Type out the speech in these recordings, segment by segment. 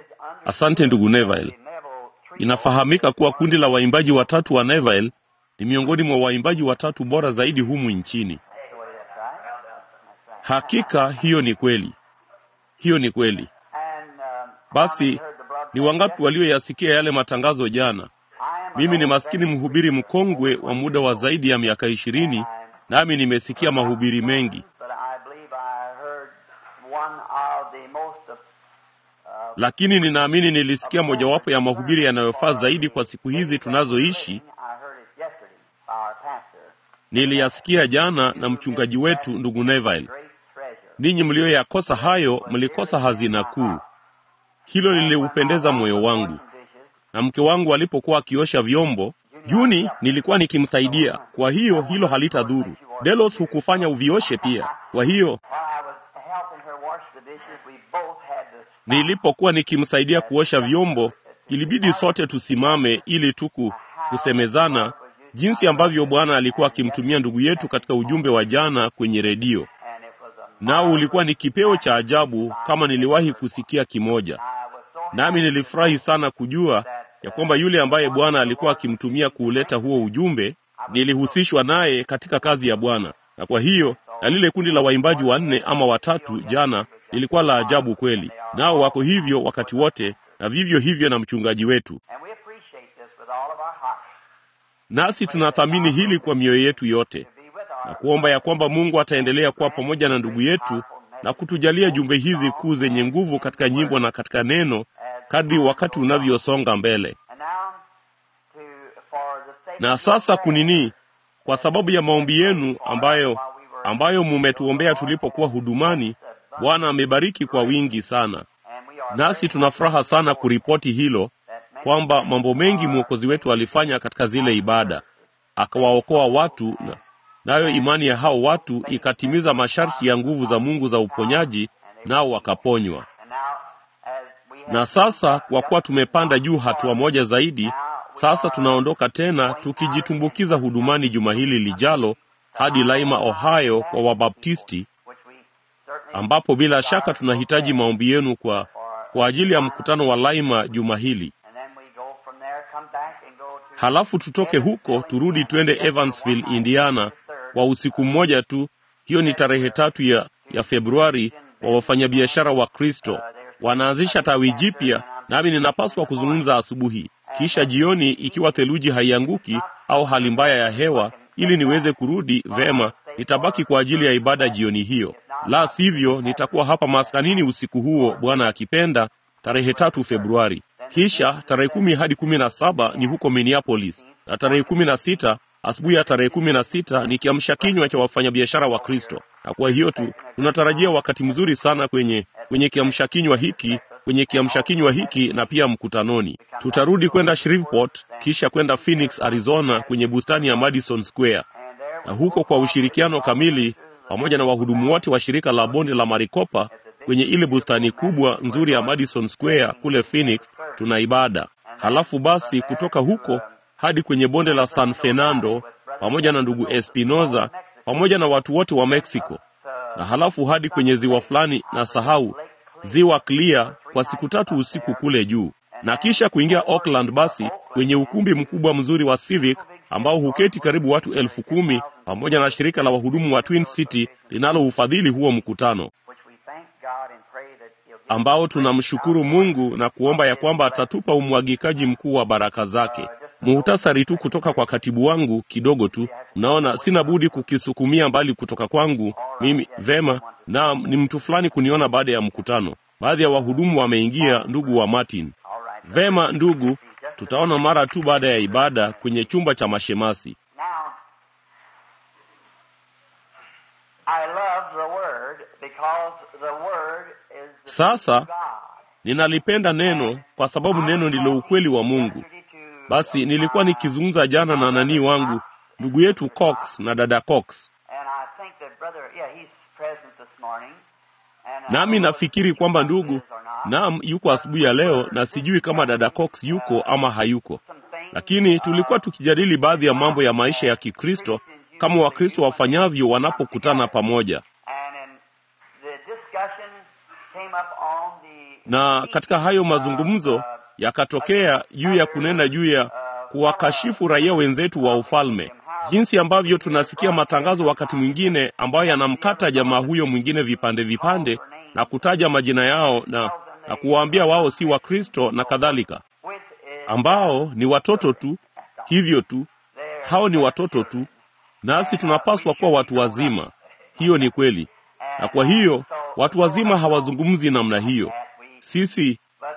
Asante ndugu Neville. Inafahamika kuwa kundi la waimbaji watatu wa Neville ni miongoni mwa waimbaji watatu bora zaidi humu nchini. Hakika hiyo ni kweli, hiyo ni kweli. Basi ni wangapi walioyasikia yale matangazo jana? Mimi ni maskini mhubiri mkongwe wa muda wa zaidi ya miaka ishirini, nami nimesikia mahubiri mengi, lakini ninaamini nilisikia mojawapo ya mahubiri yanayofaa zaidi kwa siku hizi tunazoishi. Niliyasikia jana na mchungaji wetu ndugu Neville. Ninyi mlioyakosa hayo, mlikosa hazina kuu. Hilo liliupendeza moyo wangu. Na mke wangu alipokuwa akiosha vyombo Juni, nilikuwa nikimsaidia. Kwa hiyo hilo halitadhuru. Delos hukufanya uvioshe pia. Kwa hiyo nilipokuwa nikimsaidia kuosha vyombo, ilibidi sote tusimame ili tuku kusemezana jinsi ambavyo Bwana alikuwa akimtumia ndugu yetu katika ujumbe wa jana kwenye redio. Nao ulikuwa ni kipeo cha ajabu kama niliwahi kusikia kimoja. Nami nilifurahi sana kujua ya kwamba yule ambaye Bwana alikuwa akimtumia kuuleta huo ujumbe, nilihusishwa naye katika kazi ya Bwana. Na kwa hiyo na lile kundi la waimbaji wanne ama watatu jana lilikuwa la ajabu kweli, nao wako hivyo wakati wote, na vivyo hivyo na mchungaji wetu. Nasi tunathamini hili kwa mioyo yetu yote na kuomba ya kwamba Mungu ataendelea kuwa pamoja na ndugu yetu na kutujalia jumbe hizi kuu zenye nguvu katika nyimbo na katika neno kadri wakati unavyosonga mbele. Na sasa kunini, kwa sababu ya maombi yenu ambayo ambayo mumetuombea tulipokuwa hudumani, Bwana amebariki kwa wingi sana, nasi tuna furaha sana kuripoti hilo kwamba mambo mengi mwokozi wetu alifanya katika zile ibada, akawaokoa watu na nayo imani ya hao watu ikatimiza masharti ya nguvu za Mungu za uponyaji, nao wakaponywa. Na sasa kwa kuwa tumepanda juu hatua moja zaidi, sasa tunaondoka tena tukijitumbukiza hudumani juma hili lijalo hadi Laima, Ohio kwa Wabaptisti, ambapo bila shaka tunahitaji maombi yenu kwa kwa ajili ya mkutano wa Laima juma hili. Halafu tutoke huko turudi twende Evansville, Indiana kwa usiku mmoja tu. Hiyo ni tarehe tatu ya, ya Februari. Wa wafanyabiashara wa Kristo wanaanzisha tawi jipya, nami ninapaswa kuzungumza asubuhi, kisha jioni, ikiwa theluji haianguki au hali mbaya ya hewa, ili niweze kurudi vema. Nitabaki kwa ajili ya ibada jioni hiyo, la sivyo nitakuwa hapa maskanini usiku huo, Bwana akipenda, tarehe tatu Februari. Kisha tarehe kumi hadi kumi na saba ni huko Minneapolis, na tarehe kumi na sita asubuhi ya tarehe kumi na sita ni kiamsha kinywa cha wafanyabiashara wa Kristo. Na kwa hiyo tu tunatarajia wakati mzuri sana kwenye kwenye kiamsha kinywa hiki kwenye kiamsha kinywa hiki na pia mkutanoni. Tutarudi kwenda Shreveport, kisha kwenda Phoenix, Arizona, kwenye bustani ya Madison Square, na huko kwa ushirikiano kamili pamoja na wahudumu wote wa shirika la bonde la Maricopa kwenye ile bustani kubwa nzuri ya Madison Square kule Phoenix, tuna ibada. Halafu basi kutoka huko hadi kwenye bonde la San Fernando pamoja na ndugu Espinoza pamoja na watu wote wa Mexico, na halafu hadi kwenye ziwa fulani na sahau ziwa Clear kwa siku tatu usiku kule juu, na kisha kuingia Oakland basi kwenye ukumbi mkubwa mzuri wa Civic ambao huketi karibu watu elfu kumi pamoja na shirika la wahudumu wa Twin City linaloufadhili huo mkutano ambao tunamshukuru Mungu na kuomba ya kwamba atatupa umwagikaji mkuu wa baraka zake. Muhtasari tu kutoka kwa katibu wangu kidogo tu. Mnaona, sina budi kukisukumia mbali kutoka kwangu mimi. Vema, na ni mtu fulani kuniona baada ya mkutano. Baadhi ya wahudumu wameingia, ndugu wa Martin. Vema ndugu, tutaona mara tu baada ya ibada kwenye chumba cha mashemasi. Sasa ninalipenda neno kwa sababu neno ndilo ukweli wa Mungu. Basi nilikuwa nikizungumza jana na nani wangu ndugu yetu Cox na dada Cox, nami nafikiri kwamba ndugu naam, yuko asubuhi ya leo, na sijui kama dada Cox yuko ama hayuko, lakini tulikuwa tukijadili baadhi ya mambo ya maisha ya Kikristo kama Wakristo wafanyavyo wanapokutana pamoja. na katika hayo mazungumzo yakatokea juu ya kunena juu ya kuwakashifu raia wenzetu wa ufalme, jinsi ambavyo tunasikia matangazo wakati mwingine ambayo yanamkata jamaa huyo mwingine vipande vipande na kutaja majina yao na, na kuwaambia wao si Wakristo na kadhalika, ambao ni watoto tu, hivyo tu, hao ni watoto tu, nasi tunapaswa kuwa watu wazima. Hiyo ni kweli, na kwa hiyo watu wazima hawazungumzi namna hiyo. Sisi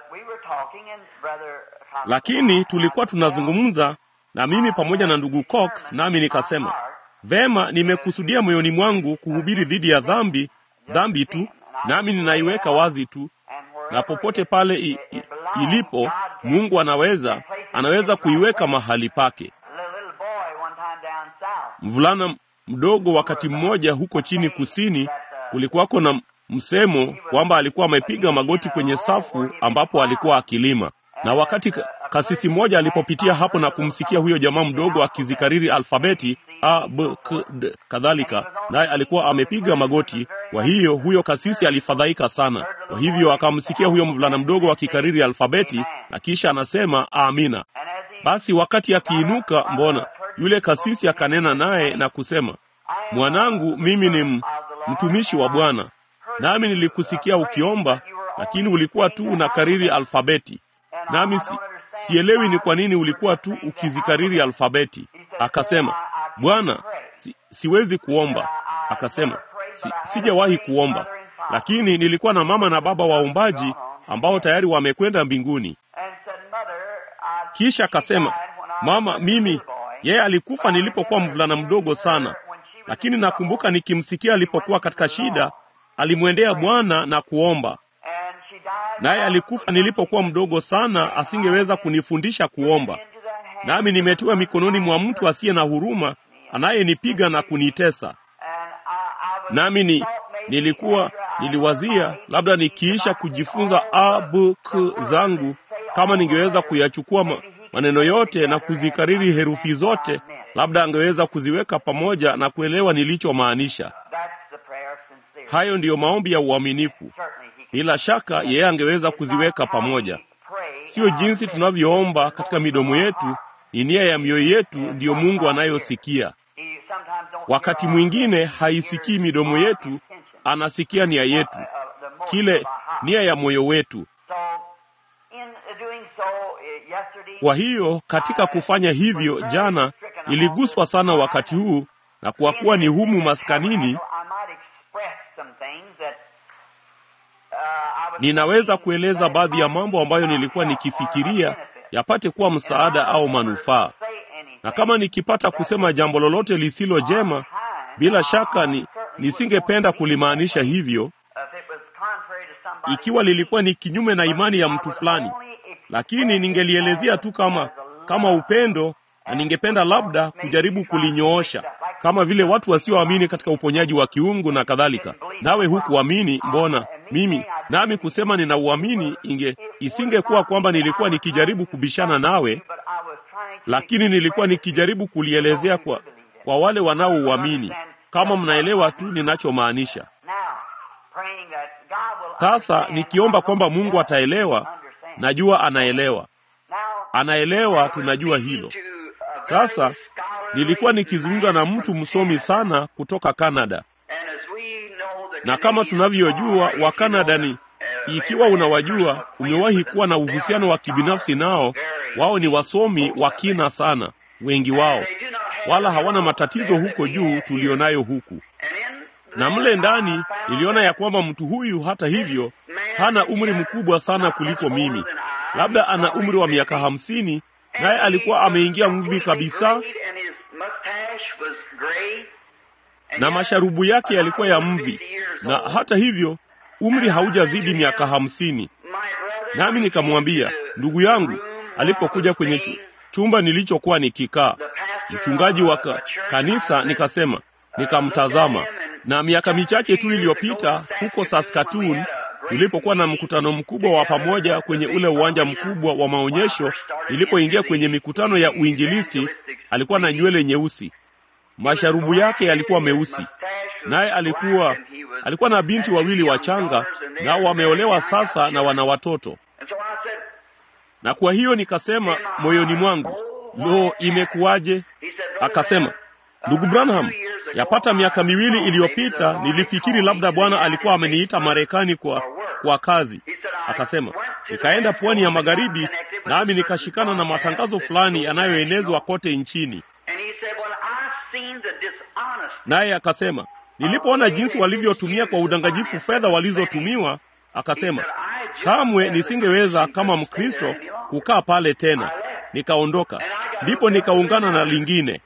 lakini tulikuwa tunazungumza na mimi pamoja na ndugu Cox, nami nikasema vema, nimekusudia moyoni mwangu kuhubiri dhidi ya dhambi, dhambi tu, nami ninaiweka wazi tu, na popote pale i, i, ilipo Mungu anaweza anaweza kuiweka mahali pake. Mvulana mdogo wakati mmoja huko chini kusini, kulikuwako na msemo kwamba alikuwa amepiga magoti kwenye safu ambapo alikuwa akilima na wakati kasisi mmoja alipopitia hapo na kumsikia huyo jamaa mdogo akizikariri alfabeti a b k d kadhalika, naye alikuwa amepiga magoti. Kwa hiyo huyo kasisi alifadhaika sana. Kwa hivyo akamsikia huyo mvulana mdogo akikariri alfabeti na kisha anasema amina. Basi wakati akiinuka, mbona yule kasisi akanena naye na kusema, mwanangu, mimi ni mtumishi wa Bwana, nami nilikusikia ukiomba, lakini ulikuwa tu unakariri alfabeti nami si, sielewi ni kwa nini ulikuwa tu ukizikariri alfabeti. Akasema, Bwana, si, siwezi kuomba. Akasema, si, sijawahi kuomba, lakini nilikuwa na mama na baba waombaji ambao tayari wamekwenda mbinguni. Kisha akasema, mama, mimi yeye alikufa nilipokuwa mvulana mdogo sana, lakini nakumbuka nikimsikia alipokuwa katika shida, alimwendea Bwana na kuomba naye alikufa nilipokuwa mdogo sana, asingeweza kunifundisha kuomba. Nami nimetiwa mikononi mwa mtu asiye na huruma, anayenipiga na kunitesa. Nami ni nilikuwa niliwazia labda nikiisha kujifunza a b k zangu, kama ningeweza kuyachukua ma, maneno yote na kuzikariri herufi zote, labda angeweza kuziweka pamoja na kuelewa nilichomaanisha. Hayo ndiyo maombi ya uaminifu. Bila shaka yeye angeweza kuziweka pamoja. Sio jinsi tunavyoomba katika midomo yetu, ni nia ya mioyo yetu ndiyo Mungu anayosikia. Wakati mwingine haisikii midomo yetu, anasikia nia yetu, kile nia ya moyo wetu. Kwa hiyo katika kufanya hivyo, jana iliguswa sana wakati huu, na kwa kuwa ni humu maskanini ninaweza kueleza baadhi ya mambo ambayo nilikuwa nikifikiria yapate kuwa msaada au manufaa, na kama nikipata kusema jambo lolote lisilo jema, bila shaka ni nisingependa kulimaanisha hivyo, ikiwa lilikuwa ni kinyume na imani ya mtu fulani, lakini ningelielezea tu kama kama upendo, na ningependa labda kujaribu kulinyoosha kama vile watu wasioamini katika uponyaji wa kiungu na kadhalika. Nawe hukuamini, mbona mimi nami kusema ninauamini, inge isingekuwa kwamba nilikuwa nikijaribu kubishana nawe, lakini nilikuwa nikijaribu kulielezea kwa, kwa wale wanaouamini, kama mnaelewa tu ninachomaanisha. Sasa nikiomba kwamba Mungu ataelewa, najua anaelewa, anaelewa, tunajua hilo. Sasa nilikuwa nikizungumza na mtu msomi sana kutoka Kanada, na kama tunavyojua wa Kanada ni ikiwa unawajua, umewahi kuwa na uhusiano wa kibinafsi nao, wao ni wasomi wa kina sana, wengi wao, wala hawana matatizo huko juu tulionayo huku. Na mle ndani niliona ya kwamba mtu huyu hata hivyo hana umri mkubwa sana kuliko mimi, labda ana umri wa miaka hamsini, naye alikuwa ameingia mvi kabisa na masharubu yake yalikuwa ya mvi, na hata hivyo umri haujazidi miaka hamsini. Nami nikamwambia ndugu yangu, alipokuja kwenye chu, chumba nilichokuwa nikikaa, mchungaji wa ka, kanisa, nikasema, nikamtazama. Na miaka michache tu iliyopita huko Saskatoon, tulipokuwa na mkutano mkubwa wa pamoja kwenye ule uwanja mkubwa wa maonyesho, nilipoingia kwenye mikutano ya uinjilisti, alikuwa na nywele nyeusi masharubu yake yalikuwa meusi, naye alikuwa alikuwa na binti wawili wachanga, nao wameolewa sasa na wana watoto. Na kwa hiyo nikasema moyoni mwangu, lo, imekuwaje? Akasema, ndugu Branham, yapata miaka miwili iliyopita nilifikiri labda Bwana alikuwa ameniita Marekani kwa kwa kazi. Akasema nikaenda pwani ya magharibi, nami nikashikana na matangazo fulani yanayoenezwa kote nchini. Naye akasema nilipoona jinsi walivyotumia kwa udanganyifu fedha walizotumiwa, akasema kamwe nisingeweza kama Mkristo kukaa pale tena. Nikaondoka, ndipo nikaungana na lingine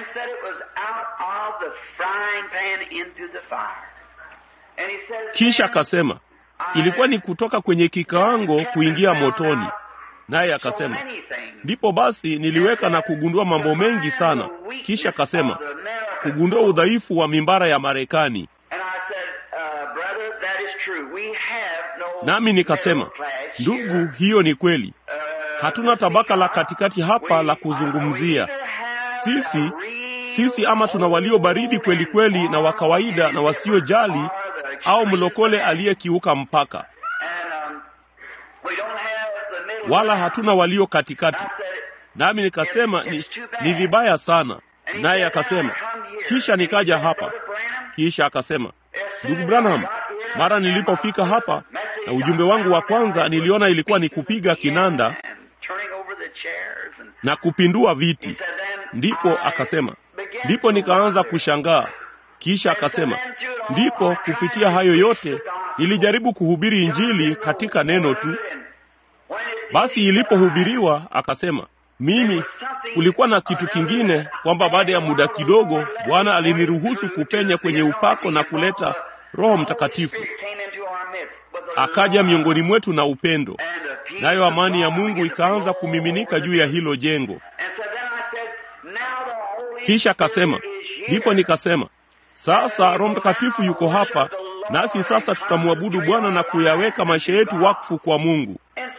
kisha akasema ilikuwa ni kutoka kwenye kikaango kuingia motoni. Naye akasema ndipo basi niliweka na kugundua mambo mengi sana. Kisha akasema kugundua udhaifu wa mimbara ya Marekani. Nami nikasema ndugu, hiyo ni kweli, hatuna tabaka la katikati hapa la kuzungumzia sisi sisi, ama tuna walio baridi kweli kweli na wa kawaida na wasiojali au mlokole aliyekiuka mpaka, wala hatuna walio katikati. Nami nikasema ni, ni vibaya sana. Naye akasema, kisha nikaja hapa. Kisha akasema, ndugu Branham, mara nilipofika hapa na ujumbe wangu wa kwanza niliona ilikuwa ni kupiga kinanda na kupindua viti. Ndipo akasema, ndipo nikaanza kushangaa. Kisha akasema, ndipo kupitia hayo yote nilijaribu kuhubiri Injili katika neno tu. Basi ilipohubiriwa, akasema, mimi kulikuwa na kitu kingine, kwamba baada ya muda kidogo Bwana aliniruhusu kupenya kwenye upako na kuleta Roho Mtakatifu akaja miongoni mwetu na upendo, nayo amani ya Mungu ikaanza kumiminika juu ya hilo jengo. Kisha akasema, ndipo nikasema sasa Roho Mtakatifu yuko hapa nasi, sasa tutamwabudu Bwana na kuyaweka maisha yetu wakfu kwa Mungu.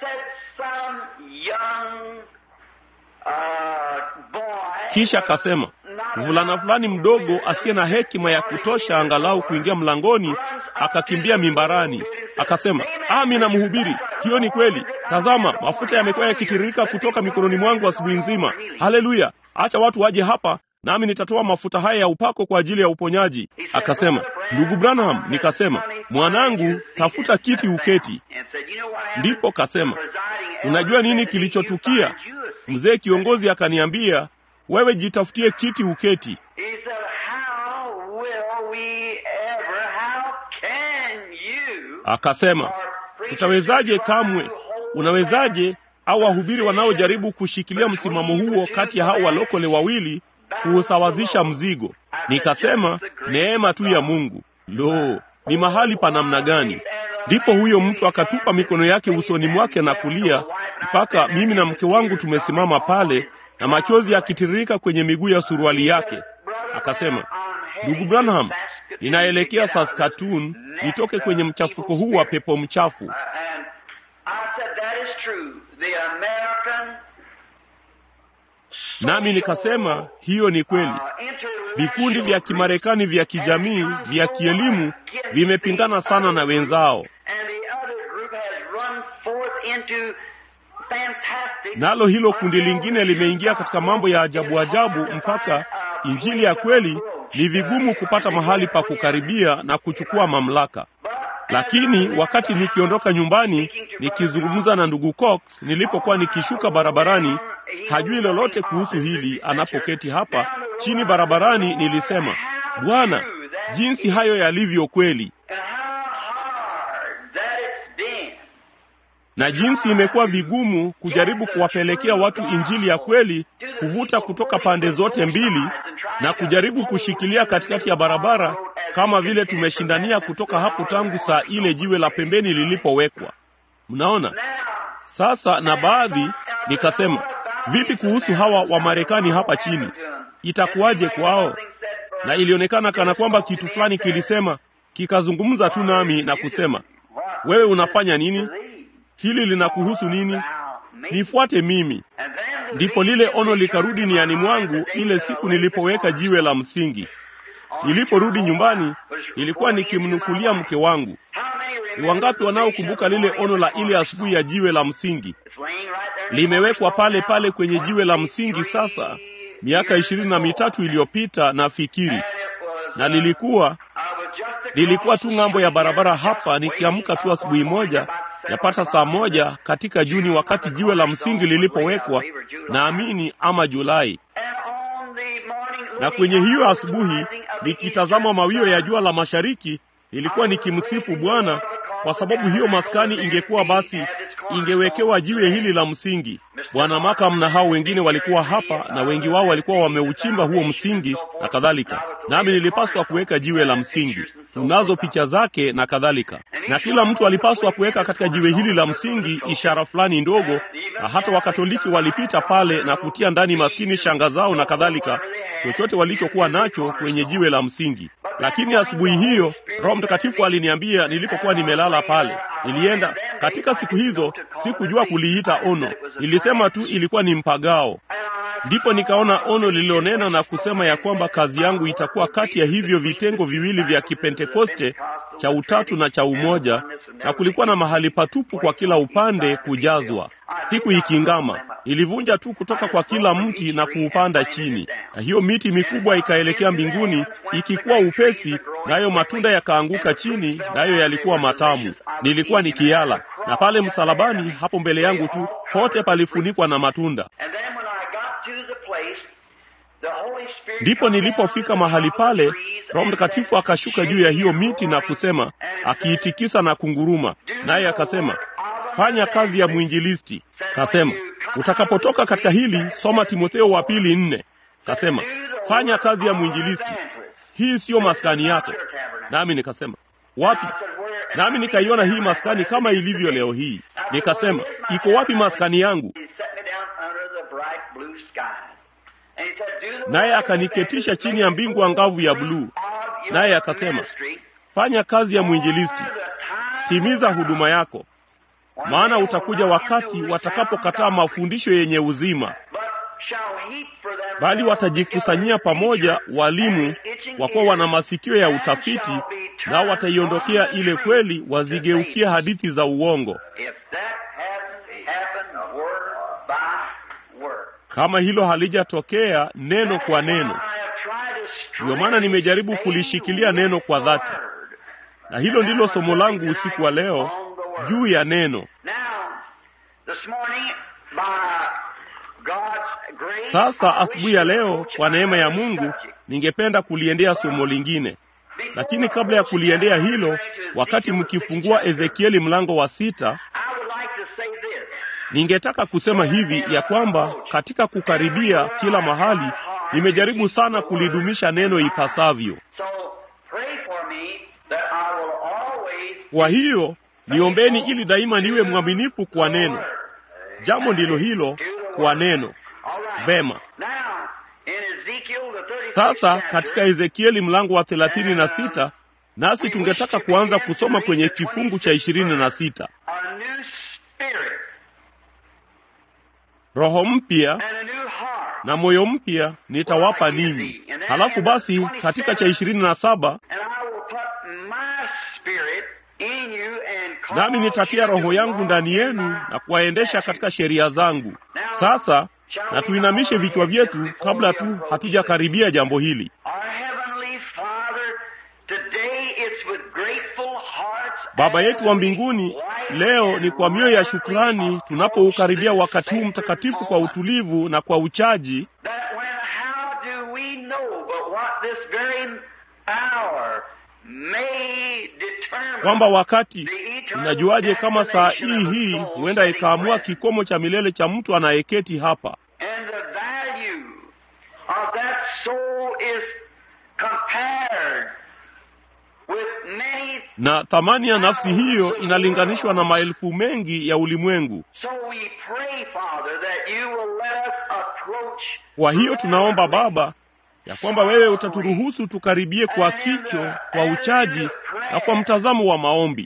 Kisha akasema mvulana fulani mdogo asiye na hekima ya kutosha angalau kuingia mlangoni, akakimbia mimbarani, akasema, amina, mhubiri, hiyo ni kweli. Tazama, mafuta yamekuwa yakitiririka kutoka mikononi mwangu asubuhi nzima. Haleluya! Acha watu waje hapa nami nitatoa mafuta haya ya upako kwa ajili ya uponyaji. Akasema, ndugu Branham. Nikasema, mwanangu, tafuta kiti uketi. Ndipo kasema, unajua nini kilichotukia? Mzee kiongozi akaniambia, wewe jitafutie kiti uketi. Akasema, tutawezaje? Kamwe. Unawezaje? Au wahubiri wanaojaribu kushikilia msimamo huo kati ya hao walokole wawili kuusawazisha mzigo. Nikasema neema tu ya Mungu. Lo, ni mahali pa namna gani! Ndipo huyo mtu akatupa mikono yake usoni mwake na kulia, mpaka mimi na mke wangu tumesimama pale na machozi yakitiririka kwenye miguu ya suruali yake. Akasema, ndugu Branham, ninaelekea Saskatoon nitoke kwenye mchafuko huu wa pepo mchafu. Nami nikasema hiyo ni kweli. Vikundi vya Kimarekani vya kijamii vya kielimu vimepingana sana na wenzao, nalo hilo kundi lingine limeingia katika mambo ya ajabu ajabu, mpaka injili ya kweli ni vigumu kupata mahali pa kukaribia na kuchukua mamlaka. Lakini wakati nikiondoka nyumbani nikizungumza na ndugu Cox, nilipokuwa nikishuka barabarani, hajui lolote kuhusu hili. Anapoketi hapa chini barabarani, nilisema, Bwana, jinsi hayo yalivyo kweli, na jinsi imekuwa vigumu kujaribu kuwapelekea watu injili ya kweli, kuvuta kutoka pande zote mbili na kujaribu kushikilia katikati ya barabara kama vile tumeshindania kutoka hapo tangu saa ile jiwe la pembeni lilipowekwa. Mnaona sasa. Na baadhi nikasema, vipi kuhusu hawa wa Marekani hapa chini, itakuwaje kwao? Na ilionekana kana kwamba kitu fulani kilisema, kikazungumza tu nami na kusema, wewe unafanya nini? Hili linakuhusu nini? Nifuate mimi. Ndipo lile ono likarudi niani mwangu ile siku nilipoweka jiwe la msingi. niliporudi nyumbani nilikuwa nikimnukulia mke wangu. Ni wangapi wanaokumbuka lile ono la ile asubuhi ya jiwe la msingi? Limewekwa pale pale kwenye jiwe la msingi sasa, miaka ishirini na mitatu iliyopita nafikiri, na lilikuwa nilikuwa tu ng'ambo ya barabara hapa, nikiamka tu asubuhi moja yapata saa moja katika Juni, wakati jiwe la msingi lilipowekwa, naamini ama Julai. Na kwenye hiyo asubuhi, nikitazama mawio ya jua la mashariki, nilikuwa nikimsifu Bwana kwa sababu hiyo maskani ingekuwa basi ingewekewa jiwe hili la msingi. Bwana Makam na hao wengine walikuwa hapa, na wengi wao walikuwa wameuchimba huo msingi na kadhalika, nami nilipaswa kuweka jiwe la msingi. Tunazo picha zake na kadhalika, na kila mtu alipaswa kuweka katika jiwe hili la msingi ishara fulani ndogo, na hata Wakatoliki walipita pale na kutia ndani maskini shanga zao na kadhalika, chochote walichokuwa nacho kwenye jiwe la msingi. Lakini asubuhi hiyo Roho Mtakatifu aliniambia nilipokuwa nimelala pale. Nilienda katika siku hizo, sikujua kuliita ono, nilisema tu ilikuwa ni mpagao. Ndipo nikaona ono lililonena na kusema ya kwamba kazi yangu itakuwa kati ya hivyo vitengo viwili vya Kipentekoste cha utatu na cha umoja, na kulikuwa na mahali patupu kwa kila upande kujazwa. Siku ikingama, nilivunja tu kutoka kwa kila mti na kuupanda chini, na hiyo miti mikubwa ikaelekea mbinguni ikikuwa upesi, nayo matunda yakaanguka chini, nayo yalikuwa matamu. Nilikuwa nikiala, na pale msalabani hapo mbele yangu tu pote palifunikwa na matunda. Ndipo nilipofika mahali pale, Roho Mtakatifu akashuka juu ya hiyo miti na kusema, akiitikisa na kunguruma, naye akasema, fanya kazi ya mwinjilisti. Kasema, utakapotoka katika hili, soma Timotheo wa pili nne. Kasema, fanya kazi ya mwinjilisti, hii siyo maskani yako. Nami nikasema, wapi? Nami nikaiona hii maskani kama ilivyo leo hii. Nikasema, iko wapi maskani yangu? Naye akaniketisha chini ya mbingu angavu ya bluu, naye akasema, fanya kazi ya mwinjilisti, timiza huduma yako, maana utakuja wakati watakapokataa mafundisho yenye uzima, bali watajikusanyia pamoja walimu wakuwa wana masikio ya utafiti, nao wataiondokea ile kweli, wazigeukia hadithi za uongo. Kama hilo halijatokea neno kwa neno, ndiyo maana nimejaribu kulishikilia neno kwa dhati, na hilo ndilo somo langu usiku wa leo juu ya neno. Sasa asubuhi ya leo, kwa neema ya Mungu, ningependa kuliendea somo lingine, lakini kabla ya kuliendea hilo, wakati mkifungua Ezekieli mlango wa sita ningetaka kusema hivi ya kwamba katika kukaribia kila mahali nimejaribu sana kulidumisha neno ipasavyo. Kwa hiyo niombeni ili daima niwe mwaminifu kwa neno. Jambo ndilo hilo, kwa neno. Vema. Sasa katika Ezekieli mlango wa thelathini na sita nasi tungetaka kuanza kusoma kwenye kifungu cha ishirini na sita. Roho mpya na moyo mpya nitawapa ninyi. Halafu basi katika cha ishirini na saba nami nitatia roho yangu ndani yenu na kuwaendesha katika sheria zangu. Sasa na tuinamishe vichwa vyetu kabla tu hatujakaribia jambo hili. Baba yetu wa mbinguni, leo ni kwa mioyo ya shukrani tunapoukaribia wakati huu mtakatifu kwa utulivu na kwa uchaji, kwamba wakati unajuaje kama saa hii hii huenda ikaamua kikomo cha milele cha mtu anayeketi hapa na thamani ya nafsi hiyo inalinganishwa na maelfu mengi ya ulimwengu. Kwa hiyo tunaomba Baba ya kwamba wewe utaturuhusu tukaribie kwa kicho, kwa uchaji na kwa mtazamo wa maombi,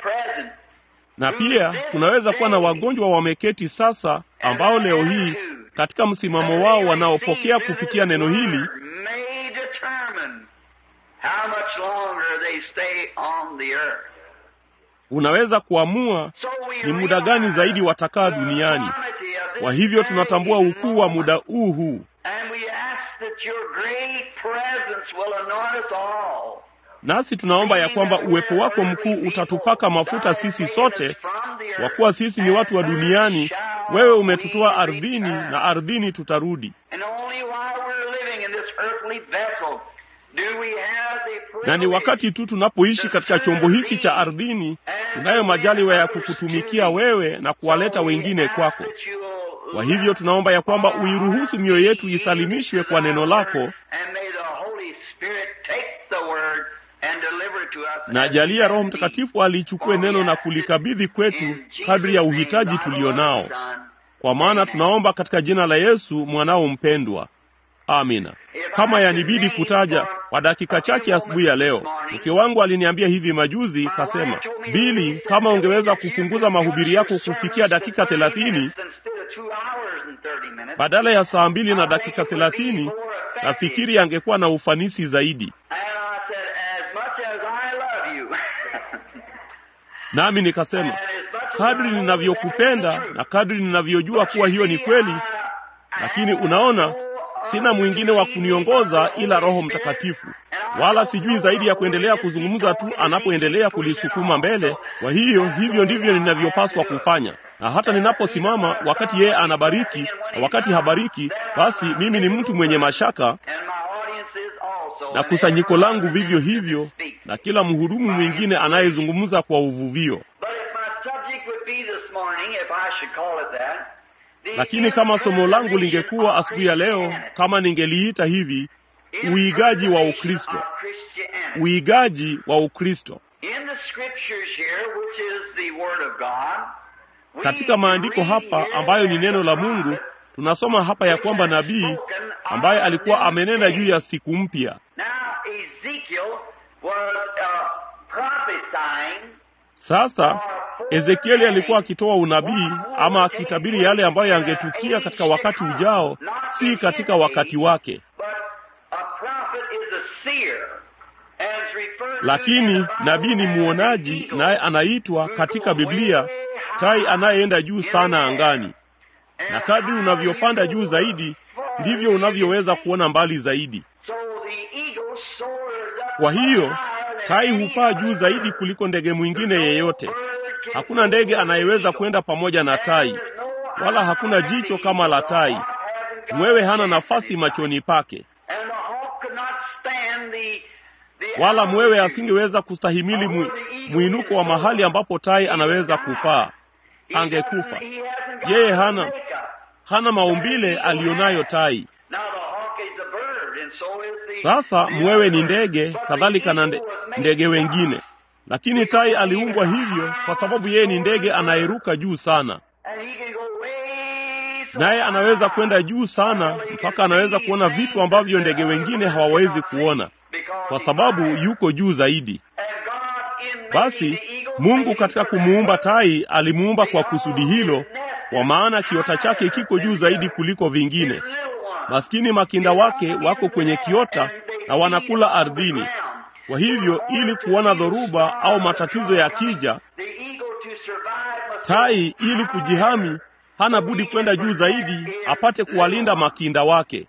na pia kunaweza kuwa na wagonjwa wameketi sasa, ambao leo hii katika msimamo wao wanaopokea kupitia neno hili may determine how much longer they stay on the earth. unaweza kuamua So we ni muda gani realize zaidi watakaa the duniani. quantity of this Kwa hivyo tunatambua very ukuu wa muda moment. huu huu, And we ask that your great presence will anoint us all. nasi tunaomba ya kwamba uwepo wako mkuu utatupaka mafuta sisi sote, kwa kuwa sisi ni watu wa duniani. Wewe umetutoa ardhini na ardhini tutarudi. And only while we're living in this earthly vessel do we have the Na ni wakati tu tunapoishi katika chombo hiki cha ardhini, tunayo majaliwa ya kukutumikia wewe na kuwaleta wengine kwako. Kwa hivyo tunaomba ya kwamba uiruhusu mioyo yetu isalimishwe kwa neno lako, na jalia Roho Mtakatifu alichukue neno na kulikabidhi kwetu kadri ya uhitaji tulionao, kwa maana tunaomba katika jina la Yesu mwanao mpendwa, amina. Kama yanibidi kutaja kwa dakika chache asubuhi ya leo, mke wangu aliniambia hivi majuzi, kasema, Bili, kama ungeweza kupunguza mahubiri yako kufikia dakika thelathini badala ya saa mbili na dakika thelathini, nafikiri angekuwa na ufanisi zaidi. Nami nikasema kadri ninavyokupenda na kadri ninavyojua kuwa hiyo ni kweli, lakini unaona, sina mwingine wa kuniongoza ila Roho Mtakatifu, wala sijui zaidi ya kuendelea kuzungumza tu anapoendelea kulisukuma mbele. Kwa hiyo hivyo ndivyo ninavyopaswa kufanya, na hata ninaposimama wakati yeye anabariki na wakati habariki, basi mimi ni mtu mwenye mashaka, na kusanyiko langu vivyo hivyo, na kila mhudumu mwingine anayezungumza kwa uvuvio. Lakini kama somo langu lingekuwa asubuhi ya leo, kama ningeliita hivi, uigaji wa Ukristo, uigaji wa Ukristo. Katika maandiko hapa ambayo ni neno la Mungu, tunasoma hapa ya kwamba nabii ambaye alikuwa amenena juu ya siku mpya. Sasa Ezekieli alikuwa akitoa unabii ama akitabiri yale ambayo yangetukia katika wakati ujao, si katika wakati wake. Lakini nabii ni mwonaji, naye anaitwa katika Biblia tai anayeenda juu sana angani, na kadri unavyopanda juu zaidi ndivyo unavyoweza kuona mbali zaidi. Kwa hiyo tai hupaa juu zaidi kuliko ndege mwingine yeyote. Hakuna ndege anayeweza kwenda pamoja na tai, wala hakuna jicho kama la tai. Mwewe hana nafasi machoni pake, wala mwewe asingeweza kustahimili mwi, mwinuko wa mahali ambapo tai anaweza kupaa, angekufa. Yeye hana hana maumbile aliyonayo tai. Sasa mwewe ni ndege, kadhalika na nde, ndege wengine, lakini tai aliumbwa hivyo kwa sababu yeye ni ndege anayeruka juu sana, naye anaweza kwenda juu sana mpaka anaweza kuona vitu ambavyo ndege wengine hawawezi kuona, kwa sababu yuko juu zaidi. Basi Mungu katika kumuumba tai alimuumba kwa kusudi hilo, kwa maana kiota chake kiko juu zaidi kuliko vingine. Maskini makinda wake wako kwenye kiota na wanakula ardhini. Kwa hivyo, ili kuona dhoruba au matatizo yakija, tai ili kujihami hana budi kwenda juu zaidi apate kuwalinda makinda wake.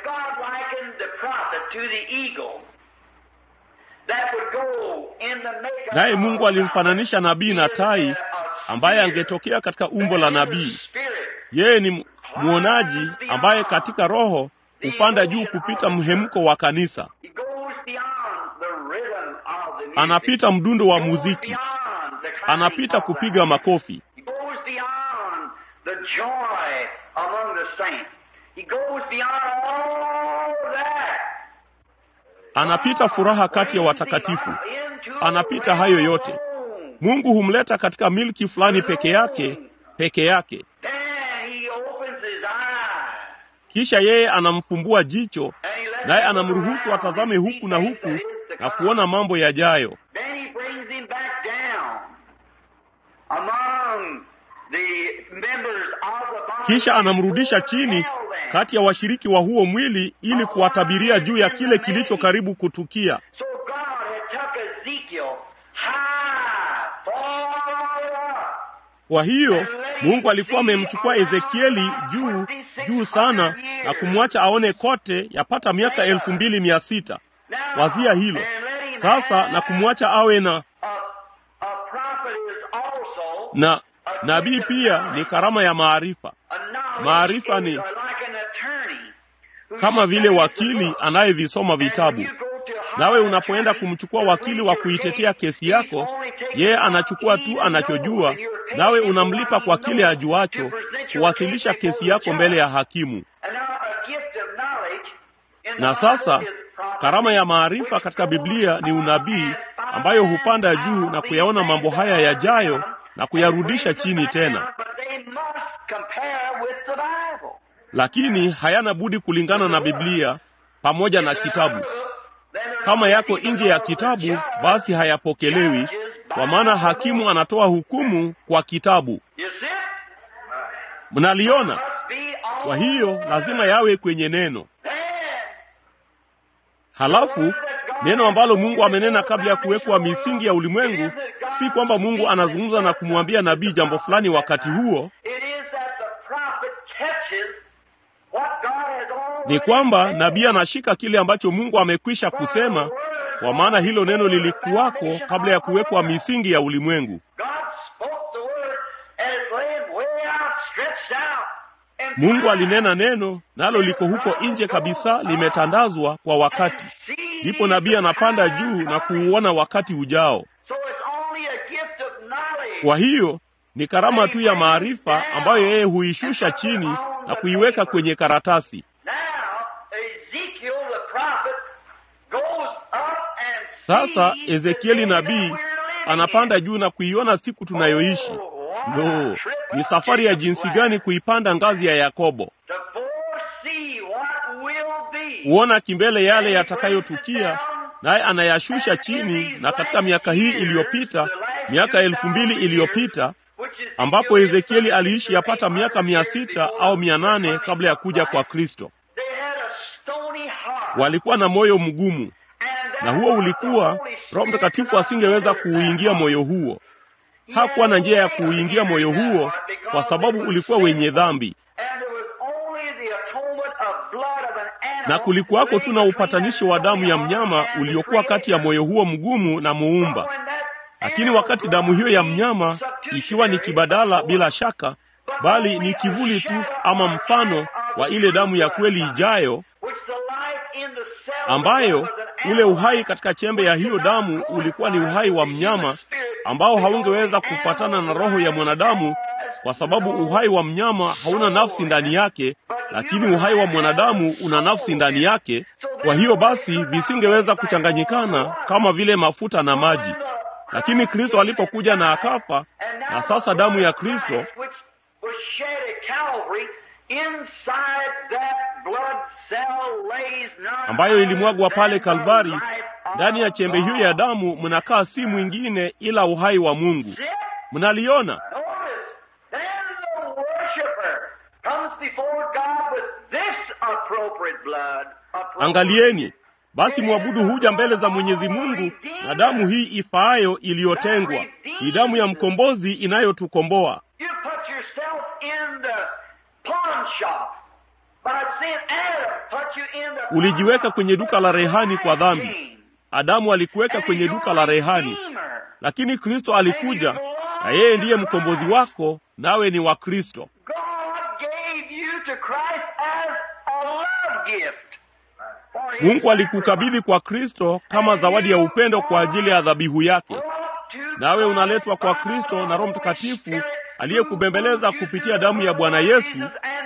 Naye Mungu alimfananisha nabii na tai ambaye angetokea katika umbo la nabii. Yeye ni mwonaji ambaye katika roho hupanda juu kupita mhemko wa kanisa, anapita mdundo wa muziki, anapita kupiga makofi, anapita furaha kati ya watakatifu, anapita hayo yote. Mungu humleta katika milki fulani peke yake, peke yake. Kisha yeye anamfumbua jicho, naye anamruhusu atazame huku na huku na kuona mambo yajayo. Kisha anamrudisha chini kati ya washiriki wa huo mwili ili kuwatabiria juu ya kile kilicho karibu kutukia. So God had took Ezekiel high, far up. Kwa hiyo Mungu alikuwa amemchukua Ezekieli juu juu sana na kumwacha aone kote yapata miaka elfu mbili mia sita. Now, Wazia hilo and let him sasa, have na kumwacha awe na a, a prophet is also na nabii pia ni karama ya maarifa. a knowledge Maarifa is ni- like an attorney who Kama vile studies the wakili book. anayevisoma And when vitabu. you go to a Nawe higher unapoenda attorney kumchukua to wakili wa plead your kuitetea case, kesi he's yako, only taking yeye what anachukua he tu knows, anachojua, and you're taking nawe what unamlipa he kwa kile knows ajuacho to present your kuwasilisha case before kesi the yako mbele ya judge. hakimu. And now a gift of knowledge in the Na sasa Bible is prophecy, karama ya maarifa which katika goes Biblia ni on unabii, and ambayo finds hupanda juu out na these kuyaona things mambo that haya are yajayo to come na and kuyarudisha brings them chini back tena, down, but they must compare with the Bible. lakini hayana budi kulingana na Biblia pamoja na kitabu. Kama yako nje ya kitabu, basi hayapokelewi, kwa maana hakimu anatoa hukumu kwa kitabu. You see? Mnaliona? Must be on Kwa hiyo lazima yawe kwenye neno. Then, Halafu neno ambalo Mungu amenena kabla ya kuwekwa misingi ya ulimwengu, si kwamba Mungu anazungumza na kumwambia nabii jambo fulani wakati huo, it is that the prophet catches what God has already ni kwamba said. nabii anashika kile ambacho Mungu amekwisha kusema, kwa maana hilo neno lilikuwako kabla ya kuwekwa misingi ya ulimwengu. God spoke the word and it's laid way out, stretched out. And Mungu alinena neno, nalo liko huko nje kabisa, limetandazwa kwa wakati. Ndipo nabii anapanda juu na kuuona wakati ujao. So it's only a gift of knowledge. Kwa hiyo ni karama tu ya maarifa ambayo yeye huishusha chini na kuiweka kwenye karatasi. Now, Ezekiel the prophet goes up and Sasa sees the Ezekieli day that nabii we're living anapanda in. juu na kuiona siku tunayoishi. Lo, ni safari ya jinsi gani kuipanda ngazi ya Yakobo, To foresee what will be. huona kimbele yale yatakayotukia, naye anayashusha chini. Na katika miaka hii iliyopita, miaka elfu mbili iliyopita, ambapo Ezekieli aliishi yapata miaka mia sita au mia nane kabla ya kuja kwa Kristo, They had a stony heart. walikuwa na moyo mgumu, And that na huo was ulikuwa the Holy Roho Spirit Mtakatifu not asingeweza entered that kuuingia heart. moyo huo. Hakuwa na njia ya kuuingia moyo huo kwa sababu ulikuwa wenye dhambi, And there was only the atonement of blood of an animal na kulikuwako tu na laid upatanisho wa damu ya mnyama uliokuwa kati ya moyo huo mgumu na muumba. Lakini wakati damu hiyo ya mnyama ikiwa ni kibadala, bila shaka, bali ni kivuli tu ama mfano wa ile damu ya kweli ijayo, ambayo ule uhai katika chembe ya hiyo damu ulikuwa ni uhai wa mnyama ambao haungeweza kupatana na roho ya mwanadamu, kwa sababu uhai wa mnyama hauna nafsi ndani yake, lakini uhai wa mwanadamu una nafsi ndani yake. Kwa hiyo basi visingeweza kuchanganyikana kama vile mafuta na maji. Lakini Kristo alipokuja na akafa, na sasa damu ya Kristo ambayo ilimwagwa pale Kalvari, ndani ya chembe hiyo ya damu mnakaa si mwingine ila uhai wa Mungu. Mnaliona? Angalieni basi, mwabudu huja mbele za Mwenyezi Mungu na damu hii ifaayo iliyotengwa, ni damu ya mkombozi inayotukomboa. Ulijiweka kwenye duka la rehani kwa dhambi. Adamu alikuweka kwenye duka la rehani, lakini Kristo alikuja na yeye ndiye mkombozi wako, nawe ni wa Kristo. Mungu alikukabidhi kwa Kristo kama zawadi ya upendo kwa ajili ya dhabihu yake, nawe unaletwa kwa Kristo na Roho Mtakatifu aliyekubembeleza kupitia damu ya Bwana Yesu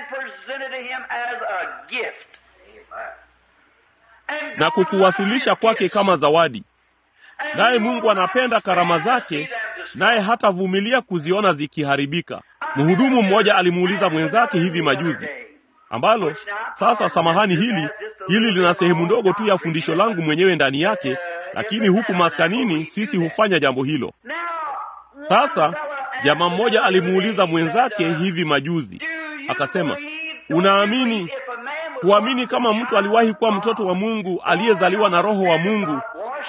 na kukuwasilisha kwake kama zawadi. Naye Mungu anapenda karama zake, naye hatavumilia kuziona zikiharibika. Mhudumu mmoja alimuuliza mwenzake hivi majuzi, ambalo sasa, samahani, hili hili lina sehemu ndogo tu ya fundisho langu mwenyewe ndani yake, lakini huku maskanini sisi hufanya jambo hilo. Sasa jamaa mmoja alimuuliza mwenzake hivi majuzi, akasema, unaamini kuamini kama mtu aliwahi kuwa mtoto wa Mungu aliyezaliwa na Roho wa Mungu,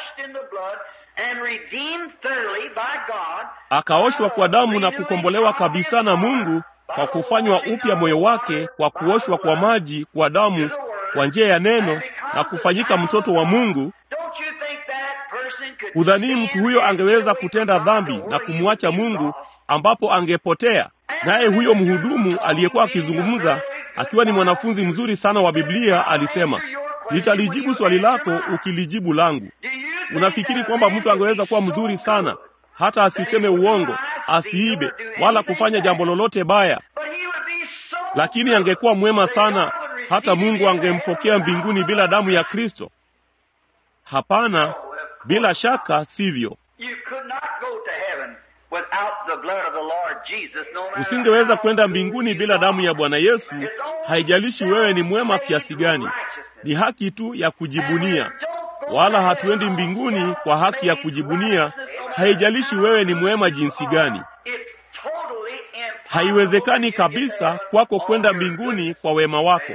akaoshwa kwa damu na kukombolewa kabisa na Mungu kwa kufanywa upya moyo wake kwa kuoshwa kwa maji kwa damu kwa njia ya neno na kufanyika mtoto wa Mungu. Hudhanii mtu huyo angeweza kutenda dhambi na kumwacha Mungu ambapo angepotea? Naye huyo mhudumu aliyekuwa akizungumza akiwa ni mwanafunzi mzuri sana wa Biblia alisema, nitalijibu swali lako ukilijibu langu. Unafikiri kwamba mtu angeweza kuwa mzuri sana hata asiseme uongo, asiibe wala kufanya jambo lolote baya, lakini angekuwa mwema sana hata Mungu angempokea mbinguni bila damu ya Kristo? Hapana, bila shaka sivyo. Usingeweza kwenda mbinguni bila damu ya Bwana Yesu. Haijalishi wewe ni mwema kiasi gani, ni haki tu ya kujibunia, wala hatuendi mbinguni kwa haki ya kujibunia. Haijalishi wewe ni mwema jinsi gani, haiwezekani kabisa kwako kwenda mbinguni kwa wema wako.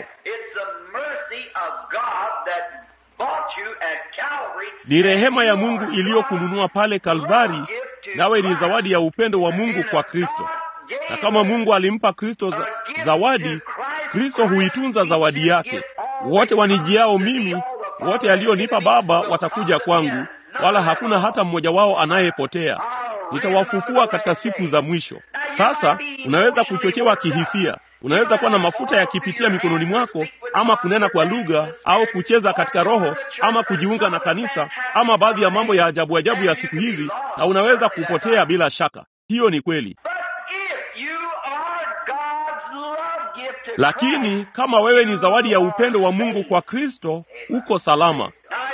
Ni rehema ya Mungu iliyokununua pale Kalvari, nawe ni zawadi ya upendo wa Mungu kwa Kristo. Na kama Mungu alimpa Kristo za, zawadi, Kristo huitunza zawadi yake. Wote wanijiao mimi, wote alionipa Baba watakuja kwangu, wala hakuna hata mmoja wao anayepotea. Nitawafufua katika siku za mwisho. Sasa unaweza kuchochewa kihisia, unaweza kuwa na mafuta yakipitia mikononi mwako, ama kunena kwa lugha, au kucheza katika roho, ama kujiunga na kanisa, ama baadhi ya mambo ya ajabu ajabu ya siku hizi, na unaweza kupotea bila shaka. Hiyo ni kweli. Lakini kama wewe ni zawadi ya upendo wa Mungu kwa Kristo, uko salama.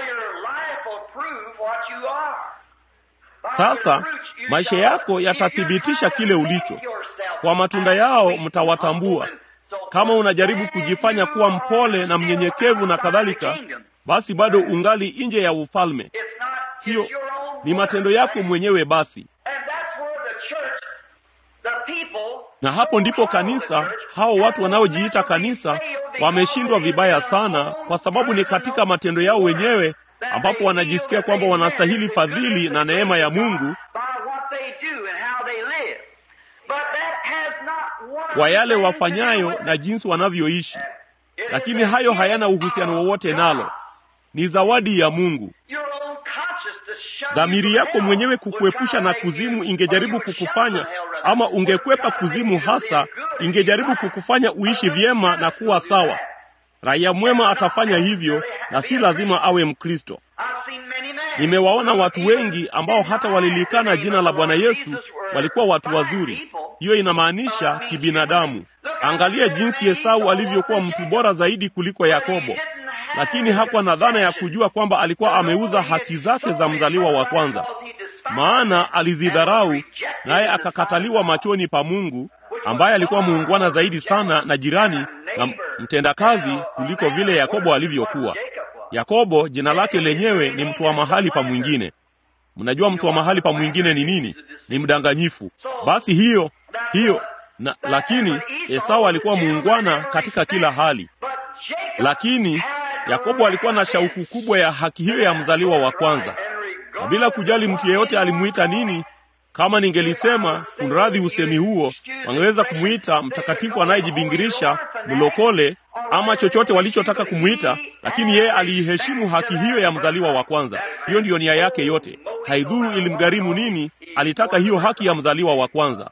Sasa maisha yako yatathibitisha kile ulicho. Kwa matunda yao mtawatambua. Kama unajaribu kujifanya kuwa mpole na mnyenyekevu na kadhalika, basi bado ungali nje ya ufalme. Sio, ni matendo yako mwenyewe basi. Na hapo ndipo kanisa, hao watu wanaojiita kanisa, wameshindwa vibaya sana, kwa sababu ni katika matendo yao wenyewe ambapo wanajisikia kwamba wanastahili fadhili na neema ya Mungu kwa yale wafanyayo na jinsi wanavyoishi, lakini hayo hayana uhusiano wowote nalo. Ni zawadi ya Mungu. Dhamiri yako mwenyewe kukuepusha na kuzimu ingejaribu kukufanya, ama ungekwepa kuzimu hasa, ingejaribu kukufanya uishi vyema na kuwa sawa. Raia mwema atafanya hivyo, na si lazima awe Mkristo. Nimewaona watu wengi ambao hata walilikana jina la Bwana Yesu walikuwa watu wazuri. Hiyo inamaanisha kibinadamu. Angalia jinsi Esau alivyokuwa mtu bora zaidi kuliko Yakobo, lakini hakuwa na dhana ya kujua kwamba alikuwa ameuza haki zake za mzaliwa wa kwanza, maana alizidharau, naye akakataliwa machoni pa Mungu, ambaye alikuwa muungwana zaidi sana na jirani na mtendakazi kuliko vile Yakobo alivyokuwa. Yakobo jina lake lenyewe ni mtu wa mahali pa mwingine. Mnajua mtu wa mahali pa mwingine ni nini? Ni mdanganyifu. Basi hiyo hiyo na, lakini Esau alikuwa muungwana katika kila hali, lakini Yakobo alikuwa na shauku kubwa ya haki hiyo ya mzaliwa wa kwanza, na bila kujali mtu yeyote alimuita nini. Kama ningelisema kunradhi usemi huo, wangeweza kumwita mtakatifu anayejibingirisha, mlokole ama chochote walichotaka kumwita, lakini yeye aliiheshimu haki hiyo ya mzaliwa wa kwanza. Hiyo ndiyo nia yake yote, haidhuru ilimgharimu nini, alitaka hiyo haki ya mzaliwa wa kwanza.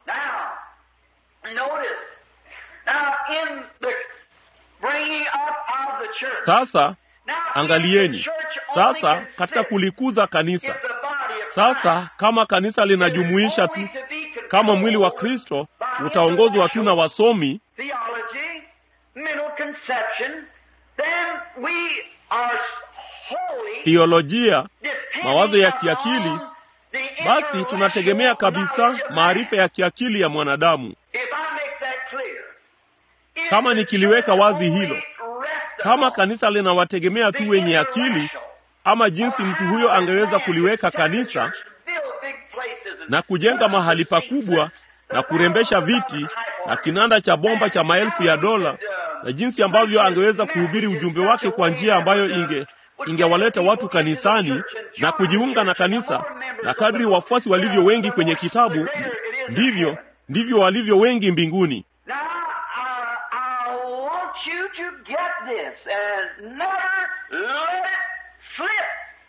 Sasa angalieni, sasa katika kulikuza kanisa sasa, kama kanisa linajumuisha tu kama mwili wa Kristo, utaongozwa tu na wasomi teolojia, mawazo ya kiakili, basi tunategemea kabisa maarifa ya kiakili ya mwanadamu. Kama nikiliweka wazi hilo, kama kanisa linawategemea tu wenye akili, ama jinsi mtu huyo angeweza kuliweka kanisa na kujenga mahali pakubwa na kurembesha viti na kinanda cha bomba cha maelfu ya dola na jinsi ambavyo angeweza kuhubiri ujumbe wake kwa njia ambayo inge ingewaleta watu kanisani na kujiunga na kanisa, na kadri wafuasi walivyo wengi kwenye kitabu, ndivyo ndivyo walivyo wengi mbinguni. Now, I, I want you to get this and never let it slip.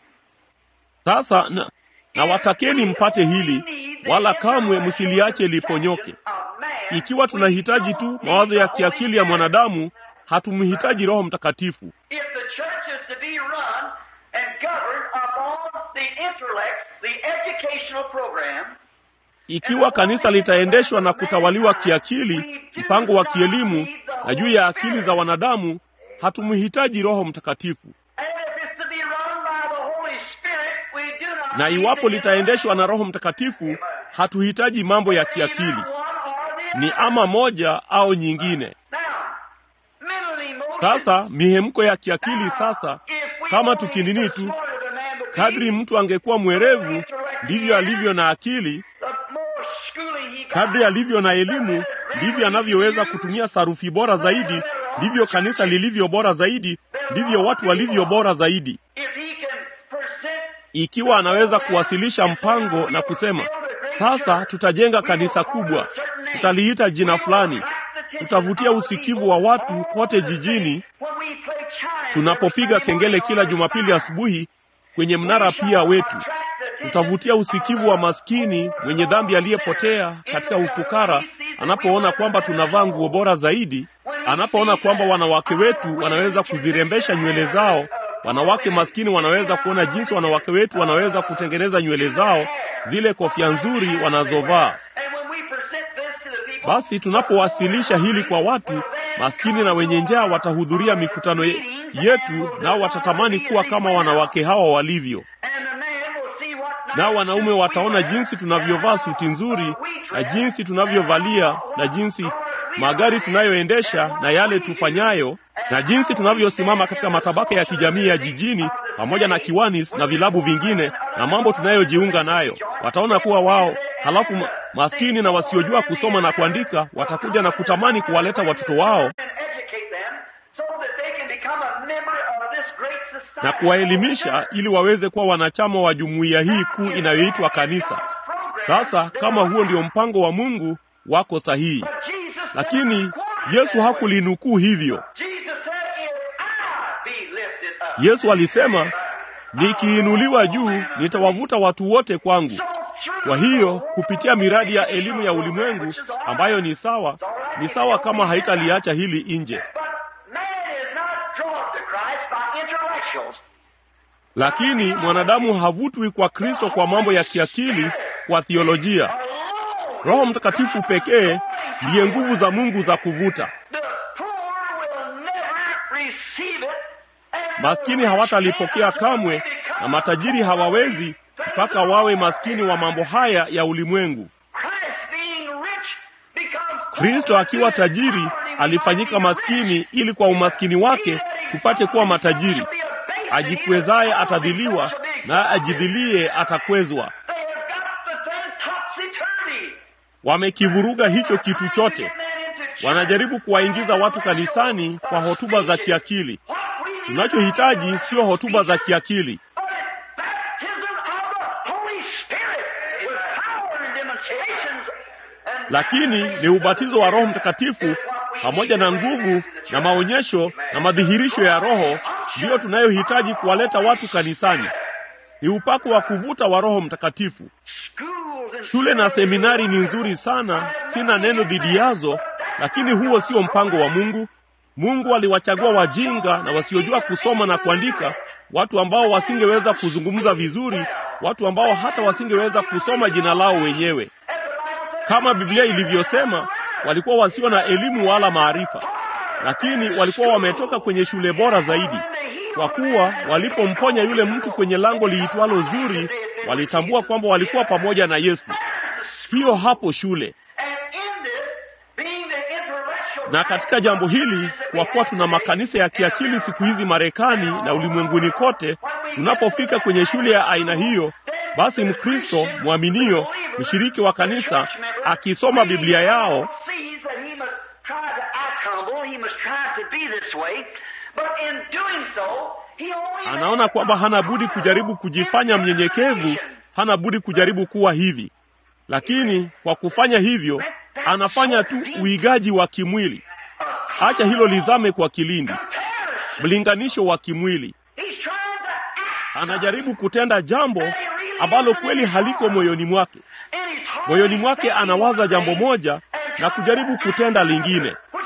Sasa na, na watakeni mpate hili, wala kamwe msiliache liponyoke. Ikiwa tunahitaji tu mawazo ya kiakili ya mwanadamu, hatumhitaji Roho Mtakatifu. If the church is to be run and governed upon the intellect, the educational program, Ikiwa kanisa litaendeshwa na kutawaliwa kiakili, mpango wa kielimu na juu ya akili za wanadamu, hatumhitaji Roho Mtakatifu. and if it's to be run by the Holy Spirit, we do not Na need iwapo the litaendeshwa na Roho Mtakatifu, hatuhitaji mambo ya kiakili, Either one or the ni other. ama moja au nyingine. Now, mental emotion. Sasa mihemko ya kiakili sasa, If we kama only tukinini tu, smarter the man would be, kadri mtu angekuwa mwerevu, ndivyo alivyo na akili, the more schooling he got, kadri alivyo na elimu, ndivyo anavyoweza kutumia sarufi bora zaidi, ndivyo kanisa lilivyo bora zaidi, ndivyo watu walivyo bora zaidi. if he can present Ikiwa anaweza kuwasilisha mpango na kusema, sasa tutajenga kanisa kubwa, tutaliita jina fulani, tutavutia usikivu wa watu kote jijini, when we play chime, tunapopiga kengele kila Jumapili asubuhi kwenye mnara pia wetu, tutavutia usikivu wa maskini mwenye dhambi aliyepotea katika ufukara, anapoona kwamba tunavaa nguo bora zaidi, anapoona kwamba wanawake wetu wanaweza kuzirembesha nywele zao. Wanawake maskini wanaweza kuona jinsi wanawake wetu wanaweza kutengeneza nywele zao, zile kofia nzuri wanazovaa. And when we present this to the people, Basi tunapowasilisha hili kwa watu maskini na wenye njaa, watahudhuria mikutano ye- yetu, nao watatamani kuwa kama wanawake hawa walivyo. and the man will see what Nao nice wanaume suits we wataona wear, jinsi tunavyovaa suti nzuri na jinsi tunavyovalia na jinsi magari tunayoendesha na yale tufanyayo na jinsi tunavyosimama katika matabaka ya kijamii ya jijini pamoja na kiwanis na vilabu vingine na mambo tunayojiunga nayo. Wataona kuwa wao, halafu ma- maskini na wasiojua kusoma na kuandika watakuja na kutamani kuwaleta watoto wao and educate them so that they can become a member of this great society. na kuwaelimisha ili waweze kuwa wanachama wa jumuiya hii kuu inayoitwa kanisa. Sasa kama huo ndio mpango wa Mungu, wako sahihi. But Jesus Lakini never quoted Yesu that. hakulinukuu hivyo. Jesus said, if I be lifted up. Yesu alisema, nikiinuliwa juu nitawavuta watu wote kwangu. So through Kwa hiyo kupitia miradi ya elimu ya ulimwengu ambayo ni sawa, ni sawa kama haitaliacha hili nje, But man is not drawn to Christ by intellectuals. lakini mwanadamu havutwi kwa Kristo kwa mambo ya kiakili, kwa theolojia. Alone. Roho Mtakatifu pekee ndiye nguvu za Mungu za kuvuta. The poor will never receive it. and Maskini hawatalipokea kamwe, na matajiri hawawezi mpaka wawe maskini wa mambo haya ya ulimwengu. Christ being rich becomes poor. Kristo akiwa tajiri alifanyika maskini ili kwa umaskini wake tupate kuwa matajiri. Ajikwezaye atadhiliwa, na ajidhilie atakwezwa. They have got the thing topsy-turvy. Wamekivuruga hicho kitu chote. Wanajaribu kuwaingiza watu kanisani kwa hotuba za kiakili. Tunachohitaji sio hotuba za kiakili, lakini ni ubatizo wa Roho Mtakatifu pamoja na nguvu na maonyesho na madhihirisho ya Roho, ndiyo tunayohitaji kuwaleta watu kanisani. Ni upako wa kuvuta wa Roho Mtakatifu. Shule na seminari ni nzuri sana, sina neno dhidi yazo, lakini huo sio mpango wa Mungu. Mungu aliwachagua wajinga na wasiojua kusoma na kuandika, watu ambao wasingeweza kuzungumza vizuri, watu ambao hata wasingeweza kusoma jina lao wenyewe. Kama Biblia ilivyosema, walikuwa wasio na elimu wala maarifa, lakini walikuwa wametoka kwenye shule bora zaidi, kwa kuwa walipomponya yule mtu kwenye lango liitwalo Zuri, walitambua kwamba walikuwa pamoja na Yesu. Hiyo hapo shule. Na katika jambo hili, kwa kuwa tuna makanisa ya kiakili siku hizi Marekani na ulimwenguni kote, tunapofika kwenye shule ya aina hiyo, basi Mkristo mwaminio, mshiriki wa kanisa, akisoma Biblia yao so, he only anaona kwamba hana budi kujaribu kujifanya mnyenyekevu, hana budi kujaribu kuwa hivi, lakini kwa kufanya hivyo anafanya tu uigaji wa kimwili. Acha hilo lizame kwa kilindi, mlinganisho wa kimwili. He's trying to act Anajaribu kutenda jambo ambalo kweli haliko moyoni mwake. in his heart. Moyoni mwake anawaza jambo moja na kujaribu kutenda lingine, Which,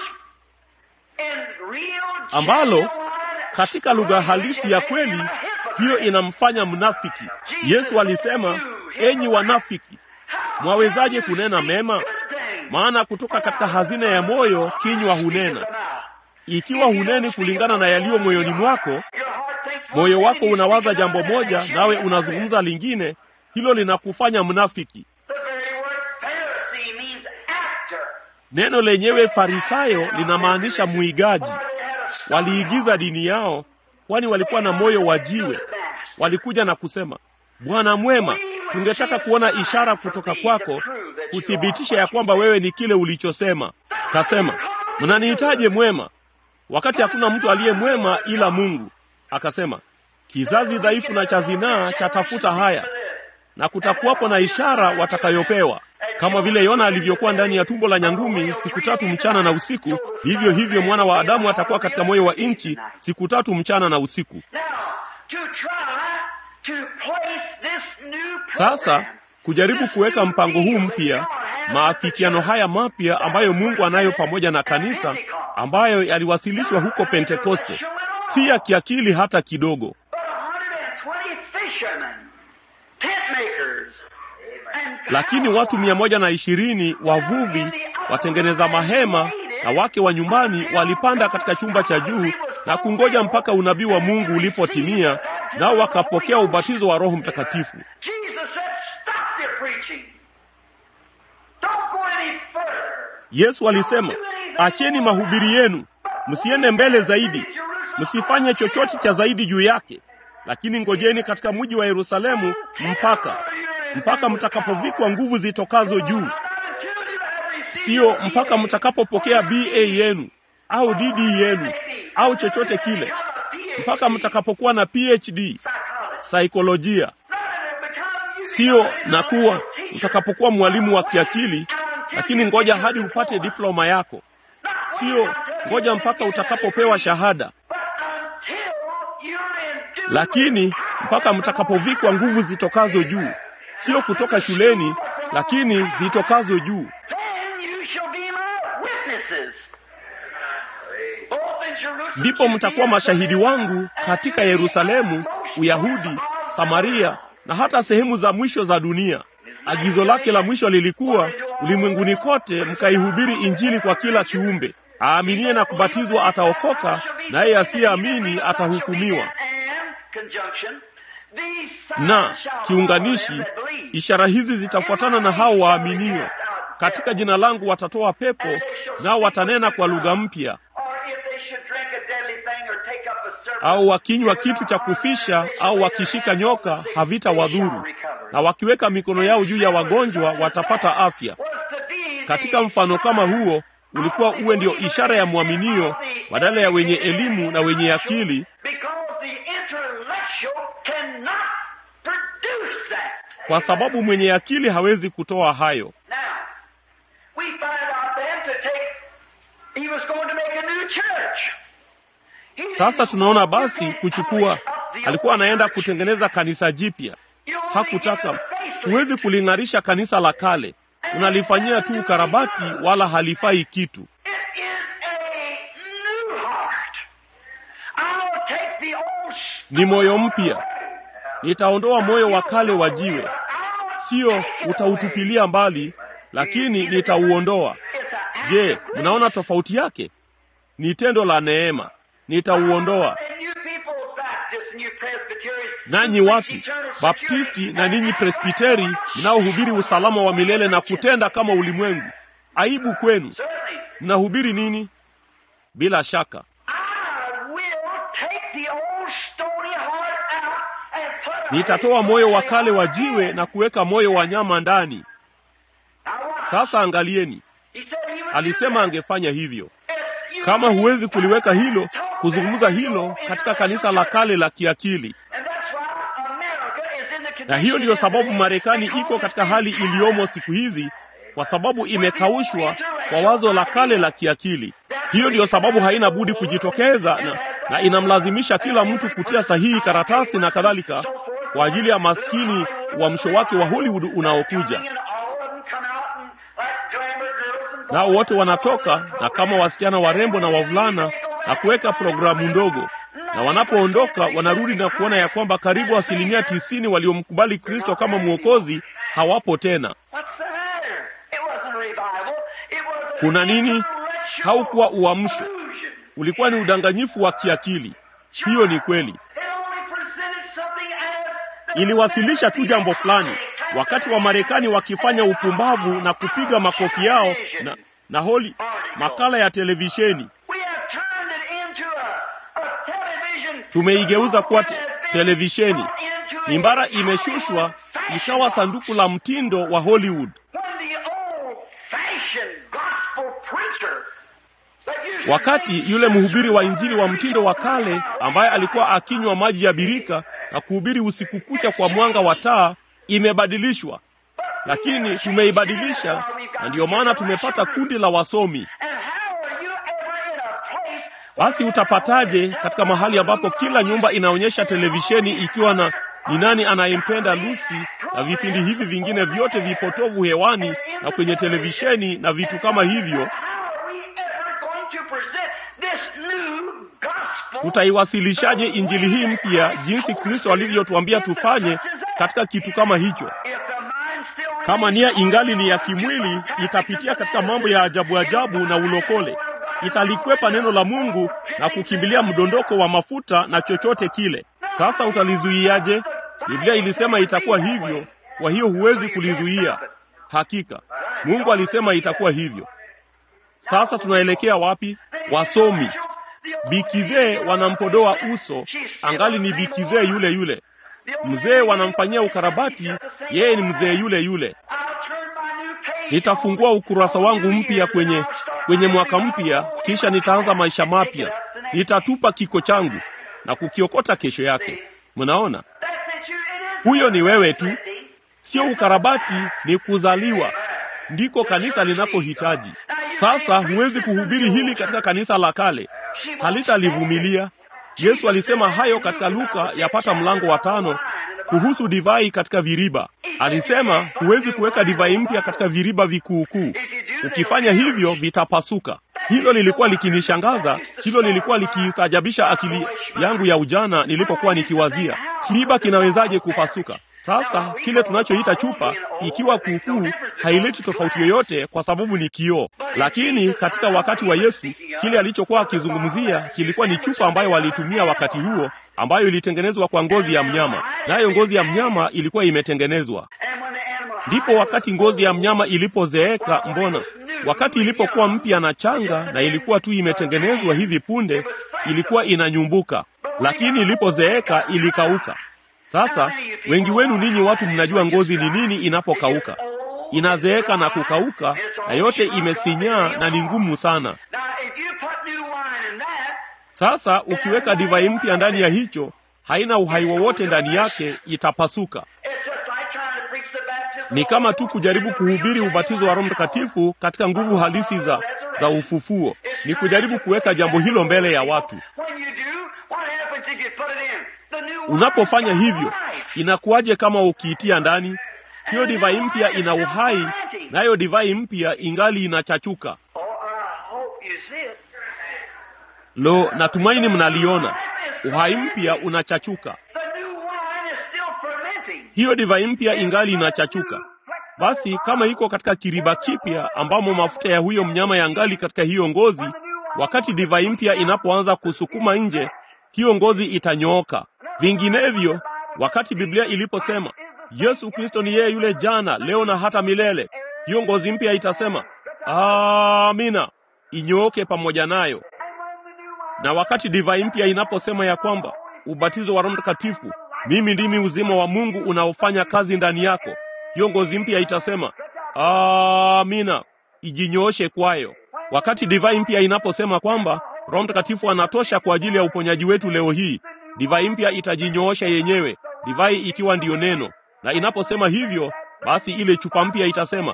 in real, ambalo genuine, katika lugha halisi ya kweli hiyo inamfanya mnafiki. Yesu alisema, enyi wanafiki, mwawezaje kunena mema? Maana kutoka katika hazina ya moyo kinywa hunena. Ikiwa huneni kulingana na yaliyo moyoni mwako, moyo wako unawaza jambo moja, nawe unazungumza lingine, hilo linakufanya mnafiki. The very word Pharisee means actor. Neno lenyewe Farisayo linamaanisha mwigaji. They had a Waliigiza dini yao, kwani walikuwa na moyo wa jiwe. Walikuja na kusema, Bwana mwema, tungetaka kuona ishara kutoka kwako kuthibitisha ya kwamba wewe ni kile ulichosema. Kasema, mnanihitaje mwema, wakati hakuna mtu aliye mwema ila Mungu. Akasema, kizazi dhaifu na cha zinaa chatafuta haya, na kutakuwapo na ishara watakayopewa. Kama vile Yona alivyokuwa ndani ya tumbo la nyangumi siku tatu mchana na usiku, vivyo hivyo mwana wa Adamu atakuwa katika moyo wa nchi siku tatu mchana na usiku. Now, to try to place this new Sasa program, kujaribu kuweka mpango huu mpya, maafikiano haya mapya ambayo Mungu anayo pamoja na kanisa, ambayo yaliwasilishwa huko Pentekoste, si ya kiakili hata kidogo. but 120 fishermen, tent makers, and Lakini watu mia moja na ishirini wavuvi, watengeneza mahema na wake wa nyumbani walipanda katika chumba cha juu na kungoja mpaka unabii wa Mungu ulipotimia, nao wakapokea ubatizo wa Roho Mtakatifu. Jesus said, stop your preaching. Don't go any further. Yesu alisema, acheni mahubiri yenu, msiende mbele zaidi, msifanye chochote cha zaidi juu yake, lakini ngojeni katika mji wa Yerusalemu mpaka mpaka mtakapovikwa nguvu zitokazo juu, siyo mpaka mtakapopokea BA yenu au DD yenu au chochote kile, mpaka mtakapokuwa na PhD saikolojia, sio na kuwa utakapokuwa mwalimu wa kiakili, lakini ngoja hadi upate diploma yako, sio ngoja mpaka utakapopewa shahada, lakini mpaka mtakapovikwa nguvu zitokazo juu, sio kutoka shuleni, lakini zitokazo juu. Ndipo mtakuwa mashahidi wangu katika Yerusalemu, Uyahudi, Samaria na hata sehemu za mwisho za dunia. Agizo lake la mwisho lilikuwa ulimwenguni kote mkaihubiri Injili kwa kila kiumbe. Aaminie na kubatizwa ataokoka, naye asiyeamini atahukumiwa. Na kiunganishi, ishara hizi zitafuatana na hao waaminio. Katika jina langu watatoa pepo, nao watanena kwa lugha mpya, au wakinywa kitu cha kufisha au wakishika nyoka havitawadhuru, na wakiweka mikono yao juu ya wagonjwa watapata afya. Katika mfano kama huo ulikuwa uwe ndio ishara ya mwaminio badala ya wenye elimu na wenye akili, kwa sababu mwenye akili hawezi kutoa hayo. Sasa tunaona basi kuchukua, alikuwa anaenda kutengeneza kanisa jipya. Hakutaka, huwezi kuling'arisha kanisa la kale, unalifanyia tu ukarabati, wala halifai kitu. Ni moyo mpya, nitaondoa moyo wa kale wa jiwe, sio utautupilia mbali, lakini nitauondoa. Je, mnaona tofauti yake? Ni tendo la neema. Nitauondoa. Nanyi watu Baptisti na ninyi Presbiteri mnaohubiri usalama wa milele na kutenda kama ulimwengu, aibu kwenu! Mnahubiri nini? Bila shaka nitatoa moyo wa kale wa jiwe na kuweka moyo wa nyama ndani. Sasa angalieni, alisema angefanya hivyo. Kama huwezi kuliweka hilo, kuzungumza hilo katika kanisa la kale la kiakili, And that's why America is in the na hiyo ndiyo condition sababu it is Marekani because iko katika it's hali iliyomo siku hizi, kwa sababu imekaushwa kwa wazo la kale la kiakili. Hiyo ndiyo sababu haina budi kujitokeza na, na inamlazimisha kila mtu kutia sahihi karatasi na kadhalika kwa ajili ya maskini uamsho wake wa Hollywood unaokuja. Nao wote wanatoka na kama wasichana warembo na wavulana na kuweka programu ndogo, na wanapoondoka wanarudi na kuona ya kwamba karibu asilimia tisini waliomkubali Kristo kama mwokozi hawapo tena. Kuna nini? Haukuwa uamsho, ulikuwa ni udanganyifu wa kiakili. Hiyo ni kweli, iliwasilisha tu jambo fulani, wakati wa Marekani wakifanya upumbavu na kupiga makofi yao na, na holi makala ya televisheni tumeigeuza kuwa te televisheni. Mimbara imeshushwa ikawa sanduku la mtindo wa Hollywood. Wakati yule mhubiri wa injili wa mtindo wa kale ambaye alikuwa akinywa maji ya birika na kuhubiri usiku kucha kwa mwanga wa taa imebadilishwa, lakini tumeibadilisha, na ndiyo maana tumepata kundi la wasomi. Basi utapataje katika mahali ambapo kila nyumba inaonyesha televisheni ikiwa na ni nani anayempenda Lucy na vipindi hivi vingine vyote vipotovu hewani na kwenye televisheni na vitu kama hivyo? Tutaiwasilishaje injili hii mpya jinsi Kristo alivyotuambia tufanye katika kitu kama hicho? Kama nia ingali ni ya kimwili, itapitia katika mambo ya ajabu ajabu na ulokole italikwepa neno la Mungu na kukimbilia mdondoko wa mafuta na chochote kile. Sasa utalizuiaje? Biblia ilisema itakuwa hivyo, kwa hiyo huwezi kulizuia. Hakika Mungu alisema itakuwa hivyo. Sasa tunaelekea wapi? Wasomi bikizee wanampodoa uso, angali ni bikizee yule yule. Mzee wanamfanyia ukarabati, yeye ni mzee yule yule. Nitafungua ukurasa wangu mpya kwenye kwenye mwaka mpya, kisha nitaanza maisha mapya. Nitatupa kiko changu na kukiokota kesho yake. Mnaona, huyo ni wewe tu, sio ukarabati, ni kuzaliwa. Ndiko kanisa linapohitaji. Sasa huwezi kuhubiri hili katika kanisa la kale, halitalivumilia. Yesu alisema hayo katika Luka yapata mlango wa tano kuhusu divai katika viriba. Alisema huwezi kuweka divai mpya katika viriba vikuukuu. Ukifanya hivyo vitapasuka. Hilo lilikuwa likinishangaza, hilo lilikuwa likiistajabisha akili yangu ya ujana nilipokuwa nikiwazia, kiriba kinawezaje kupasuka? Sasa kile tunachoita chupa ikiwa kuukuu haileti tofauti yoyote, kwa sababu ni kioo. Lakini katika wakati wa Yesu, kile alichokuwa akizungumzia kilikuwa ni chupa ambayo walitumia wakati huo, ambayo ilitengenezwa kwa ngozi ya mnyama, nayo ngozi ya mnyama ilikuwa imetengenezwa. Ndipo wakati ngozi ya mnyama ilipozeeka, mbona wakati ilipokuwa mpya na changa na ilikuwa tu imetengenezwa hivi punde, ilikuwa inanyumbuka, lakini ilipozeeka ilikauka. Sasa wengi wenu ninyi watu mnajua ngozi ni nini inapokauka. Inazeeka na kukauka, na yote imesinyaa na ni ngumu sana. Sasa ukiweka divai mpya ndani ya hicho, haina uhai wowote ndani yake, itapasuka. Ni kama tu kujaribu kuhubiri ubatizo wa Roho Mtakatifu katika nguvu halisi za, za ufufuo. Ni kujaribu kuweka jambo hilo mbele ya watu. Unapofanya hivyo, inakuwaje kama ukiitia ndani hiyo divai mpya? Ina uhai, nayo divai mpya ingali inachachuka. Lo, natumaini mnaliona, uhai mpya unachachuka. Hiyo divai mpya ingali inachachuka. Basi kama iko katika kiriba kipya ambamo mafuta ya huyo mnyama yangali katika hiyo ngozi, wakati divai mpya inapoanza kusukuma nje, hiyo ngozi itanyooka. Vinginevyo, wakati Biblia iliposema Yesu Kristo ni yeye yule jana, leo na hata milele, hiyo ngozi mpya itasema amina, inyooke pamoja nayo. Na wakati divai mpya inaposema ya kwamba ubatizo wa Roho Mtakatifu, mimi ndimi uzima wa Mungu unaofanya kazi ndani yako, hiyo ngozi mpya itasema amina, ijinyooshe kwayo. Wakati divai mpya inaposema kwamba Roho Mtakatifu anatosha kwa ajili ya uponyaji wetu leo hii. Divai mpya itajinyoosha yenyewe, divai ikiwa ndiyo neno, na inaposema hivyo, basi ile chupa mpya itasema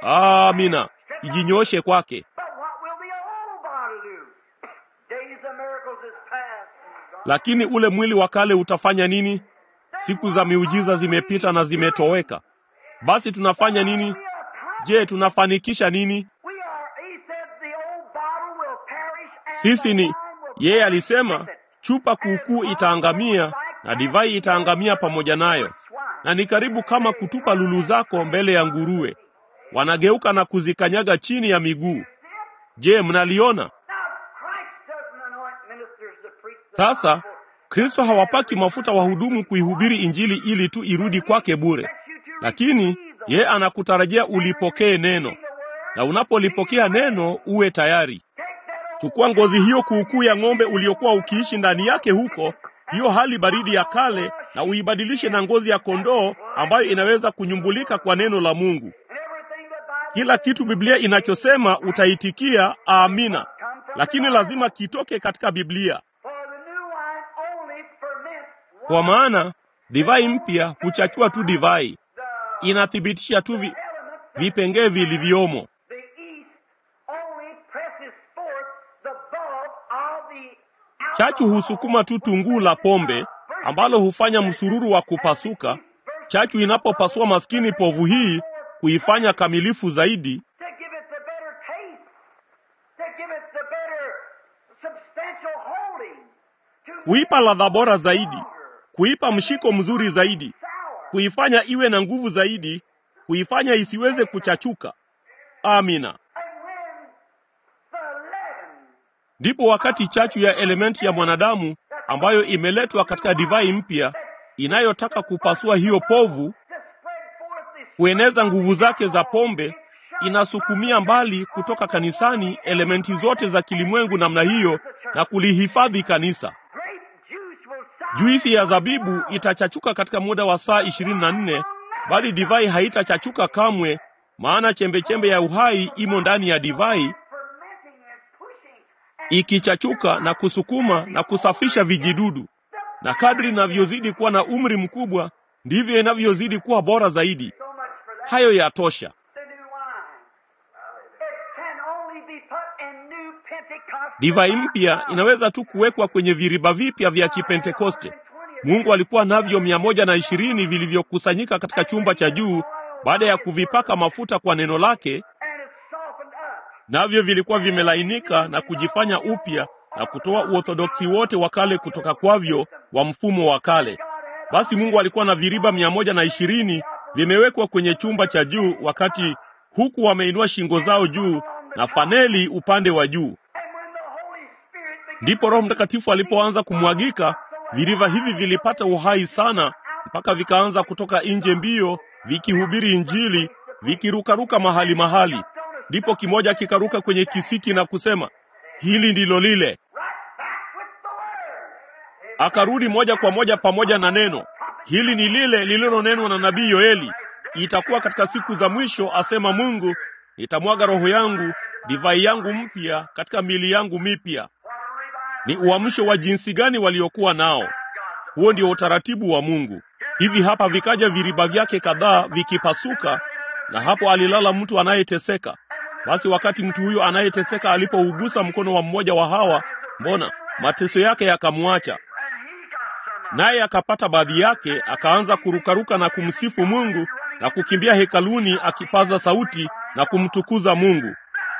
amina, ijinyooshe kwake. But what will the old bottle do? Days of miracles is past. and gone. Lakini ule mwili wa kale utafanya nini? Siku za miujiza zimepita na zimetoweka. Basi tunafanya nini? We are Je, tunafanikisha nini? We are, he said, the old bottle will perish and Sisi the ni wine will yeye perish alisema with it. chupa kuukuu itaangamia na divai itaangamia pamoja nayo, na ni karibu kama kutupa lulu zako mbele ya nguruwe, wanageuka na kuzikanyaga chini ya miguu. Je, mnaliona? Now, Christ doesn't anoint ministers to preach the Sasa gospel. Kristo hawapaki mafuta wahudumu kuihubiri Injili ili tu irudi kwake bure, lakini yeye anakutarajia ulipokee neno, na unapolipokea neno uwe tayari. Chukua ngozi hiyo kuukuu ya ng'ombe uliokuwa ukiishi ndani yake huko, hiyo hali baridi ya kale, na uibadilishe na ngozi ya kondoo ambayo inaweza kunyumbulika kwa neno la Mungu. And everything the Bible Kila kitu Biblia inachosema utaitikia amina, lakini lazima kitoke katika Biblia, for the new wine only ferments kwa maana divai mpya huchachua tu divai, inathibitisha tu vi, vipengee vilivyomo. the yeast only presses forth the bulb of the Chachu husukuma tu tunguu la pombe ambalo hufanya msururu wa kupasuka. Chachu inapopasua maskini povu hii kuifanya kamilifu zaidi, to give it the better taste, to give it the better substantial holding, to kuipa ladha bora zaidi, kuipa mshiko mzuri zaidi, sour. kuifanya iwe na nguvu zaidi, kuifanya isiweze kuchachuka. Amina. And when the leaven Ndipo wakati chachu ya elementi ya mwanadamu ambayo imeletwa katika divai mpya inayotaka kupasua hiyo povu, to spread forth this kueneza nguvu zake za pombe, inasukumia mbali kutoka kanisani elementi zote za kilimwengu namna hiyo na kulihifadhi kanisa. grape juice will sour Juisi ya zabibu itachachuka katika muda wa saa ishirini na nne, bali divai haitachachuka kamwe, maana chembechembe ya uhai imo ndani ya divai, fermenting and pushing and ikichachuka na kusukuma na kusafisha vijidudu. Na kadri inavyozidi kuwa na umri mkubwa, ndivyo inavyozidi kuwa bora zaidi. so much for that. Hayo yatosha. The new wine. It can only be put in new Pentecost. Divai mpya inaweza tu kuwekwa kwenye viriba vipya vya Kipentekoste. Mungu alikuwa navyo mia moja na ishirini vilivyokusanyika katika chumba cha juu baada ya kuvipaka mafuta kwa neno lake, and it's softened up. navyo vilikuwa vimelainika na kujifanya upya na kutoa uorthodoksi wote wa kale kutoka kwavyo wa mfumo wa kale. Basi Mungu alikuwa na viriba mia moja na ishirini vimewekwa kwenye chumba cha juu, wakati huku wameinua shingo zao juu na faneli upande wa juu. And when the Holy Spirit began Ndipo Roho Mtakatifu alipoanza kumwagika, viriva hivi vilipata uhai sana mpaka vikaanza kutoka nje mbio, vikihubiri Injili, vikirukaruka mahali mahali. Ndipo kimoja kikaruka kwenye kisiki na kusema, hili ndilo lile. right back with the word. Akarudi moja kwa moja pamoja na neno, hili ni lile lililonenwa na nabii Yoeli, itakuwa katika siku za mwisho, asema Mungu, nitamwaga roho yangu, divai yangu mpya katika mili yangu mipya. Ni uamsho wa jinsi gani waliokuwa nao! Huo ndio utaratibu wa Mungu. Hivi hapa vikaja viriba vyake kadhaa vikipasuka, na hapo alilala mtu anayeteseka. Basi wakati mtu huyo anayeteseka alipougusa mkono wa mmoja wa hawa, mbona mateso yake yakamwacha, naye akapata baadhi yake, akaanza kurukaruka na kumsifu Mungu na kukimbia hekaluni akipaza sauti na kumtukuza Mungu.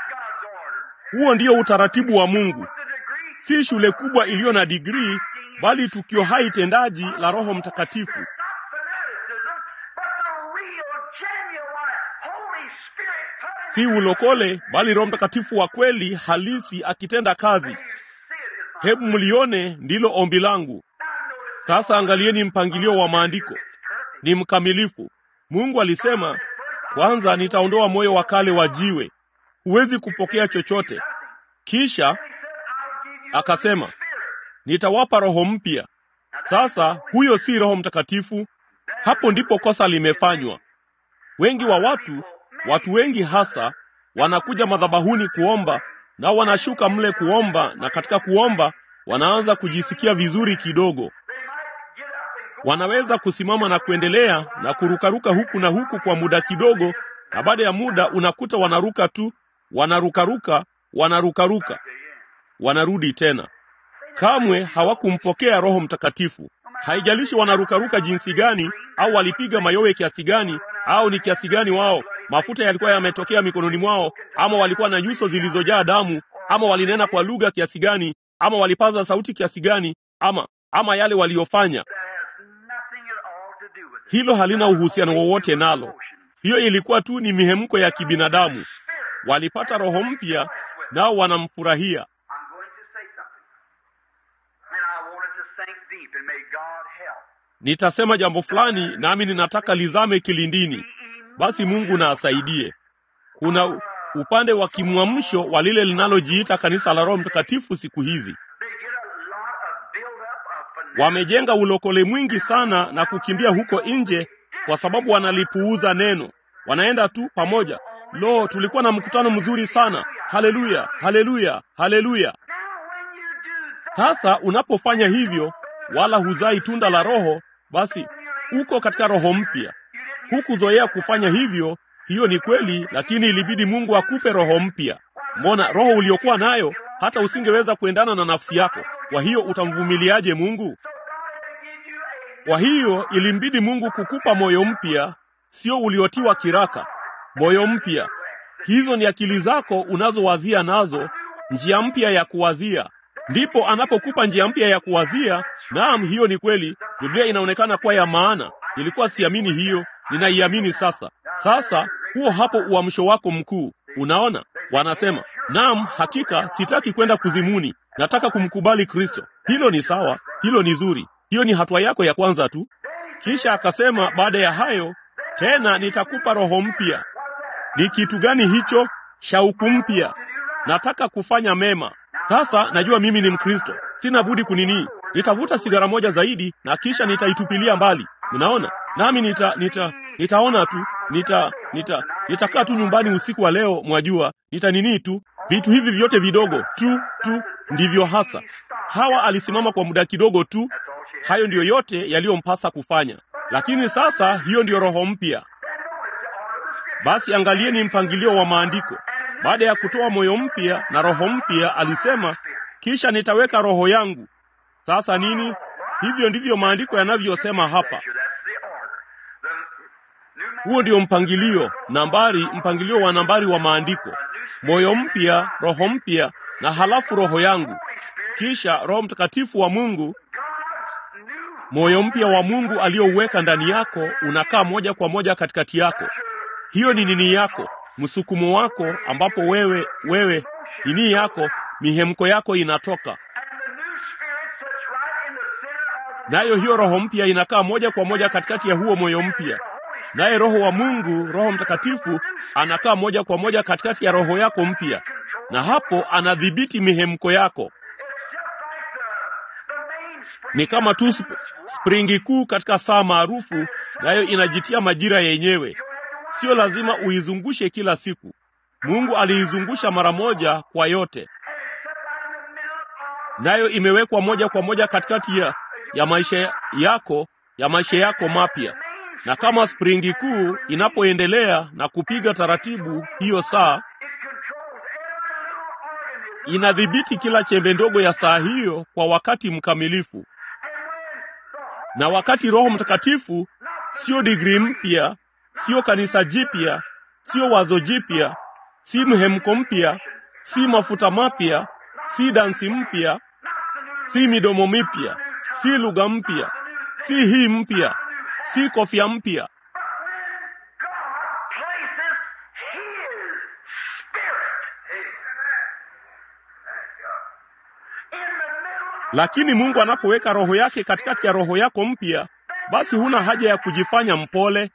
Huo ndio utaratibu wa Mungu, si shule kubwa iliyo na digrii, bali tukio hai tendaji la Roho Mtakatifu. Not fanaticism, but the real, genuine Holy Spirit put si ulokole bali Roho Mtakatifu wa kweli halisi akitenda kazi. You see it is Hebu mlione, ndilo ombi langu. Sasa angalieni mpangilio wa maandiko, ni mkamilifu. Mungu alisema, kwanza nitaondoa moyo wa kale wa jiwe, huwezi kupokea chochote. Kisha akasema, nitawapa roho mpya. Sasa huyo si Roho Mtakatifu. Hapo ndipo kosa limefanywa. Wengi wa watu, watu wengi hasa, wanakuja madhabahuni kuomba nao wanashuka mle kuomba, na katika kuomba wanaanza kujisikia vizuri kidogo. Wanaweza kusimama na kuendelea na kurukaruka huku na huku kwa muda kidogo, na baada ya muda unakuta wanaruka tu, wanarukaruka, wanarukaruka, wanarudi tena. Kamwe hawakumpokea Roho Mtakatifu. Haijalishi wanarukaruka jinsi gani, au walipiga mayowe kiasi gani, au ni kiasi gani wao mafuta yalikuwa yametokea mikononi mwao, ama walikuwa na nyuso zilizojaa damu, ama walinena kwa lugha kiasi gani, ama walipaza sauti kiasi gani, ama ama yale waliyofanya, hilo halina uhusiano wowote nalo. Hiyo ilikuwa tu ni mihemko ya kibinadamu. Walipata roho mpya, nao wanamfurahia. Nitasema jambo fulani, nami ninataka lizame kilindini. Basi Mungu na asaidie. Kuna upande wa kimwamsho wa lile linalojiita kanisa la Roho Mtakatifu siku hizi. Wamejenga ulokole mwingi sana na kukimbia huko nje kwa sababu wanalipuuza neno. Wanaenda tu pamoja. Lo, tulikuwa na mkutano mzuri sana. Haleluya, haleluya, haleluya. Sasa unapofanya hivyo, wala huzai tunda la Roho, basi uko katika roho mpya. Hukuzoea kufanya hivyo. Hiyo ni kweli, lakini ilibidi Mungu akupe roho mpya. Mbona roho uliokuwa nayo hata usingeweza kuendana na nafsi yako? Kwa hiyo utamvumiliaje Mungu? Kwa hiyo ilimbidi Mungu kukupa moyo mpya, sio uliotiwa kiraka. Moyo mpya, hizo ni akili zako unazowazia nazo, njia mpya ya kuwazia. Ndipo anapokupa njia mpya ya kuwazia. Naam, hiyo ni kweli. Biblia inaonekana kuwa ya maana. Nilikuwa siamini hiyo, ninaiamini sasa. Sasa huo hapo uamsho wako mkuu. Unaona, wanasema naam, hakika sitaki kwenda kuzimuni, nataka kumkubali Kristo. Hilo ni sawa, hilo ni zuri, hiyo ni hatua yako ya kwanza tu. Kisha akasema baada ya hayo tena nitakupa roho mpya. Ni kitu gani hicho? Shauku mpya, nataka kufanya mema. Sasa najua mimi ni Mkristo, sina budi kunini, nitavuta sigara moja zaidi na kisha nitaitupilia mbali. Unaona, nami nita, nita nitaona tu nita nita nitakaa tu nyumbani usiku wa leo, mwajua, nitanini tu vitu hivi vyote vidogo tu tu, ndivyo hasa. Hawa alisimama kwa muda kidogo tu, hayo ndiyo yote yaliyompasa kufanya. Lakini sasa hiyo ndiyo roho mpya. Basi angalieni mpangilio wa maandiko. Baada ya kutoa moyo mpya na roho mpya, alisema kisha nitaweka roho yangu. Sasa nini? Hivyo ndivyo maandiko yanavyosema hapa. Huo ndio mpangilio, nambari, mpangilio wa nambari wa maandiko: moyo mpya, roho mpya, na halafu roho yangu, kisha Roho Mtakatifu wa Mungu. Moyo mpya wa Mungu aliyouweka ndani yako unakaa moja kwa moja katikati yako. Hiyo ni nini yako, msukumo wako, ambapo wewe wewe nini yako, mihemko yako inatoka nayo. Hiyo roho mpya inakaa moja kwa moja katikati ya huo moyo mpya naye Roho wa Mungu, Roho Mtakatifu, anakaa moja kwa moja katikati ya roho yako mpya, na hapo anadhibiti mihemko yako. Ni kama tu sp springi kuu katika saa maarufu, nayo inajitia majira yenyewe. Sio lazima uizungushe kila siku. Mungu aliizungusha mara moja kwa yote, nayo imewekwa moja kwa moja katikati ya, ya maisha yako ya maisha yako mapya na kama springi kuu inapoendelea na kupiga taratibu, hiyo saa inadhibiti kila chembe ndogo ya saa hiyo kwa wakati mkamilifu. Na wakati Roho Mtakatifu sio digrii mpya, sio kanisa jipya, sio wazo jipya, si mhemko mpya, si mafuta mapya, si dansi mpya, si midomo mipya, si lugha mpya, si hii mpya si kofia mpya, lakini Mungu anapoweka roho yake katikati ya roho yako mpya, basi huna haja ya kujifanya mpole,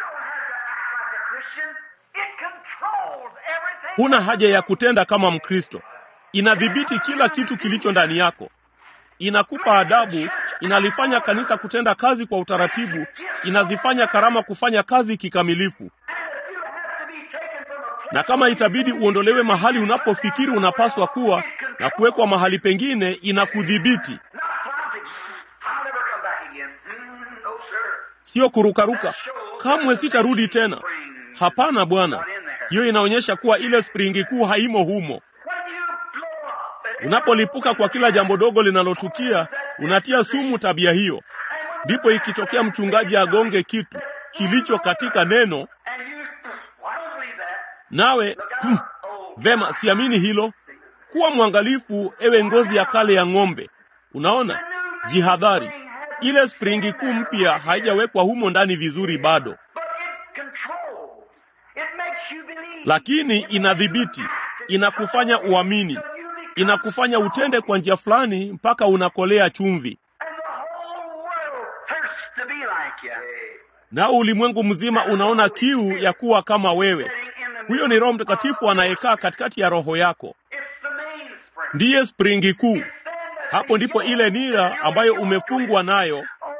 huna haja ya kutenda kama Mkristo. Inadhibiti kila kitu kilicho ndani yako, inakupa adabu inalifanya kanisa kutenda kazi kwa utaratibu, inazifanya karama kufanya kazi kikamilifu. na kama itabidi uondolewe mahali unapofikiri unapaswa kuwa na kuwekwa mahali pengine, inakudhibiti, Not politics. I'll never come back again. Mm, no, sir. sio kurukaruka. Kamwe sitarudi tena. Hapana Bwana, hiyo inaonyesha kuwa ile springi kuu haimo humo. When you blow up and Unapolipuka kwa kila jambo dogo linalotukia, unatia sumu tabia hiyo. Ndipo ikitokea mchungaji agonge kitu kilicho katika neno, and you, well, I don't believe that. nawe hmm, vema, siamini hilo. Kuwa mwangalifu, ewe ngozi ya kale ya ng'ombe. Unaona, jihadhari, ile springi kuu mpya haijawekwa humo ndani vizuri bado, But it controls. It makes you believe. lakini inadhibiti, inakufanya uamini, inakufanya utende kwa njia fulani mpaka unakolea chumvi, And the whole world thirsts to be like you. nao ulimwengu mzima unaona kiu ya kuwa kama wewe. Sitting in the Huyo ni Roho Mtakatifu anayekaa katikati ya roho yako, It's the mainspring. ndiye springi kuu. Then the Hapo ndipo ile nira ambayo umefungwa nayo. Oh,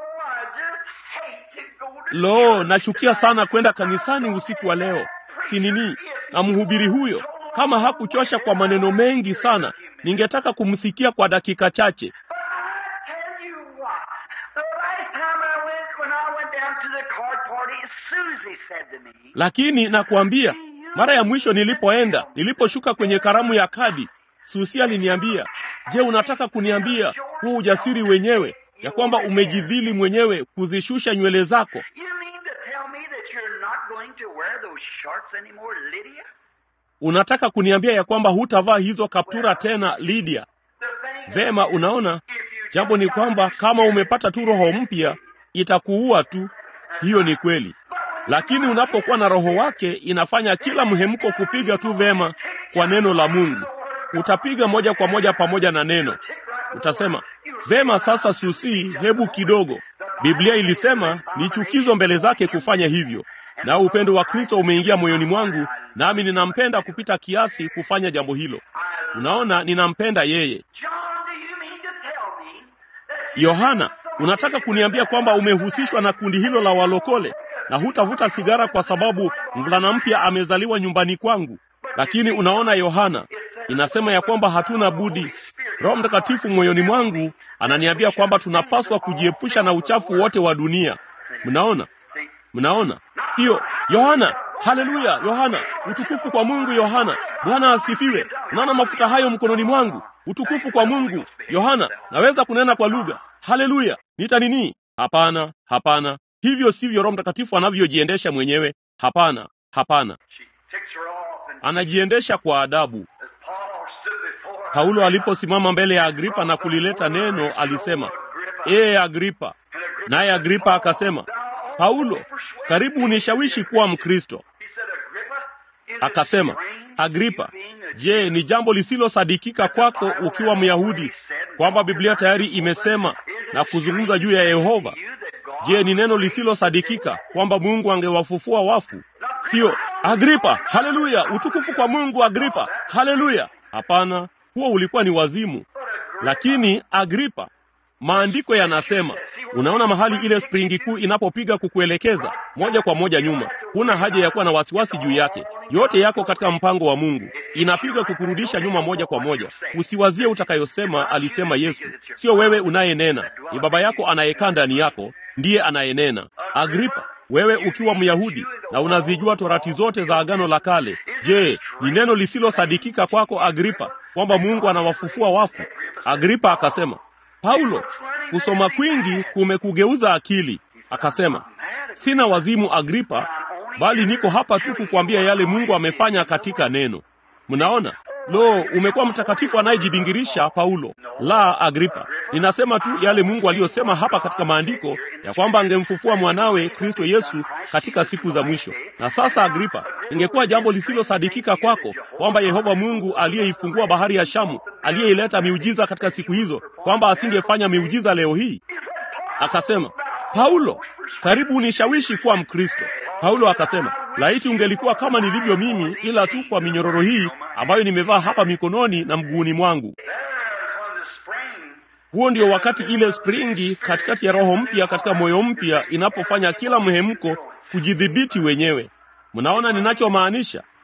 I just hate to go to Lo, nachukia sana kwenda kanisani usiku wa leo. Si nini? Na mhubiri huyo kama hakuchosha kwa maneno mengi sana, ningetaka kumsikia kwa dakika chache. But I tell you what, the last time I went, when I went down to the card party, Susie said to me, Lakini nakuambia, mara ya mwisho nilipoenda, niliposhuka kwenye karamu ya kadi, Susi aliniambia, je, unataka kuniambia huu ujasiri wenyewe ya kwamba umejidhili mwenyewe kuzishusha nywele zako? You mean to tell me that you're not going to wear those shorts anymore, Lydia? Unataka kuniambia ya kwamba hutavaa hizo kaptura tena, Lydia? The thing Vema, unaona, if you jambo ni kwamba kama umepata tu roho mpya itakuua tu. Hiyo ni kweli, lakini unapokuwa na roho wake inafanya kila mhemko kupiga tu vema kwa neno la Mungu. Utapiga moja kwa moja pamoja na neno. Utasema vema, sasa Susi, hebu kidogo. Biblia ilisema ni chukizo mbele zake kufanya hivyo, na upendo wa Kristo umeingia moyoni mwangu, nami ninampenda kupita kiasi kufanya jambo hilo. Unaona, ninampenda yeye. John, do you mean to tell me that you Yohana, unataka kuniambia kwamba umehusishwa na kundi hilo la walokole na hutavuta sigara kwa sababu mvulana mpya amezaliwa nyumbani kwangu? Lakini unaona, Yohana, inasema ya kwamba hatuna budi. Roho Mtakatifu moyoni mwangu ananiambia kwamba tunapaswa kujiepusha na uchafu wote wa dunia. Mnaona, mnaona? Sio Yohana. Haleluya, Yohana, utukufu kwa Mungu. Yohana, Bwana asifiwe. Unaona mafuta hayo mkononi mwangu, utukufu kwa Mungu. Yohana, naweza kunena kwa lugha. Haleluya, nita nini? Hapana, hapana, hivyo sivyo Roho Mtakatifu anavyojiendesha mwenyewe. Hapana, hapana, She takes her off, and anajiendesha kwa adabu. as Paul stood before her, Paulo aliposimama mbele ya Agripa na kulileta neno, alisema, ee Agripa. Naye Agripa akasema, Paulo, karibu unishawishi kuwa Mkristo. He said, Agrippa, is it Akasema, strange Agripa, you being a je, ni jambo lisilosadikika kwako ukiwa Myahudi kwamba Biblia tayari imesema na kuzungumza juu ya Yehova? you that God Je, ni neno lisilosadikika kwamba Mungu angewafufua wafu? Sio Agripa. Haleluya, utukufu kwa Mungu. Agripa, haleluya. Hapana, huo ulikuwa ni wazimu. Lakini Agripa, maandiko yanasema, unaona mahali ile springi kuu inapopiga kukuelekeza moja kwa moja nyuma, huna haja ya kuwa na wasiwasi juu yake. Yote yako katika mpango wa Mungu, inapiga kukurudisha nyuma moja kwa moja. Usiwazie utakayosema, alisema Yesu. Sio wewe unayenena, ni Baba yako anayekaa ndani yako ndiye anayenena. Agripa, wewe ukiwa Myahudi na unazijua torati zote za Agano la Kale, je, ni neno lisilosadikika kwako Agripa kwamba Mungu anawafufua wafu? Agripa akasema, Paulo, kusoma kwingi kumekugeuza akili. Akasema, sina wazimu Agripa, bali niko hapa tu kukwambia yale Mungu amefanya katika neno. Mnaona? Lo, umekuwa mtakatifu anayejibingirisha Paulo. La, Agripa, ninasema tu yale Mungu aliyosema hapa katika maandiko ya kwamba angemfufua mwanawe Kristo Yesu katika siku za mwisho. Na sasa, Agripa, ingekuwa jambo lisilosadikika kwako kwamba Yehova Mungu aliyeifungua bahari ya Shamu, aliyeileta miujiza katika siku hizo, kwamba asingefanya miujiza leo hii? Akasema, Paulo, karibu unishawishi kuwa Mkristo. Paulo akasema, laiti ungelikuwa kama nilivyo mimi, ila tu kwa minyororo hii ambayo nimevaa hapa mikononi na mguuni mwangu. There's when the spring Huo ndio wakati ile springi katikati ya roho mpya katika moyo mpya inapofanya kila mhemko kujidhibiti wenyewe. Mnaona ninachomaanisha? There you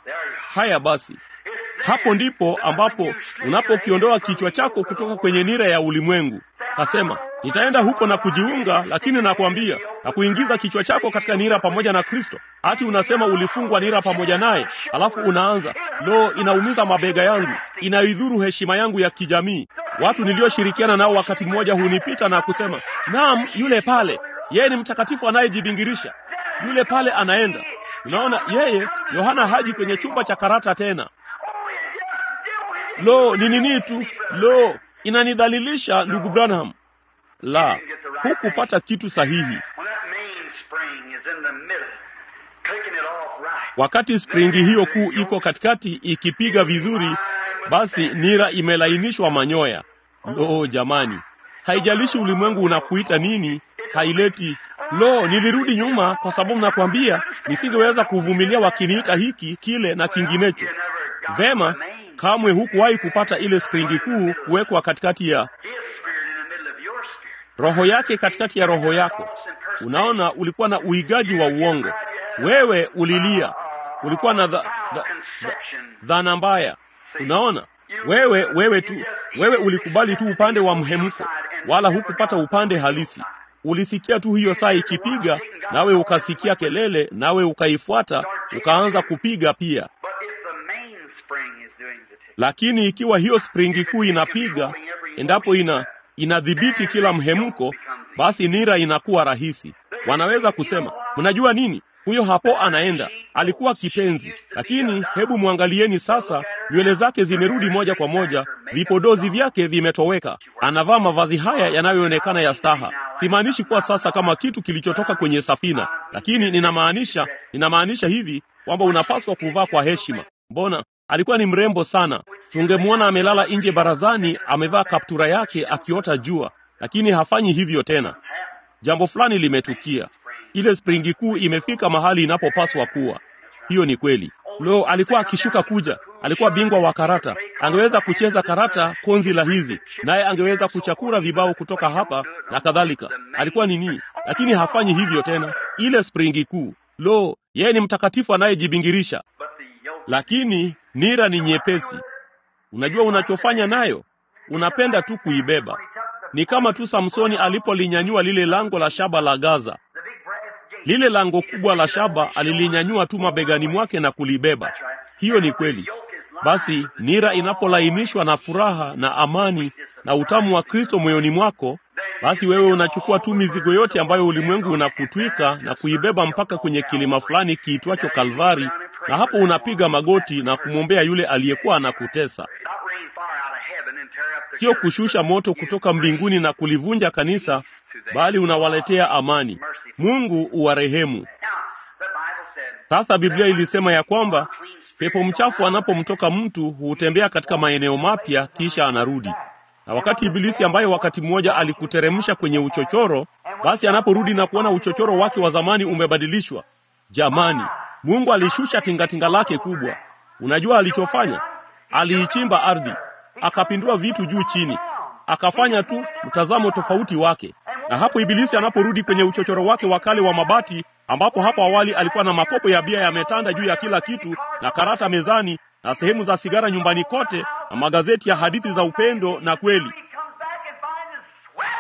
Haya basi, hapo ndipo ambapo unapokiondoa kichwa chako kutoka kwenye nira ya ulimwengu. Kasema, nitaenda huko na kujiunga, lakini nakwambia na kuingiza kichwa chako katika nira pamoja na Kristo. Hati unasema ulifungwa nira pamoja naye, alafu unaanza lo, inaumiza mabega yangu, inaidhuru heshima yangu ya kijamii. Watu nilioshirikiana nao wakati mmoja hunipita na kusema, naam, yule pale, yeye ni mtakatifu anayejibingirisha, yule pale anaenda. Unaona, yeye Yohana haji kwenye chumba cha karata tena. Lo, ni nini tu, lo, inanidhalilisha ndugu Branham. La, hukupata kitu sahihi. When that mainspring is in the middle, clicking it off right. Wakati springi hiyo kuu iko katikati ikipiga vizuri, basi nira imelainishwa manyoya. Lo jamani, haijalishi ulimwengu unakuita nini, haileti lo. Nilirudi nyuma kwa sababu nakwambia nisingeweza kuvumilia wakiniita hiki kile na kinginecho. Vema, kamwe hukuwahi kupata ile springi kuu kuwekwa katikati ya His spirit in the middle of your spirit. roho yake katikati ya roho yako. Unaona, ulikuwa na uigaji wa uongo. Wewe ulilia, ulikuwa na dha, dha, dha, dhana mbaya. Unaona, wewe wewe tu, wewe ulikubali tu upande wa mhemko, wala hukupata upande halisi. Ulisikia tu hiyo saa ikipiga, nawe ukasikia kelele, nawe ukaifuata, ukaanza kupiga pia. But if the mainspring is doing the tick, Lakini ikiwa hiyo springi kuu inapiga, endapo ina inadhibiti kila mhemko, basi nira inakuwa rahisi. Wanaweza kusema, mnajua nini? Huyo hapo anaenda, alikuwa kipenzi, lakini hebu mwangalieni sasa, nywele zake zimerudi moja kwa moja, vipodozi vyake vimetoweka, anavaa mavazi haya yanayoonekana ya staha. Simaanishi kuwa sasa kama kitu kilichotoka kwenye safina, lakini ninamaanisha ninamaanisha hivi kwamba unapaswa kuvaa kwa heshima. Mbona alikuwa ni mrembo sana. Tungemwona amelala nje barazani, amevaa kaptura yake akiota jua, lakini hafanyi hivyo tena. Jambo fulani limetukia. Ile springi kuu imefika mahali inapopaswa kuwa. Hiyo ni kweli. Lo, alikuwa akishuka kuja, alikuwa bingwa wa karata, angeweza kucheza karata konzi la hizi, naye angeweza kuchakura vibao kutoka hapa na kadhalika. Alikuwa nini? Lakini hafanyi hivyo tena. Ile springi kuu, lo, yeye ni mtakatifu anayejibingirisha, but the yoke lakini nira ni nyepesi. Unajua unachofanya nayo, unapenda tu kuibeba. Ni kama tu Samsoni alipolinyanyua lile lango la shaba la Gaza. the big brass gate. Lile lango kubwa la shaba alilinyanyua tu mabegani mwake na kulibeba. Hiyo ni kweli. Basi nira inapolainishwa na furaha na amani na utamu wa Kristo moyoni mwako, basi wewe unachukua tu mizigo yote ambayo ulimwengu unakutwika na kuibeba mpaka kwenye kilima fulani kiitwacho Kalvari, na hapo unapiga magoti na kumwombea yule aliyekuwa anakutesa. Not rain fire out of heaven and tear up the Sio church. kushusha moto kutoka mbinguni na kulivunja kanisa, bali unawaletea amani. Mungu uwarehemu. Now, the Bible said, Sasa Biblia ilisema ya kwamba pepo mchafu anapomtoka mtu hutembea katika maeneo mapya kisha anarudi. Na wakati Ibilisi ambaye wakati mmoja alikuteremsha kwenye uchochoro, basi anaporudi na kuona uchochoro wake wa zamani umebadilishwa, jamani, Mungu alishusha tingatinga lake kubwa. Unajua alichofanya? Aliichimba ardhi, akapindua vitu juu chini, akafanya tu mtazamo tofauti wake. Na hapo Ibilisi anaporudi kwenye uchochoro wake wa kale wa mabati, ambapo hapo awali alikuwa na makopo ya bia yametanda juu ya kila kitu na karata mezani na sehemu za sigara nyumbani kote na magazeti ya hadithi za upendo na kweli, he comes back and finds the sweat.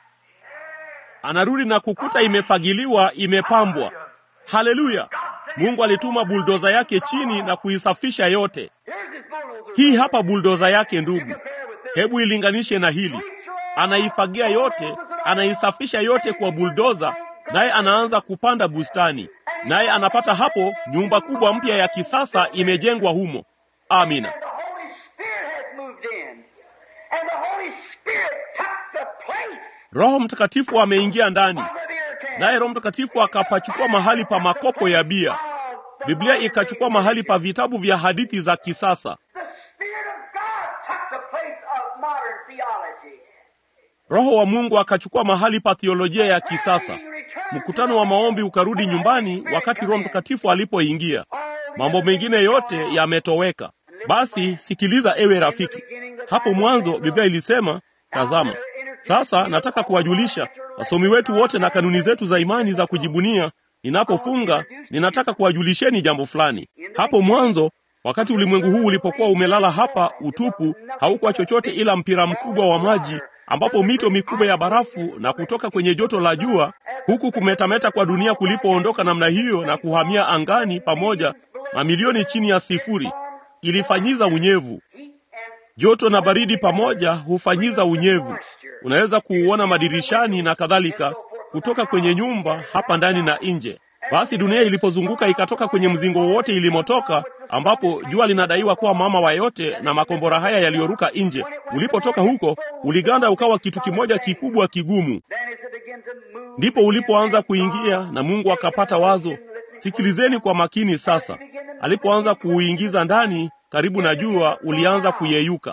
anarudi na kukuta imefagiliwa, imepambwa. Haleluya! Mungu alituma buldoza yake chini na kuisafisha yote. Here's his bulldozer. Hii hapa buldoza yake, ndugu. Hebu ilinganishe na hili. Anaifagia yote, anaisafisha yote kwa buldoza, naye anaanza kupanda bustani, naye anapata hapo nyumba kubwa mpya ya kisasa imejengwa humo. Amina. And the Holy Spirit has moved in. And the Holy Spirit took the place Roho Mtakatifu ameingia ndani, of the beer can. naye Roho Mtakatifu akapachukua mahali pa makopo ya bia. Biblia ikachukua mahali pa vitabu vya hadithi za kisasa. The Spirit of God took the place of modern theology. Roho wa Mungu akachukua mahali pa theolojia ya kisasa. Mkutano wa maombi ukarudi nyumbani wakati Roho Mtakatifu alipoingia. Mambo mengine yote yametoweka. Basi sikiliza, ewe rafiki. Hapo mwanzo Biblia ilisema, tazama, sasa nataka kuwajulisha wasomi wetu wote na kanuni zetu za imani za kujibunia. Ninapofunga ninataka kuwajulisheni jambo fulani. Hapo mwanzo Wakati ulimwengu huu ulipokuwa umelala hapa utupu, haukuwa chochote ila mpira mkubwa wa maji ambapo mito mikubwa ya barafu na kutoka kwenye joto la jua huku kumetameta kwa dunia kulipoondoka namna hiyo na kuhamia angani pamoja mamilioni chini ya sifuri, ilifanyiza unyevu. Joto na baridi pamoja hufanyiza unyevu. Unaweza kuuona madirishani na kadhalika, kutoka kwenye nyumba hapa ndani na nje. Basi dunia ilipozunguka ikatoka kwenye mzingo wowote ilimotoka, ambapo jua linadaiwa kuwa mama wa yote, na makombora haya yaliyoruka nje, ulipotoka huko uliganda ukawa kitu kimoja kikubwa kigumu. Ndipo ulipoanza kuingia, na Mungu akapata wazo. Sikilizeni kwa makini sasa. Alipoanza kuuingiza ndani karibu na jua, ulianza kuyeyuka.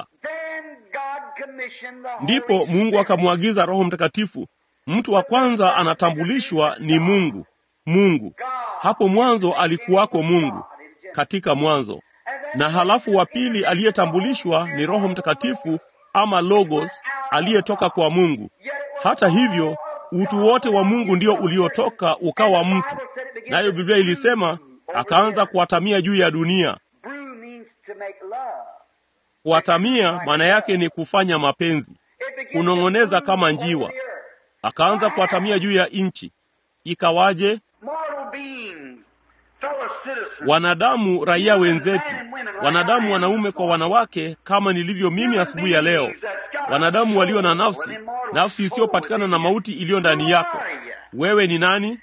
Ndipo Mungu akamwagiza Roho Mtakatifu. Mtu wa kwanza anatambulishwa ni Mungu. Mungu hapo mwanzo alikuwako Mungu katika mwanzo, na halafu wa pili aliyetambulishwa ni Roho Mtakatifu ama Logos aliyetoka kwa Mungu. Hata hivyo, utu wote wa Mungu ndio uliotoka ukawa mtu, nayo Biblia ilisema akaanza kuatamia juu ya dunia. Kuatamia maana yake ni kufanya mapenzi, kunong'oneza kama njiwa. Akaanza kuatamia juu ya nchi. Ikawaje? Wanadamu, raia wenzetu, wanadamu wanaume kwa wanawake, kama nilivyo mimi asubuhi ya leo, wanadamu walio na nafsi, nafsi isiyopatikana na mauti iliyo ndani yako. Wewe ni nani?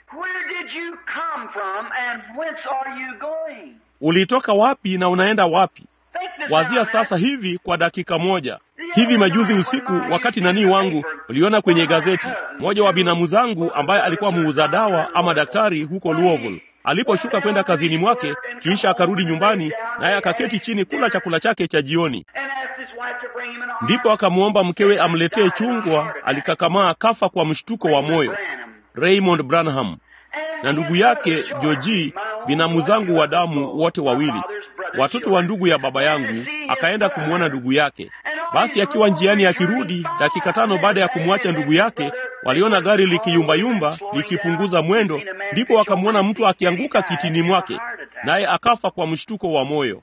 Ulitoka wapi na unaenda wapi? Wazia sasa hivi kwa dakika moja. Hivi majuzi usiku, wakati nanii wangu uliona kwenye gazeti, mmoja wa binamu zangu ambaye alikuwa muuza dawa ama daktari huko Louisville aliposhuka kwenda kazini mwake, kisha akarudi nyumbani, naye akaketi chini kula chakula chake cha jioni. Ndipo akamwomba mkewe amletee chungwa. Alikakamaa kafa kwa mshtuko wa moyo. Raymond Branham na ndugu yake Joji, binamu zangu wa damu wote wawili, watoto wa ndugu ya baba yangu, akaenda kumwona ndugu yake. Basi akiwa njiani akirudi, dakika tano baada ya kumwacha ndugu yake, waliona gari likiyumbayumba likipunguza mwendo, ndipo wakamwona mtu akianguka kitini mwake, naye akafa kwa mshtuko wa moyo.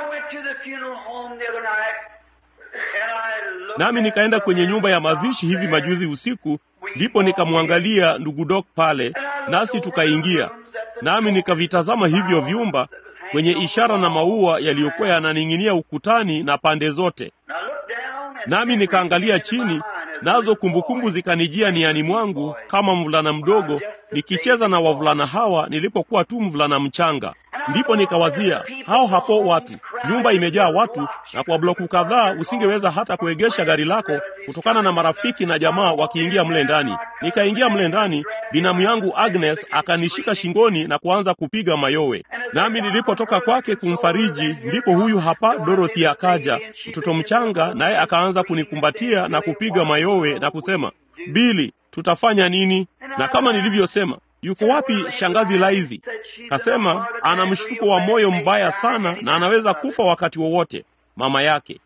Nami nikaenda kwenye nyumba ya mazishi hivi majuzi usiku, ndipo nikamwangalia ndugu Dok pale, nasi tukaingia, nami nikavitazama hivyo vyumba kwenye ishara na maua yaliyokuwa yananing'inia ukutani na pande zote. Nami nikaangalia chini, nazo kumbukumbu zikanijia niani mwangu kama mvulana mdogo nikicheza na wavulana hawa nilipokuwa tu mvulana mchanga. Ndipo nikawazia hao hapo watu, nyumba imejaa watu, na kwa bloku kadhaa usingeweza hata kuegesha gari lako kutokana na marafiki na jamaa wakiingia mle ndani. Nikaingia mle ndani, binamu yangu Agnes akanishika shingoni na kuanza kupiga mayowe, nami nilipotoka kwake kumfariji, ndipo huyu hapa Dorothy akaja, mtoto mchanga, naye akaanza kunikumbatia na kupiga mayowe na kusema, Bili, tutafanya nini? Na kama nilivyosema Yuko wapi shangazi Laizi? Kasema ana mshtuko wa moyo mbaya sana na anaweza kufa wakati wowote, mama yake.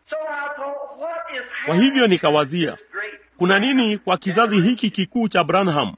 Kwa hivyo nikawazia, kuna nini kwa kizazi hiki kikuu cha Branham?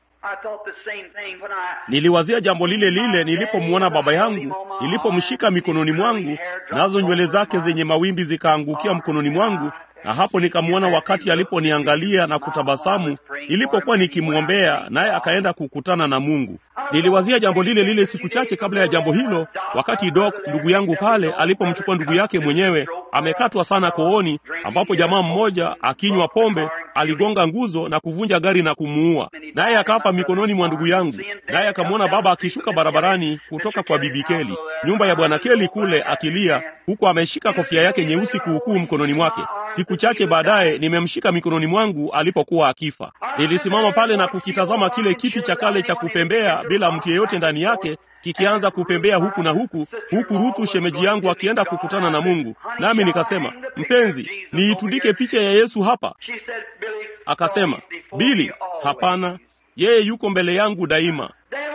Niliwazia jambo lile lile nilipomwona baba yangu, nilipomshika mikononi mwangu, nazo nywele zake zenye mawimbi zikaangukia mkononi mwangu, na hapo nikamwona wakati aliponiangalia na kutabasamu nilipokuwa nikimwombea, naye akaenda kukutana na Mungu. Niliwazia jambo lile lile siku chache kabla ya jambo hilo, wakati Doc ndugu yangu pale alipomchukua ndugu yake mwenyewe, amekatwa sana kooni, ambapo jamaa mmoja akinywa pombe aligonga nguzo na kuvunja gari na kumuua, naye akafa mikononi mwa ndugu yangu. Naye akamwona baba akishuka barabarani kutoka kwa bibi Keli, nyumba ya bwana Keli kule, akilia huku ameshika kofia yake nyeusi kuukuu mkononi mwake. Siku chache baadaye nimemshika mikononi mwangu alipokuwa akifa. Nilisimama pale na kukitazama kile kiti cha kale cha kupembea bila mtu yeyote ndani yake kikianza kupembea huku na huku, huku Ruthu shemeji yangu akienda kukutana na Mungu. Nami nikasema, mpenzi, niitundike picha ya Yesu hapa. Akasema, Bili, hapana, yeye yuko mbele yangu daima.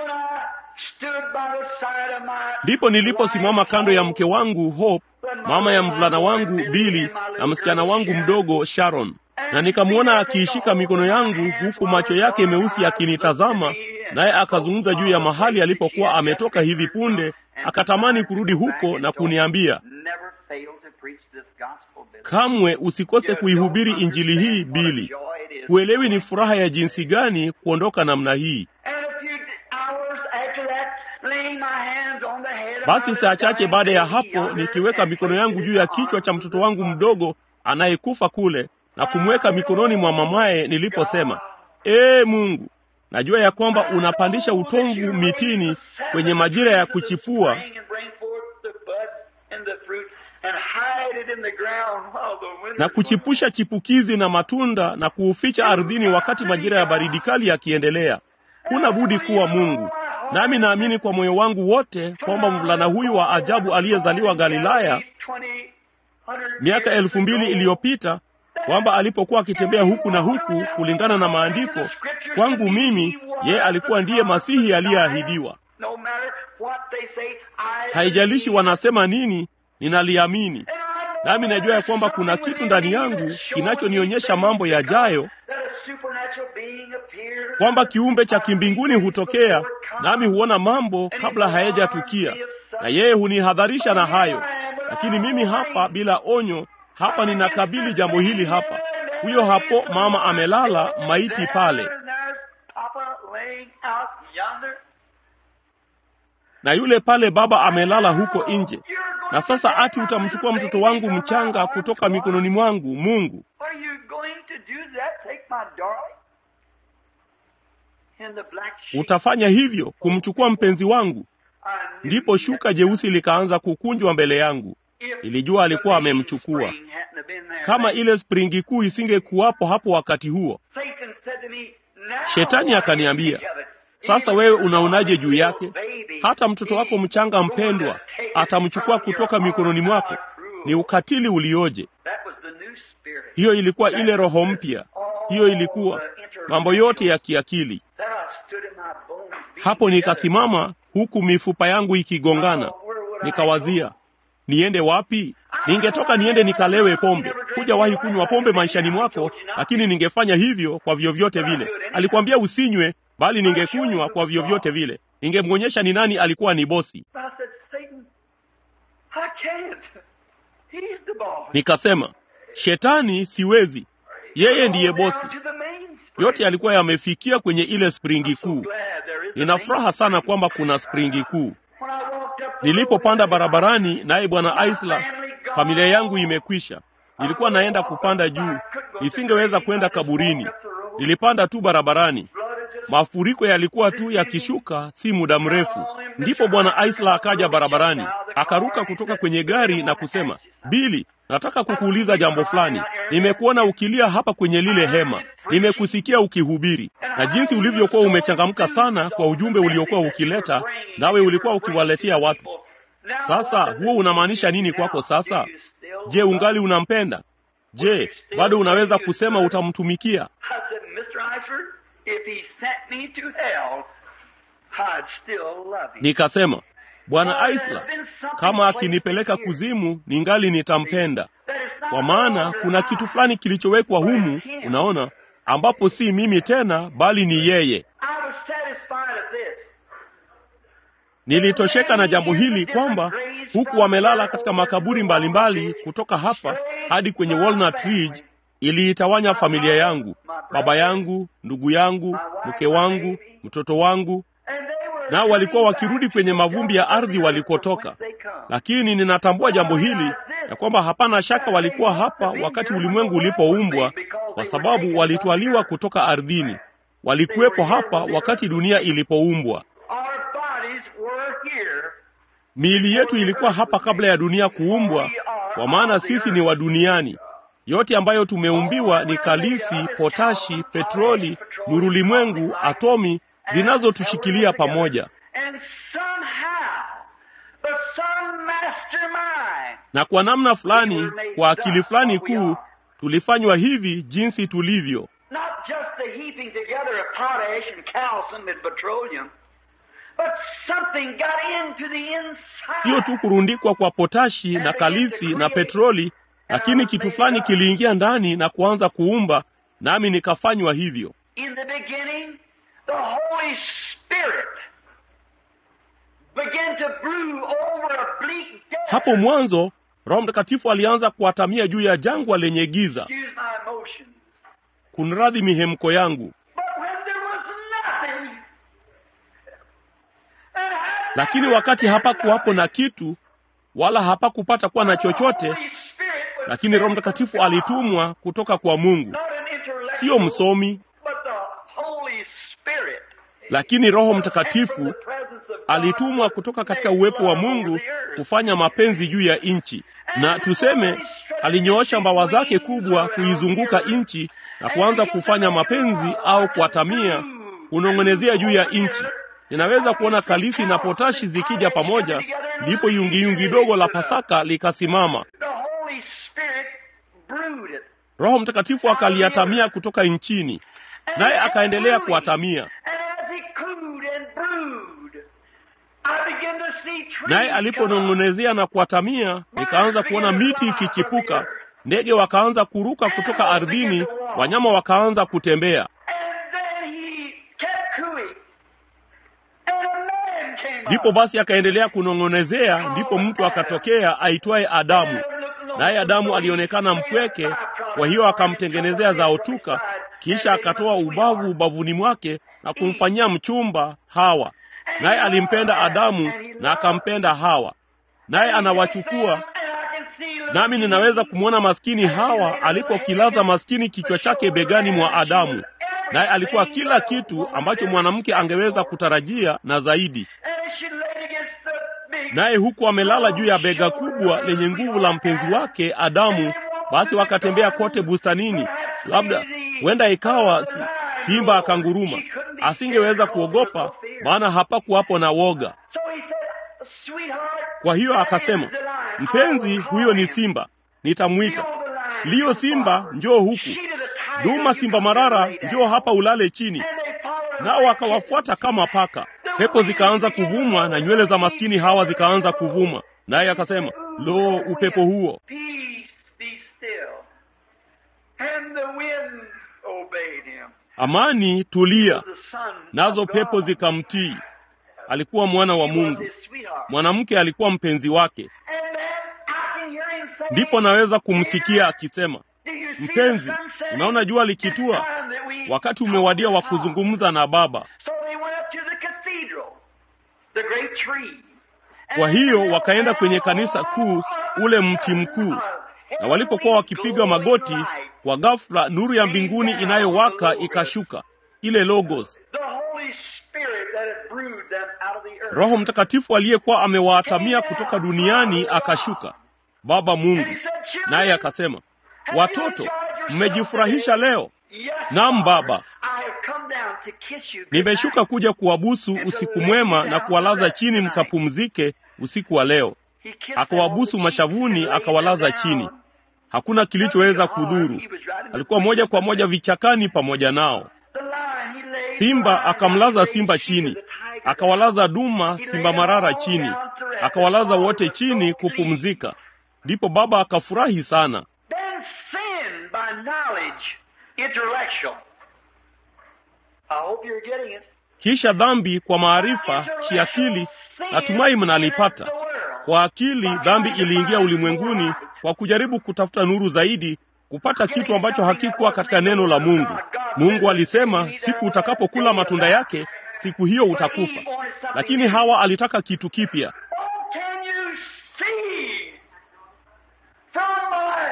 Ndipo niliposimama kando ya mke wangu Hope, mama ya mvulana wangu Bili na msichana wangu mdogo Sharon, na nikamwona akiishika mikono yangu huku macho yake meusi akinitazama, naye akazungumza juu ya mahali alipokuwa ametoka hivi punde akatamani kurudi huko na kuniambia, kamwe usikose kuihubiri injili hii Bili. Huelewi ni furaha ya jinsi gani kuondoka namna hii. Basi saa chache baada ya hapo, nikiweka mikono yangu juu ya kichwa cha mtoto wangu mdogo anayekufa kule na kumweka mikononi mwa mamaye, niliposema ee Mungu, najua ya kwamba unapandisha utomvu mitini kwenye majira ya kuchipua na kuchipusha chipukizi na matunda na kuuficha ardhini wakati majira ya baridi kali yakiendelea. Huna budi kuwa Mungu. Nami naamini kwa moyo wangu wote kwamba mvulana huyu wa ajabu aliyezaliwa Galilaya miaka elfu mbili iliyopita kwamba alipokuwa akitembea huku na huku kulingana na maandiko, kwangu mimi ye alikuwa ndiye Masihi aliyeahidiwa. Haijalishi wanasema nini, ninaliamini nami najua ya kwamba kuna kitu ndani yangu kinachonionyesha mambo yajayo, kwamba kiumbe cha kimbinguni hutokea, nami huona mambo kabla hayajatukia, na yeye hunihadharisha na hayo. Lakini mimi hapa bila onyo, hapa ninakabili jambo hili hapa. Huyo hapo mama amelala maiti pale, na yule pale baba amelala huko nje. Na sasa ati utamchukua mtoto wangu mchanga kutoka mikononi mwangu, Mungu? Utafanya hivyo kumchukua mpenzi wangu? Ndipo shuka jeusi likaanza kukunjwa mbele yangu. Ilijua alikuwa amemchukua. Kama ile springi kuu isingekuwapo hapo wakati huo, Shetani akaniambia, sasa wewe unaonaje juu yake? Hata mtoto wako mchanga mpendwa atamchukua kutoka mikononi mwako. Ni ukatili ulioje! Hiyo ilikuwa ile roho mpya, hiyo ilikuwa mambo yote ya kiakili. Hapo nikasimama huku mifupa yangu ikigongana, nikawazia niende wapi? Ningetoka niende nikalewe pombe. Hujawahi kunywa pombe maishani mwako, lakini ningefanya hivyo kwa vyovyote vile. Alikwambia usinywe, bali ningekunywa kwa vyovyote vile. Ningemwonyesha ni nani alikuwa ni bosi. Nikasema, Shetani, siwezi, yeye ndiye bosi. Yote yalikuwa yamefikia kwenye ile springi kuu. Nina furaha sana kwamba kuna springi kuu. Nilipopanda barabarani, naye bwana Isla, familia yangu imekwisha. Nilikuwa naenda kupanda juu, nisingeweza kwenda kaburini. Nilipanda tu barabarani, mafuriko yalikuwa tu yakishuka, si muda mrefu. Ndipo bwana Isla akaja barabarani, akaruka kutoka kwenye gari na kusema, Bili, nataka kukuuliza jambo fulani. Nimekuona ukilia hapa kwenye lile hema, nimekusikia ukihubiri na jinsi ulivyokuwa umechangamka sana kwa ujumbe uliokuwa ukileta, nawe ulikuwa ukiwaletea watu. Sasa huo unamaanisha nini kwako sasa? Je, ungali unampenda? Je, bado unaweza kusema utamtumikia? Nikasema, Bwana Isla, kama akinipeleka kuzimu, ningali nitampenda, kwa maana kuna kitu fulani kilichowekwa humu, unaona, ambapo si mimi tena, bali ni yeye. Nilitosheka na jambo hili kwamba huku wamelala katika makaburi mbalimbali mbali, kutoka hapa hadi kwenye Walnut Ridge, iliitawanya familia yangu, baba yangu, ndugu yangu, mke wangu, mtoto wangu, nao walikuwa wakirudi kwenye mavumbi ya ardhi walikotoka. Lakini ninatambua jambo hili ya kwamba hapana shaka walikuwa hapa wakati ulimwengu ulipoumbwa, kwa sababu walitwaliwa kutoka ardhini. Walikuwepo hapa wakati dunia ilipoumbwa. Miili yetu ilikuwa hapa kabla ya dunia kuumbwa, kwa maana sisi ni wa duniani. Yote ambayo tumeumbiwa ni kalisi, potashi, petroli, nurulimwengu, atomi zinazotushikilia pamoja. Na kwa namna fulani, kwa akili fulani kuu, tulifanywa hivi jinsi tulivyo. Sio tu kurundikwa kwa potashi na kalisi na petroli, lakini kitu fulani kiliingia ndani na kuanza kuumba, nami nikafanywa hivyo. began to brew over a bleak desert. Hapo mwanzo Roho Mtakatifu alianza kuatamia juu ya jangwa lenye giza. Excuse my emotions. Kunradhi mihemko yangu, But when there was nothing, and had lakini never wakati been hapakuwapo na nothing, kitu wala hapakupata kuwa na chochote, the Holy Spirit was lakini Roho sent Mtakatifu from God. alitumwa kutoka kwa Mungu, Not an intellectual, sio msomi, but the Holy Spirit. lakini Roho was sent from Mtakatifu the presence of God alitumwa to kutoka make katika uwepo wa love over Mungu the earth. kufanya mapenzi juu ya nchi, na tuseme alinyoosha mbawa zake kubwa kuizunguka nchi na kuanza kufanya mapenzi au kuatamia, kunong'onezea juu ya nchi. Ninaweza kuona kalisi na potashi zikija pamoja, ndipo yungiyungi dogo la Pasaka likasimama. The Holy Spirit brewed it. Roho Mtakatifu akaliatamia kutoka nchini, naye akaendelea kuatamia. And as he cooed and brewed, I began to see trees Naye come up. aliponong'onezea na kuatamia, nikaanza kuona miti ikichipuka, ndege wakaanza kuruka kutoka ardhini, wanyama wakaanza kutembea. And then he kept cooing. And a man came Ndipo up. basi akaendelea kunong'onezea, ndipo mtu akatokea aitwaye Adamu. Naye Adamu alionekana mpweke, kwa hiyo akamtengenezea zaotuka, kisha akatoa ubavu ubavuni mwake na kumfanyia mchumba Hawa. Naye alimpenda Adamu na akampenda Hawa, naye anawachukua nami ninaweza kumwona maskini Hawa alipokilaza maskini kichwa chake begani mwa Adamu, naye alikuwa kila kitu ambacho mwanamke angeweza kutarajia na zaidi. Naye huku amelala juu ya bega kubwa lenye nguvu la mpenzi wake Adamu. Basi wakatembea kote bustanini, labda huenda ikawa si, simba akanguruma. Asingeweza kuogopa, maana hapakuwapo na woga. Kwa hiyo akasema, mpenzi, huyo ni simba, nitamwita. Liyo simba, njoo huku. Duma simba marara, njoo hapa ulale chini. Nao akawafuata kama paka. Pepo zikaanza kuvuma na nywele za maskini Hawa zikaanza kuvuma, naye akasema, lo, upepo huo! Peace, be still. And the wind obeyed him. Amani, tulia. The son Nazo of pepo God. zikamtii. Alikuwa mwana wa He was Mungu, his sweetheart. mwanamke alikuwa mpenzi wake. And then I can hear him say, Ndipo naweza kumsikia akisema, "Do you see mpenzi, the sun setting? unaona jua It's likitua, time that we wakati umewadia wa talk to God." kuzungumza na Baba. So they went up to the cathedral, the great tree. Kwa hiyo wakaenda kwenye kanisa kuu, ule mti mkuu, na walipokuwa wakipiga magoti, kwa ghafla nuru ya mbinguni inayowaka ikashuka, ile Logos, The Holy Spirit that had brewed them out of the earth. Roho Mtakatifu aliyekuwa amewaatamia kutoka duniani akashuka, Baba Mungu. Naye akasema, watoto, mmejifurahisha leo? Yes, Naam, Father. Baba. I have come down to kiss you. Nimeshuka kuja kuwabusu usiku mwema na kuwalaza chini mkapumzike usiku wa leo. He kissed Akawabusu them on the mashavuni, cheeks and laid akawalaza them chini. down. Hakuna kilichoweza kudhuru. Alikuwa moja kwa moja vichakani pamoja nao. The lion, he laid Simba the lion akamlaza down, simba the chini, tiger down. akawalaza duma simba marara chini, akawalaza wote chini kupumzika. Ndipo Baba akafurahi sana. Then sin by knowledge, intellectual. I hope you're getting it. Kisha dhambi kwa maarifa kiakili, natumai mnalipata. Kwa akili dhambi iliingia ulimwenguni kwa kujaribu kutafuta nuru zaidi, kupata kitu ambacho hakikuwa katika neno la Mungu. Mungu alisema siku utakapokula matunda yake, siku hiyo utakufa. Lakini Hawa alitaka kitu kipya. Oh, can you see from my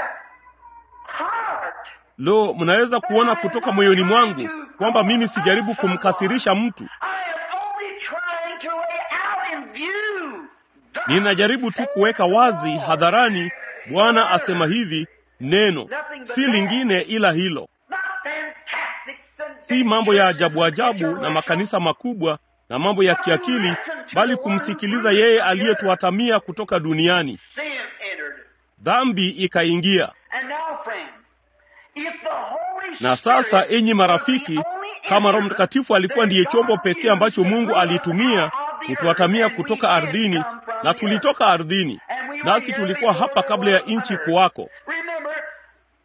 heart? Lo, mnaweza kuona kutoka moyoni mwangu kwamba mimi sijaribu kumkasirisha mtu, I am only trying to lay out in view. Thus ninajaribu tu kuweka wazi hadharani, Bwana asema hivi, neno si lingine ila hilo. Not fantastic si mambo ya ajabu ajabu na makanisa makubwa na mambo ya kiakili, bali kumsikiliza yeye aliyetuatamia kutoka duniani. Sin entered. Dhambi ikaingia. And now, friends, if the Holy Na sasa, Spirit enyi marafiki, was the only kama Roho instrument Mtakatifu alikuwa ndiye that chombo God pekee used ambacho to Mungu bring us alitumia out of the kutuatamia earth, and kutoka we did ardhini, come from na the tulitoka ardhini, And we were nasi here tulikuwa before hapa there kabla ya was nchi earth. kuwako. Remember,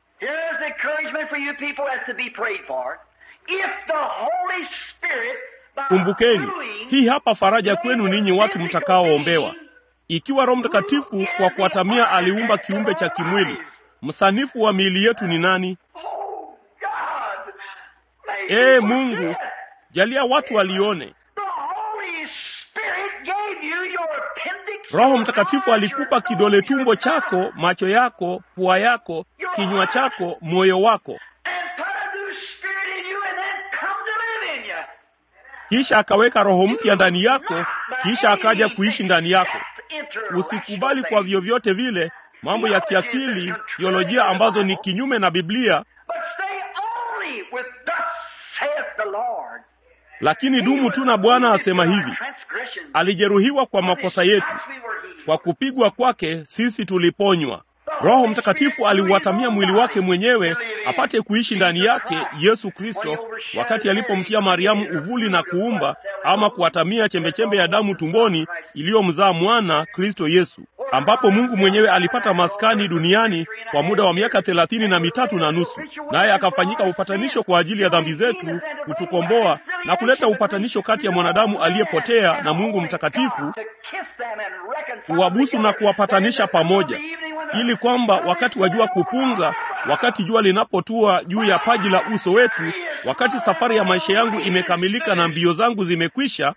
here's encouragement for you people as to be prayed for. If the Holy Spirit Kumbukeni, hii hapa faraja kwenu ninyi watu mtakaoombewa. Ikiwa Roho Mtakatifu kwa kuatamia aliumba kiumbe cha kimwili, msanifu wa miili yetu ni nani? Oh, God, may Ee you Mungu, see it. jalia watu walione. The Holy Spirit gave you your appendix, Roho your Mtakatifu heart, alikupa your kidole nose, tumbo your chako, mouth, macho yako, pua yako, kinywa chako, moyo wako, and put a new spirit in you and then come to live in you. kisha akaweka roho mpya ndani yako, kisha akaja kuishi ndani yako. Usikubali kwa vyovyote vile mambo ya kiakili, teolojia ambazo ni kinyume na Biblia, But stay only with thus saith the Lord. lakini dumu tu na Bwana asema hivi, alijeruhiwa kwa makosa yetu, kwa kupigwa kwake sisi tuliponywa. Roho Mtakatifu aliuatamia mwili wake mwenyewe apate kuishi ndani yake Yesu Kristo, wakati alipomtia Mariamu uvuli na kuumba ama kuatamia chembechembe ya damu tumboni iliyomzaa mwana Kristo Yesu, ambapo Mungu mwenyewe alipata maskani duniani kwa muda wa miaka thelathini na mitatu na nusu, naye akafanyika upatanisho kwa ajili ya dhambi zetu, kutukomboa na kuleta upatanisho kati ya mwanadamu aliyepotea na Mungu mtakatifu kuwabusu na kuwapatanisha pamoja, ili kwamba wakati wa jua kupunga, wakati jua linapotua juu ya paji la uso wetu, wakati safari ya maisha yangu imekamilika na mbio zangu zimekwisha,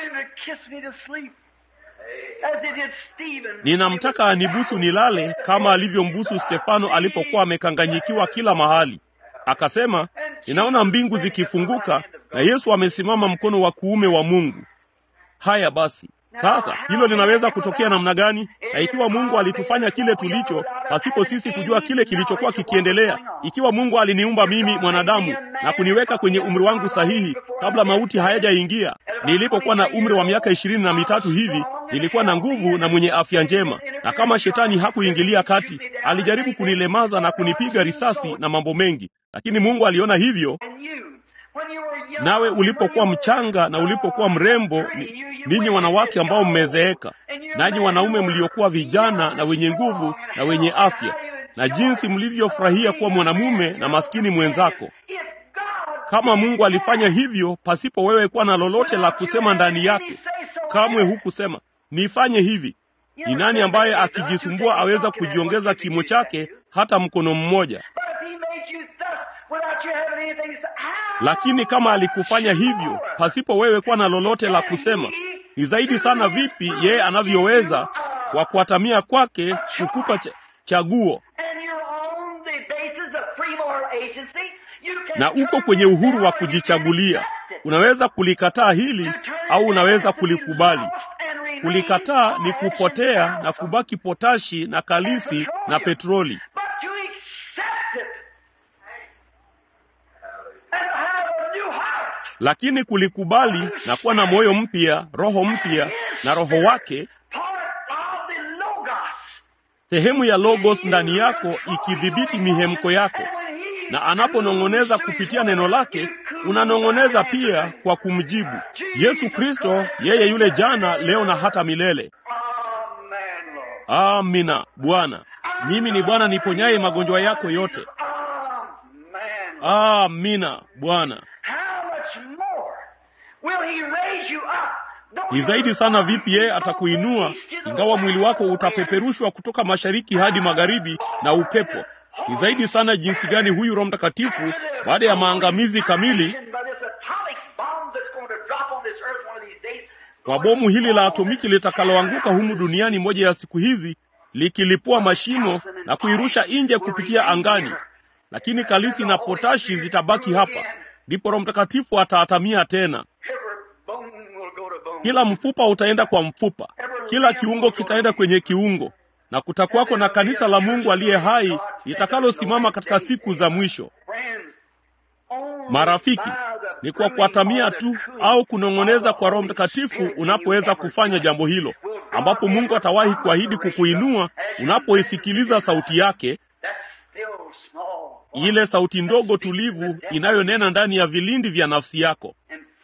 ninamtaka anibusu nilale kama alivyombusu Stefano alipokuwa amekanganyikiwa kila mahali. Akasema, ninaona mbingu zikifunguka na Yesu amesimama mkono wa kuume wa Mungu. Haya basi, sasa hilo linaweza kutokea namna gani? Na ikiwa Mungu alitufanya kile tulicho pasipo sisi kujua kile kilichokuwa kikiendelea, ikiwa Mungu aliniumba mimi mwanadamu na kuniweka kwenye umri wangu sahihi kabla mauti hayajaingia, nilipokuwa na umri wa miaka ishirini na mitatu hivi, nilikuwa na nguvu na mwenye afya njema, na kama shetani hakuingilia kati, alijaribu kunilemaza na kunipiga risasi na mambo mengi, lakini Mungu aliona hivyo nawe ulipokuwa mchanga na ulipokuwa mrembo, ni- ninyi wanawake ambao mmezeeka, nanyi wanaume mliokuwa vijana na wenye nguvu na wenye afya, na jinsi mlivyofurahia kuwa mwanamume na maskini mwenzako. Kama Mungu alifanya hivyo pasipo wewe kuwa na lolote la kusema ndani yake, kamwe hukusema nifanye hivi. Ni nani ambaye akijisumbua aweza kujiongeza kimo chake hata mkono mmoja? Lakini kama alikufanya hivyo pasipo wewe kuwa na lolote la kusema, ni zaidi sana vipi yeye anavyoweza kwa kuatamia kwake kukupa cha, chaguo na uko kwenye uhuru wa kujichagulia. Unaweza kulikataa hili au unaweza kulikubali. Kulikataa ni kupotea na kubaki potashi na kalisi na petroli, lakini kulikubali na kuwa na moyo mpya, roho mpya na roho wake, sehemu ya logos ndani yako ikidhibiti mihemko yako, na anaponong'oneza kupitia neno lake, unanong'oneza pia kwa kumjibu. Yesu Kristo yeye yule jana, leo na hata milele. Amina. Bwana, mimi ni Bwana niponyaye magonjwa yako yote. Amina Bwana. Ni zaidi sana vipi yeye atakuinua, ingawa mwili wako utapeperushwa kutoka mashariki hadi magharibi na upepo. Ni zaidi sana jinsi gani huyu Roho Mtakatifu baada ya maangamizi kamili kwa bomu hili la atomiki litakaloanguka humu duniani moja ya siku hizi, likilipua mashimo na kuirusha nje kupitia angani, lakini kalisi na potashi zitabaki hapa. Ndipo Roho Mtakatifu ataatamia tena. Kila mfupa utaenda kwa mfupa, kila kiungo kitaenda kwenye kiungo, na kutakuwako na kanisa la Mungu aliye hai litakalosimama katika siku za mwisho. Marafiki, ni kwa kuatamia tu au kunong'oneza kwa Roho Mtakatifu unapoweza kufanya jambo hilo, ambapo Mungu atawahi kuahidi kukuinua unapoisikiliza sauti yake, ile sauti ndogo tulivu inayonena ndani ya vilindi vya nafsi yako.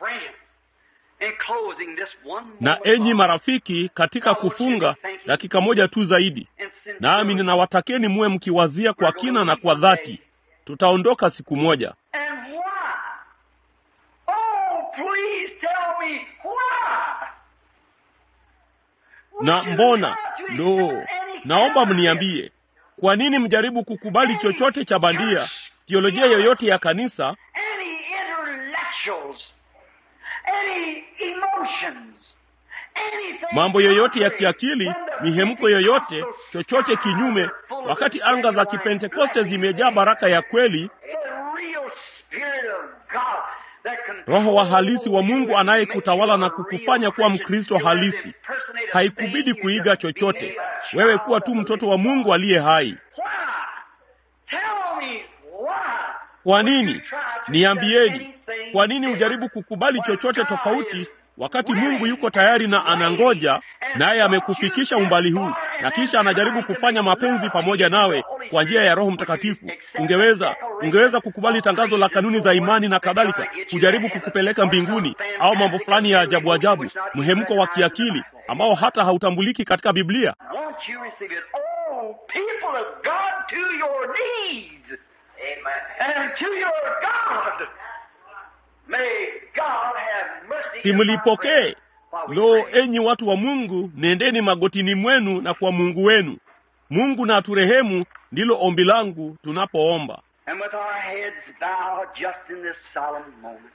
Na enyi marafiki, katika kufunga dakika moja tu zaidi, nami ninawatakeni muwe mkiwazia kwa kina na kwa dhati, tutaondoka siku moja. Na mbona lo, naomba mniambie, kwa nini mjaribu kukubali chochote cha bandia, teolojia yoyote ya kanisa, any intellectuals, any emotions, anything mambo yoyote ya kiakili, mihemko yoyote, chochote kinyume, wakati anga za Kipentekoste zimejaa baraka ya kweli, Roho wa halisi wa Mungu anayekutawala na kukufanya kuwa Mkristo halisi. Haikubidi kuiga chochote, wewe kuwa tu mtoto wa Mungu aliye hai. Kwa nini? Niambieni, kwa nini ujaribu kukubali chochote tofauti wakati Mungu yuko tayari na anangoja, naye amekufikisha umbali huu, na kisha anajaribu kufanya mapenzi pamoja nawe kwa njia ya Roho Mtakatifu? Ungeweza ungeweza kukubali tangazo la kanuni za imani na kadhalika, kujaribu kukupeleka mbinguni, au mambo fulani ya ajabu ajabu, mhemko wa kiakili ambao hata hautambuliki katika Biblia. Won't you receive it? Oh, people of God, to your knees. Amen. And to your God. May God have mercy. Simlipokee. Lo, enyi watu wa Mungu, nendeni magotini mwenu na kwa Mungu wenu. Mungu na aturehemu, ndilo ombi langu tunapoomba. And with our heads bowed just in this solemn moment.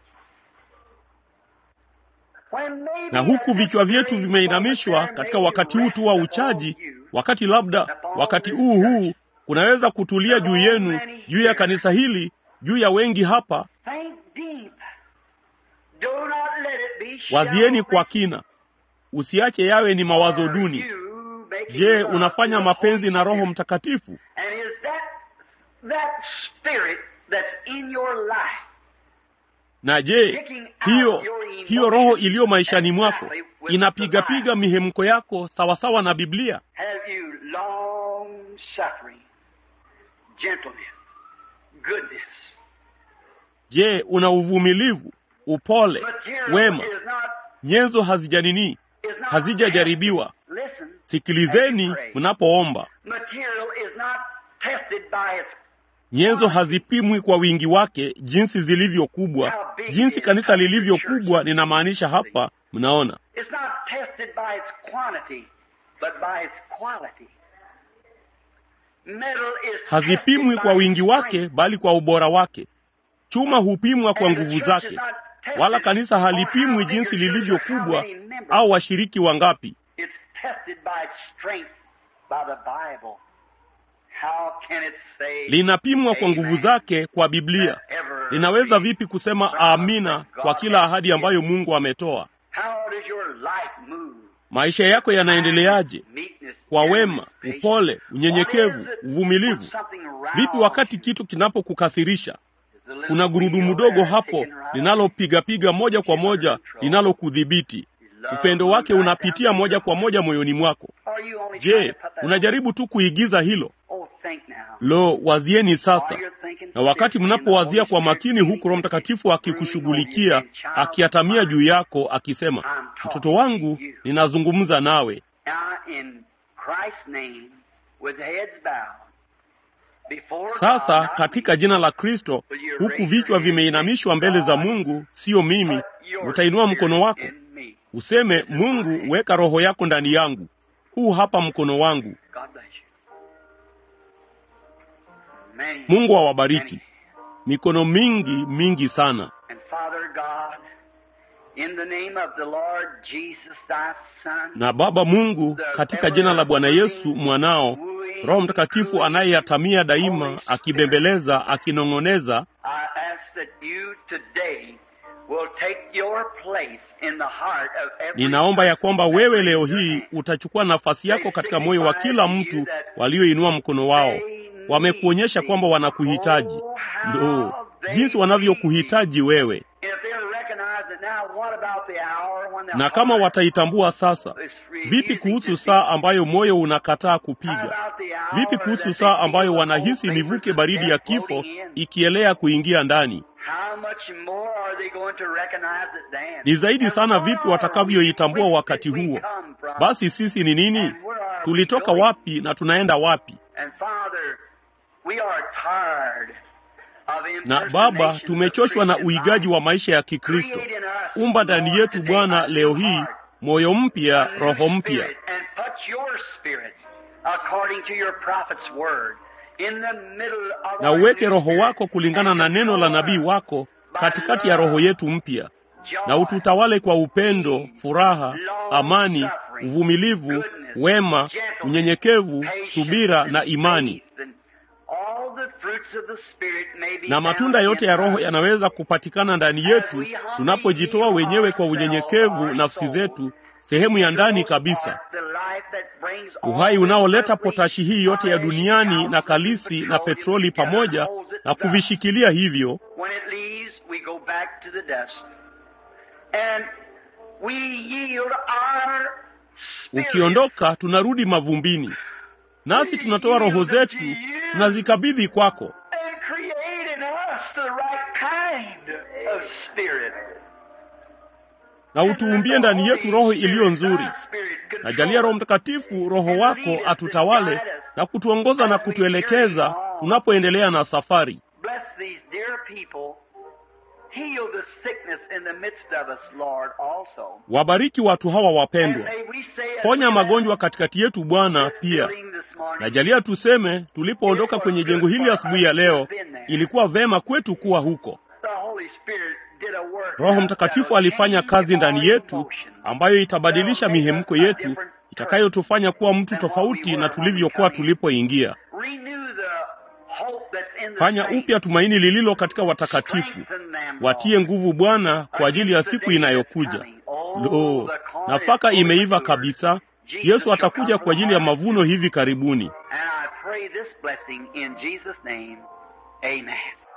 When maybe Na huku vichwa vyetu vimeinamishwa katika wakati huu tu wa uchaji, wakati labda wakati huu huu kunaweza kutulia juu yenu, juu ya kanisa hili, juu ya wengi hapa. Think deep. Do not let it be Wazieni shallow kwa kina, usiache yawe ni mawazo duni. You making Je, love unafanya to the mapenzi Holy na Roho Spirit. Mtakatifu? And is that that spirit that's in your life Na je, hiyo hiyo roho iliyo maishani mwako inapigapiga mihemko yako sawasawa na Biblia? have you long suffering, gentleness, goodness? Je, una uvumilivu, upole, Material wema? is not Nyenzo hazijanini, is not hazijajaribiwa. Listen, Sikilizeni mnapoomba. material is not tested by its Nyenzo hazipimwi kwa wingi wake, jinsi zilivyo kubwa. Jinsi kanisa lilivyo kubwa, ninamaanisha hapa, mnaona, it's not tested by its quantity, but by its quality. Metal is hazipimwi tested kwa by wingi its wake, strength. bali kwa ubora wake. Chuma hupimwa kwa And the nguvu church zake, is not tested wala kanisa on halipimwi how big jinsi your church lilivyo or how kubwa many members. au washiriki wangapi. It's tested by its strength by the Bible. How can it say Linapimwa kwa nguvu Amen. zake kwa Biblia. Ever Linaweza be vipi kusema proud amina that God kwa kila has ahadi ambayo given? Mungu ametoa? How does your life move? Maisha yako yanaendeleaje? Meekness, Kwa gentleness, wema, patience. upole, What unyenyekevu, is it uvumilivu. when something Vipi rouses wakati you? kitu kinapokukasirisha? Is the little Kuna gurudumu wheel dogo there hapo taking right linalopigapiga moja kwa moja linalokudhibiti. Upendo wake unapitia moja kwa moja moyoni mwako. Are you only trying Je, to put that unajaribu tu kuigiza hilo? Oh, think now. Lo, wazieni sasa. While you're thinking, Na wakati fixing the mnapowazia Holy kwa Spirit makini, huku Roho Mtakatifu breathing on you akikushughulikia, and child akiatamia juu yako, akisema, I'm talking mtoto wangu, to you. ninazungumza nawe. Now, in Christ's name, with heads bowed, before Sasa God, not katika me, jina la Kristo, huku vichwa vimeinamishwa mbele za Mungu, sio mimi, but your utainua mkono spirit wako in me. useme, Mungu, weka roho yako ndani yangu. Huu hapa mkono wangu. God bless you. Many, Mungu awabariki. many. Mikono mingi mingi sana. And Father God, in the name of the Lord Jesus, thy Son, Na Baba Mungu, katika jina la Bwana Yesu mwanao, Roho Mtakatifu anayeyatamia daima, akibembeleza, akinong'oneza, I ask that you today will take your place in the heart of every ninaomba ya kwamba person wewe that leo raised their hii hand. utachukua nafasi yako katika moyo wa kila mtu walioinua mkono wao. Wamekuonyesha kwamba wanakuhitaji. Ndo jinsi wanavyokuhitaji wewe, If they'll recognize it now, what about the hour when the na kama heart wataitambua sasa, is refusing vipi to kuhusu beat? saa ambayo moyo unakataa How kupiga? about the hour Vipi that kuhusu they saa feel ambayo the wanahisi whole mivuke vapors of baridi ya death kifo floating in? ikielea kuingia ndani? How much more are they going to recognize it then? Ni zaidi And sana what vipi are we? watakavyoitambua Where wakati did we huo. come from? Basi sisi ni nini? And where are we Tulitoka going? wapi na tunaenda wapi? And Father, we are tired of Na Baba, impersonations of tumechoshwa na Christian uigaji life. wa maisha ya Kikristo. Create in us, Umba ndani Lord, yetu today Bwana a leo new hii heart, moyo mpya, roho mpya, Spirit, and put your spirit according to your prophet's word in the middle of na our uweke new roho spirit, wako kulingana na neno la nabii wako katikati ya roho yetu mpya, na ututawale kwa upendo, furaha, amani, uvumilivu, wema, unyenyekevu, subira na imani. All the fruits of the Spirit may be Na matunda found yote in ya Roho us. yanaweza kupatikana ndani yetu tunapojitoa wenyewe kwa unyenyekevu nafsi zetu, sehemu ya ndani kabisa, uhai unaoleta potashi hii yote ya duniani na kalisi na petroli pamoja na kuvishikilia hivyo When it leaves, we go back to the dust. And we yield our spirit. ukiondoka tunarudi mavumbini, nasi tunatoa roho zetu tunazikabidhi kwako, And create in us the right kind of spirit. na utuumbie ndani yetu roho iliyo nzuri. Na jalia Roho Mtakatifu, Roho wako atutawale na kutuongoza na kutuelekeza tunapoendelea na safari. Bless these dear people. Heal the sickness in the midst of us, Lord, also. Wabariki watu hawa And wapendwa, may we say as ponya we magonjwa left katikati yetu Bwana this pia. building this morning, Na jalia tuseme, tulipoondoka kwenye jengo hili asubuhi ya leo, ilikuwa vema kwetu kuwa huko. the Holy Spirit did a work Roho Mtakatifu alifanya kazi ndani yetu ambayo itabadilisha mihemko yetu, itakayotufanya kuwa mtu tofauti na tulivyokuwa tulipoingia. Renew the hope that's in the Fanya saints. upya tumaini lililo katika watakatifu. Strengthen them, Watie nguvu Bwana kwa ajili ya siku inayokuja. Lo, nafaka imeiva kabisa. Yesu atakuja kwa ajili ya mavuno hivi karibuni. And I pray this blessing in Jesus' name. Amen.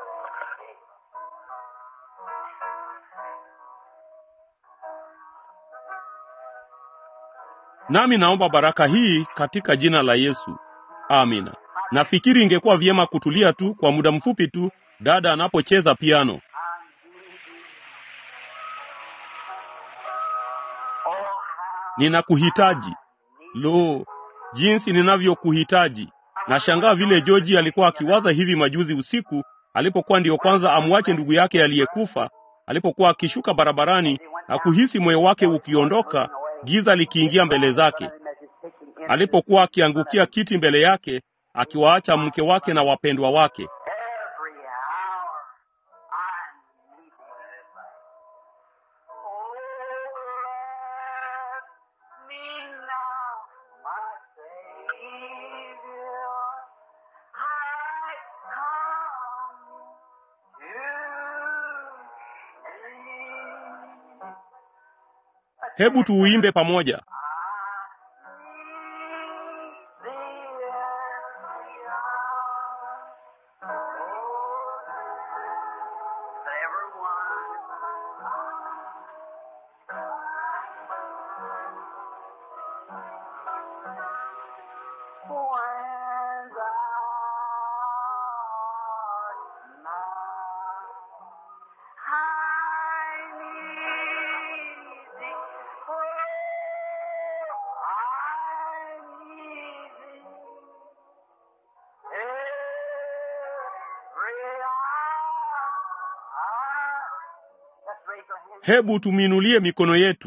Nami naomba baraka hii katika jina la Yesu. Amina. Nafikiri ingekuwa vyema kutulia tu kwa muda mfupi tu dada anapocheza piano. Ninakuhitaji. Lo, jinsi ninavyokuhitaji. Nashangaa vile George alikuwa akiwaza hivi majuzi usiku alipokuwa ndiyo kwanza amwache ndugu yake aliyekufa, alipokuwa akishuka barabarani na kuhisi moyo wake ukiondoka, giza likiingia mbele zake, alipokuwa akiangukia kiti mbele yake, akiwaacha mke wake na wapendwa wake. Every hour I need thee. Oh, let me now, my Savior. I come to thee. Hebu tuuimbe pamoja. Hebu tumiinulie mikono yetu.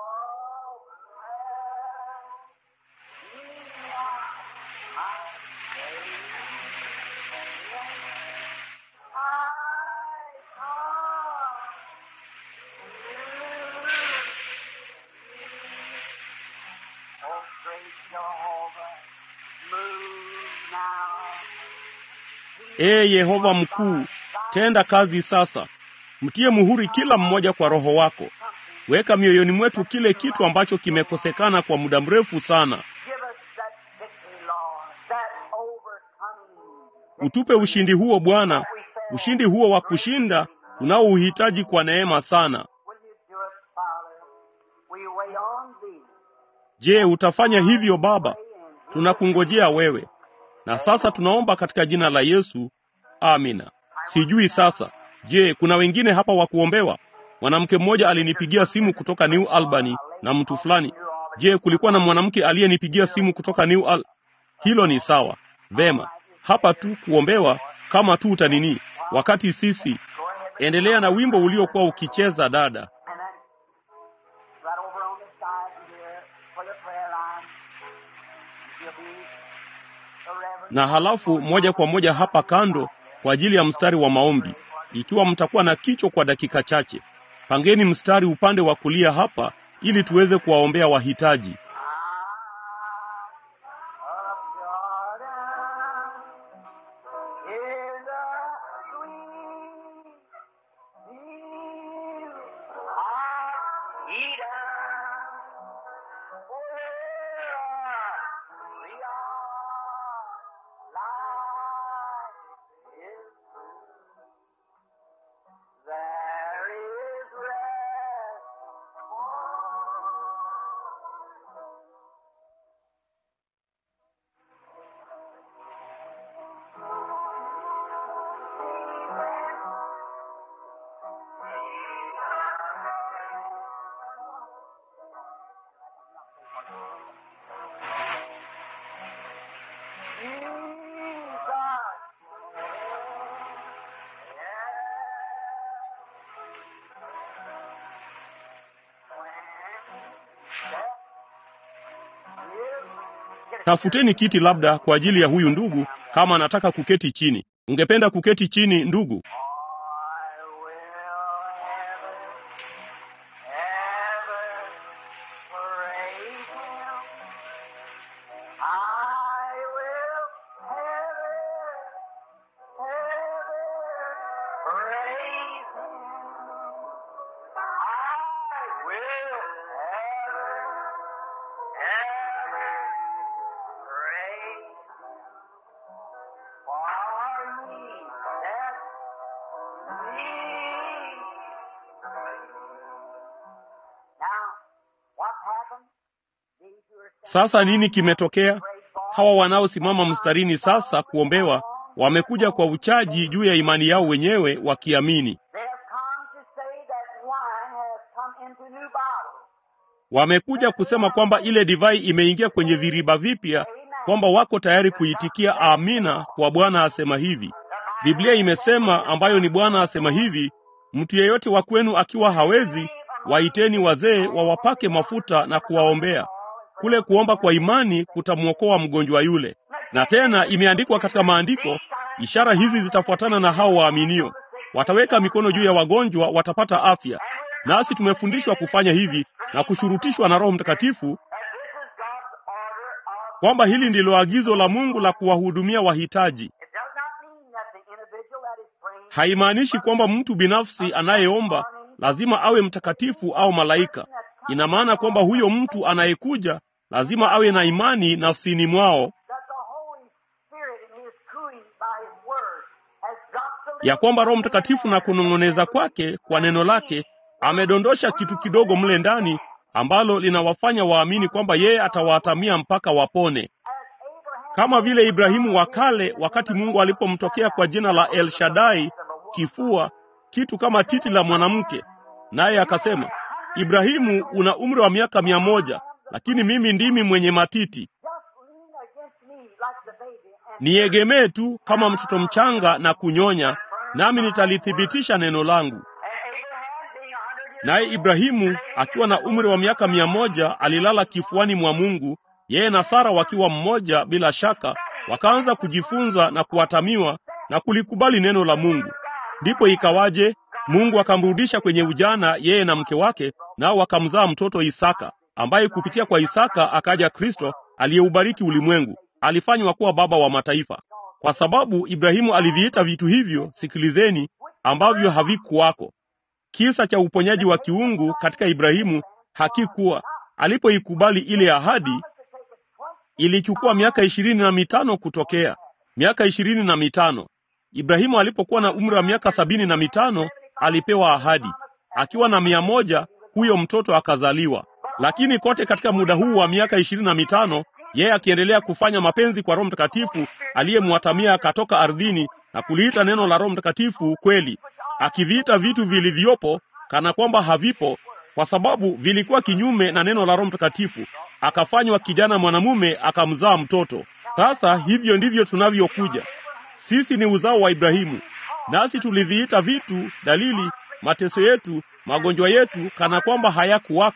Ee Yehova mkuu, tenda kazi sasa. Mtie muhuri kila mmoja kwa Roho wako. Weka mioyoni mwetu kile kitu ambacho kimekosekana kwa muda mrefu sana. Utupe ushindi huo Bwana, ushindi huo wa kushinda tunaouhitaji kwa neema sana. Je, utafanya hivyo Baba? Tunakungojea wewe. Na sasa tunaomba katika jina la Yesu. Amina. Sijui sasa. Je, kuna wengine hapa wa kuombewa? Mwanamke mmoja alinipigia simu kutoka New Albany na mtu fulani. Je, kulikuwa na mwanamke aliyenipigia simu kutoka New Al... Hilo ni sawa. Vema. Hapa tu kuombewa kama tu utanini. Wakati sisi endelea na wimbo uliokuwa ukicheza dada. And then right over on this side, na halafu moja kwa moja hapa kando kwa ajili ya mstari wa maombi. Ikiwa mtakuwa na kichwa kwa dakika chache, pangeni mstari upande wa kulia hapa ili tuweze kuwaombea wahitaji. There is rest Tafuteni kiti labda kwa ajili ya huyu ndugu, kama anataka kuketi chini. Ungependa kuketi chini ndugu? I will ever, ever praise Him. I will ever, ever praise Him. I will ever, ever praise Him. For me, that Now, what happened? These who are Sasa nini kimetokea? Hawa wanaosimama mstarini sasa kuombewa wamekuja kwa uchaji juu ya imani yao wenyewe, wakiamini. They have come to say that wine has come into new bottles. Wamekuja kusema kwamba ile divai imeingia kwenye viriba vipya, kwamba wako tayari kuitikia amina kwa Bwana asema hivi. Biblia imesema, ambayo ni Bwana asema hivi, mtu yeyote wa kwenu akiwa hawezi, waiteni wazee wawapake mafuta na kuwaombea. Kule kuomba kwa imani kutamwokoa mgonjwa yule. Na tena imeandikwa katika maandiko, ishara hizi zitafuatana na hao waaminio, wataweka mikono juu ya wagonjwa, watapata afya. Nasi tumefundishwa kufanya hivi na kushurutishwa na Roho Mtakatifu kwamba hili ndilo agizo la Mungu la kuwahudumia wahitaji. It does not mean that the individual that is praying Haimaanishi kwamba mtu binafsi anayeomba lazima awe mtakatifu au malaika. Ina maana kwamba huyo mtu anayekuja lazima awe na imani nafsini mwao that the Holy Spirit in His cooing by His Word has dropped the ya kwamba Roho Mtakatifu na kunong'oneza kwake kwa neno lake amedondosha kitu kidogo mle ndani ambalo linawafanya waamini kwamba yeye atawatamia mpaka wapone, kama vile Ibrahimu wa kale, wakati Mungu alipomtokea kwa jina la El Shaddai, kifua kitu kama titi la mwanamke, naye akasema, Ibrahimu, una umri wa miaka mia moja, lakini mimi ndimi mwenye matiti, just lean against me like the baby and niegemee tu kama mtoto mchanga na kunyonya, nami nitalithibitisha neno langu. Naye Ibrahimu akiwa na umri wa miaka mia moja alilala kifuani mwa Mungu, yeye na Sara wakiwa mmoja. Bila shaka wakaanza kujifunza na kuatamiwa na kulikubali neno la Mungu. Ndipo ikawaje? Mungu akamrudisha kwenye ujana, yeye na mke wake, nao wakamzaa mtoto Isaka, ambaye kupitia kwa Isaka akaja Kristo aliyeubariki ulimwengu. Alifanywa kuwa baba wa mataifa, kwa sababu Ibrahimu aliviita vitu hivyo, sikilizeni, ambavyo havikuwako. Kisa cha uponyaji wa kiungu katika Ibrahimu hakikuwa. Alipoikubali ile ahadi, ilichukua miaka ishirini na mitano kutokea. Miaka ishirini na mitano. Ibrahimu alipokuwa na umri wa miaka sabini na mitano alipewa ahadi. Akiwa na mia moja huyo mtoto akazaliwa. Lakini kote katika muda huu wa miaka ishirini na mitano yeye akiendelea kufanya mapenzi kwa Roho Mtakatifu aliyemwatamia akatoka ardhini na kuliita neno la Roho Mtakatifu kweli, akiviita vitu vilivyopo kana kwamba havipo, kwa sababu vilikuwa kinyume na neno la Roho Mtakatifu. Akafanywa kijana mwanamume, akamzaa mtoto. Sasa hivyo ndivyo tunavyokuja sisi, ni uzao wa Ibrahimu, nasi tuliviita vitu, dalili, mateso yetu, magonjwa yetu, kana kwamba hayakuwako,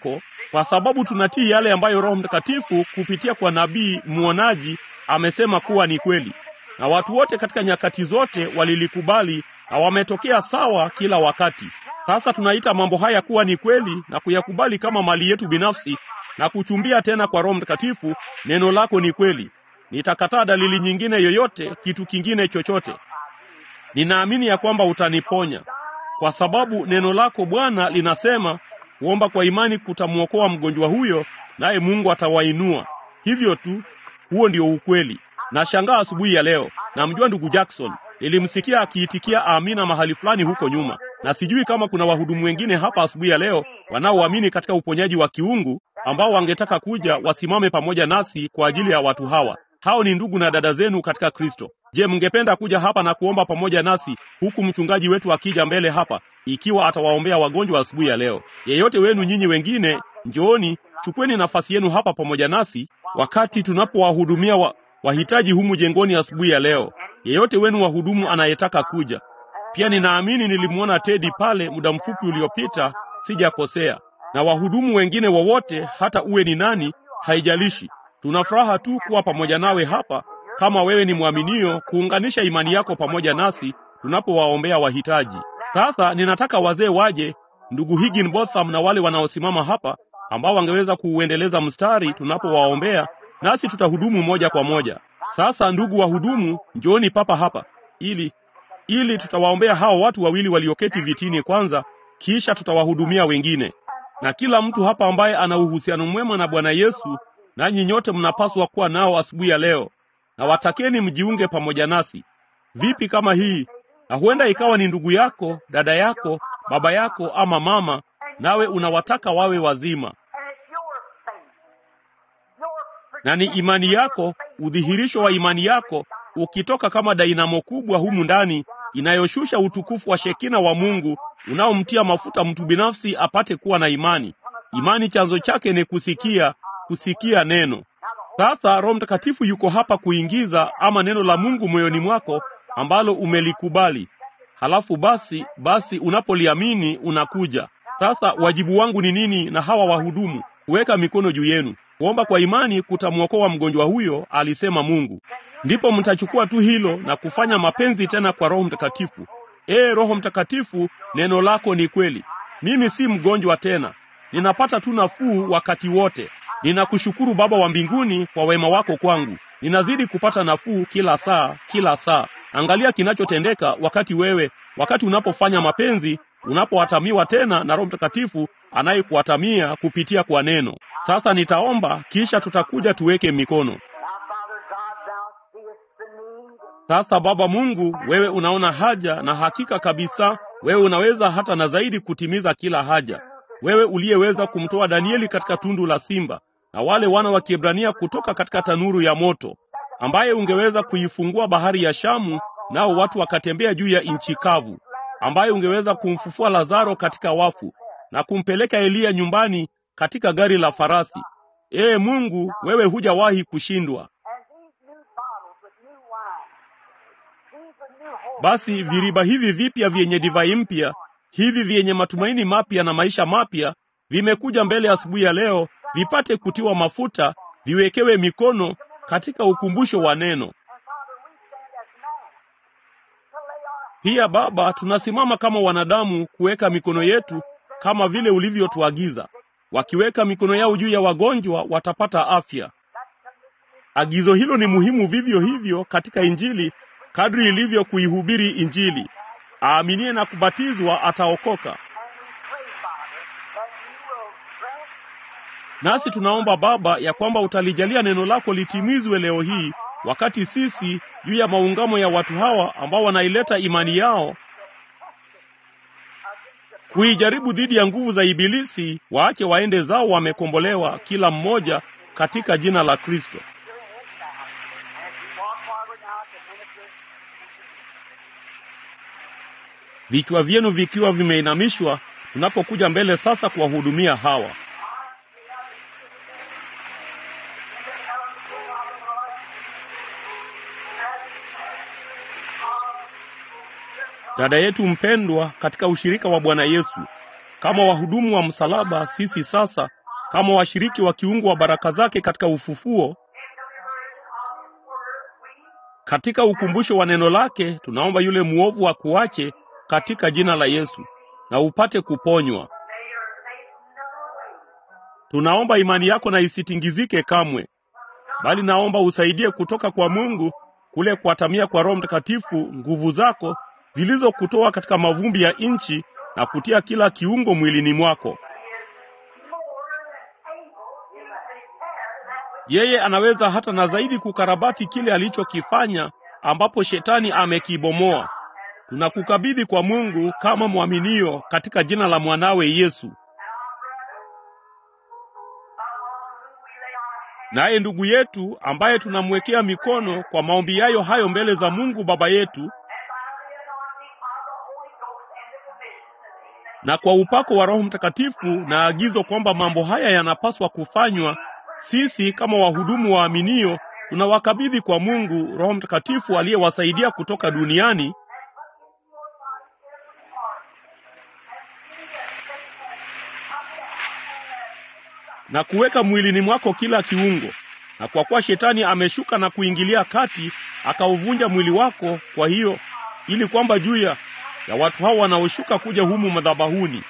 kwa sababu tunatii yale ambayo Roho Mtakatifu kupitia kwa nabii mwonaji amesema kuwa ni kweli, na watu wote katika nyakati zote walilikubali na wametokea sawa kila wakati. Sasa tunaita mambo haya kuwa ni kweli na kuyakubali kama mali yetu binafsi na kuchumbia tena kwa Roho Mtakatifu, neno lako ni kweli. Nitakataa dalili nyingine yoyote, kitu kingine chochote. Ninaamini ya kwamba utaniponya kwa sababu neno lako Bwana linasema kuomba kwa imani kutamwokoa mgonjwa huyo, naye Mungu atawainua. Hivyo tu, huo ndio ukweli. Nashangaa asubuhi ya leo, namjua ndugu Jackson, nilimsikia akiitikia amina mahali fulani huko nyuma, na sijui kama kuna wahudumu wengine hapa asubuhi ya leo wanaoamini katika uponyaji wa kiungu ambao wangetaka kuja wasimame pamoja nasi kwa ajili ya watu hawa. Hao ni ndugu na dada zenu katika Kristo. Je, mngependa kuja hapa na kuomba pamoja nasi huku mchungaji wetu akija mbele hapa, ikiwa atawaombea wagonjwa asubuhi ya leo? Yeyote wenu nyinyi wengine, njooni, chukweni nafasi yenu hapa pamoja nasi wakati tunapowahudumia wa, wahitaji humu jengoni asubuhi ya leo. Yeyote wenu wahudumu anayetaka kuja pia. Ninaamini nilimwona Tedi pale muda mfupi uliopita, sijakosea, na wahudumu wengine wowote, hata uwe ni nani, haijalishi. Tuna furaha tu kuwa pamoja nawe hapa kama wewe ni mwaminio, kuunganisha imani yako pamoja nasi tunapowaombea wahitaji. Sasa ninataka wazee waje, ndugu Higginbotham na wale wanaosimama hapa ambao wangeweza kuuendeleza mstari tunapowaombea, nasi tutahudumu moja kwa moja. Sasa ndugu wahudumu, njooni papa hapa ili ili tutawaombea hao watu wawili walioketi vitini kwanza, kisha tutawahudumia wengine. Na kila mtu hapa ambaye ana uhusiano mwema na Bwana Yesu, nanyi nyote mnapaswa kuwa nao asubuhi ya leo na watakeni mjiunge pamoja nasi. Vipi kama hii? Na huenda ikawa ni ndugu yako, dada yako, baba yako ama mama, nawe unawataka wawe wazima, na ni imani yako, udhihirisho wa imani yako ukitoka kama dainamo kubwa humu ndani inayoshusha utukufu wa Shekina wa Mungu unaomtia mafuta mtu binafsi apate kuwa na imani. Imani chanzo chake ni kusikia, kusikia neno. Sasa Roho Mtakatifu yuko hapa kuingiza ama neno la Mungu moyoni mwako ambalo umelikubali. Halafu basi basi, unapoliamini unakuja. Sasa wajibu wangu ni nini na hawa wahudumu? Kuweka mikono juu yenu, kuomba kwa imani kutamwokoa mgonjwa huyo, alisema Mungu. Ndipo mtachukua tu hilo na kufanya mapenzi tena kwa Roho Mtakatifu. Ee Roho Mtakatifu, neno lako ni kweli. Mimi si mgonjwa tena, ninapata tu nafuu wakati wote. Ninakushukuru Baba wa mbinguni kwa wema wako kwangu. Ninazidi kupata nafuu kila saa, kila saa. Angalia kinachotendeka wakati wewe, wakati unapofanya mapenzi, unapohatamiwa tena na Roho Mtakatifu anayekuhatamia kupitia kwa neno. Sasa nitaomba, kisha tutakuja tuweke mikono. Sasa Baba Mungu, wewe unaona haja, na hakika kabisa wewe unaweza hata na zaidi kutimiza kila haja. Wewe uliyeweza kumtoa Danieli katika tundu la simba na wale wana wa Kiebrania kutoka katika tanuru ya moto, ambaye ungeweza kuifungua bahari ya Shamu nao watu wakatembea juu ya nchi kavu, ambaye ungeweza kumfufua Lazaro katika wafu na kumpeleka Eliya nyumbani katika gari la farasi. Ee Mungu, wewe hujawahi kushindwa. Basi viriba hivi vipya vyenye divai mpya, hivi vyenye matumaini mapya na maisha mapya, vimekuja mbele asubuhi ya leo, vipate kutiwa mafuta, viwekewe mikono katika ukumbusho wa neno. Pia Baba, tunasimama kama wanadamu kuweka mikono yetu kama vile ulivyotuagiza. Wakiweka mikono yao juu ya wagonjwa watapata afya. Agizo hilo ni muhimu vivyo hivyo katika Injili kadri ilivyo kuihubiri Injili. Aaminie na kubatizwa ataokoka. Nasi tunaomba Baba ya kwamba utalijalia neno lako litimizwe leo hii, wakati sisi juu ya maungamo ya watu hawa ambao wanaileta imani yao kuijaribu dhidi ya nguvu za Ibilisi, waache waende zao wamekombolewa, kila mmoja katika jina la Kristo. Vichwa vyenu vikiwa vimeinamishwa, tunapokuja mbele sasa kuwahudumia hawa dada yetu mpendwa katika ushirika wa Bwana Yesu. Kama wahudumu wa msalaba, sisi sasa kama washiriki wa kiungu wa baraka zake katika ufufuo, katika ukumbusho wa neno lake, tunaomba yule mwovu akuache katika jina la Yesu na upate kuponywa. Tunaomba imani yako na isitingizike kamwe, bali naomba usaidie kutoka kwa Mungu kule kuatamia kwa Roho Mtakatifu nguvu zako zilizokutoa katika mavumbi ya nchi na kutia kila kiungo mwilini mwako. Yeye anaweza hata na zaidi kukarabati kile alichokifanya ambapo shetani amekibomoa. Tunakukabidhi kwa Mungu kama mwaminio katika jina la mwanawe Yesu. Naye ndugu yetu ambaye tunamwekea mikono kwa maombi yayo hayo mbele za Mungu Baba yetu na kwa upako wa Roho Mtakatifu na agizo kwamba mambo haya yanapaswa kufanywa, sisi kama wahudumu waaminio tunawakabidhi kwa Mungu Roho Mtakatifu aliyewasaidia kutoka duniani na kuweka mwilini mwako kila kiungo. Na kwa kuwa shetani ameshuka na kuingilia kati akauvunja mwili wako, kwa hiyo ili kwamba juu ya ya watu hao wanaoshuka kuja humu madhabahuni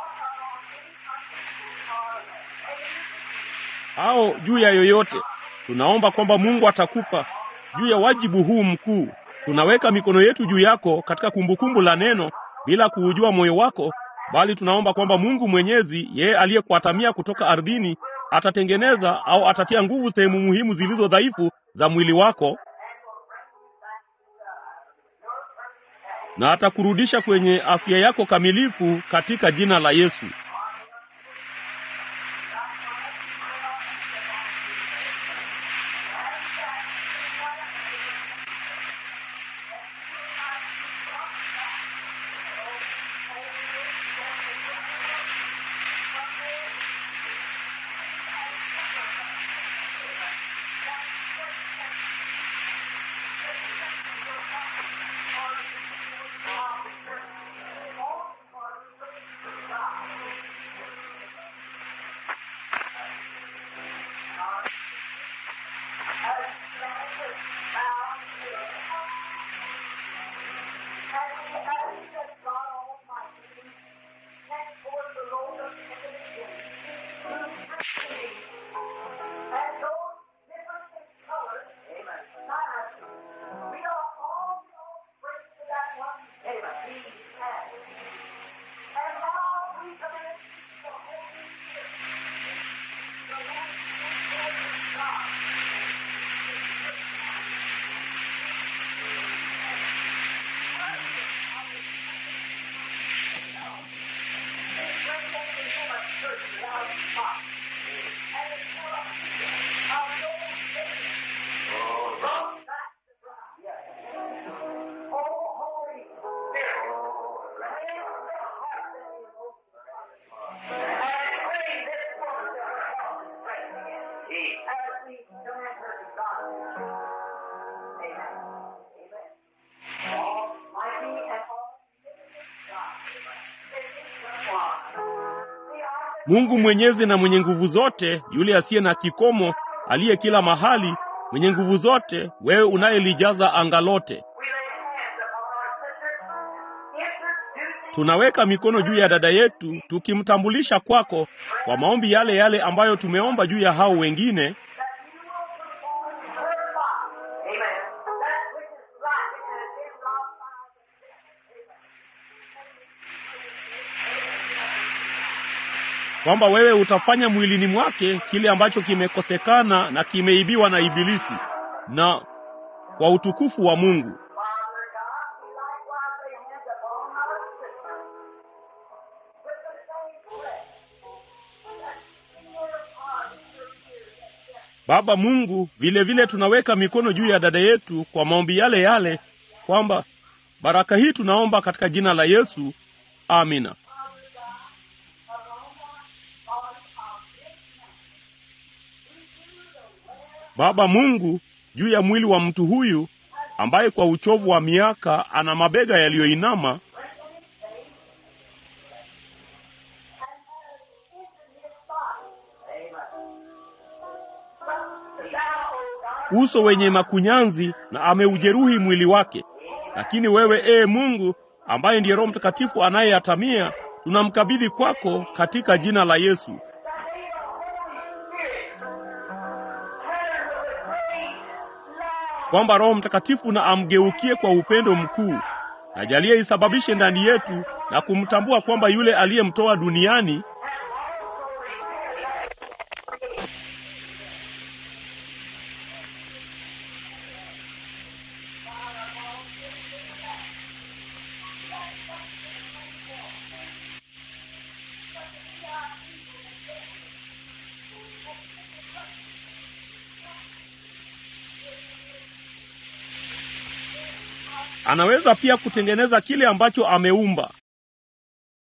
au juu ya yoyote, tunaomba kwamba Mungu atakupa juu ya wajibu huu mkuu. Tunaweka mikono yetu juu yako katika kumbukumbu la neno bila kuujua moyo wako, bali tunaomba kwamba Mungu Mwenyezi, yeye aliyekuatamia kutoka ardhini, atatengeneza au atatia nguvu sehemu muhimu zilizo dhaifu za mwili wako na atakurudisha kwenye afya yako kamilifu katika jina la Yesu. Mungu mwenyezi na mwenye nguvu zote, yule asiye na kikomo, aliye kila mahali, mwenye nguvu zote, wewe unayelijaza anga lote. Tunaweka mikono juu ya dada yetu tukimtambulisha kwako kwa maombi yale yale ambayo tumeomba juu ya hao wengine, kwamba wewe utafanya mwilini mwake kile ambacho kimekosekana na kimeibiwa na Ibilisi, na kwa utukufu wa Mungu. Baba Mungu, vile vile tunaweka mikono juu ya dada yetu kwa maombi yale yale, kwamba baraka hii tunaomba katika jina la Yesu, amina. Baba Mungu, juu ya mwili wa mtu huyu ambaye kwa uchovu wa miaka ana mabega yaliyoinama uso wenye makunyanzi na ameujeruhi mwili wake. Lakini wewe ee Mungu, ambaye ndiye Roho Mtakatifu anayeyatamia, tunamkabidhi kwako katika jina la Yesu. Kwamba Roho Mtakatifu na amgeukie kwa upendo mkuu, na jalia isababishe ndani yetu na kumtambua kwamba yule aliyemtoa duniani anaweza pia kutengeneza kile ambacho ameumba.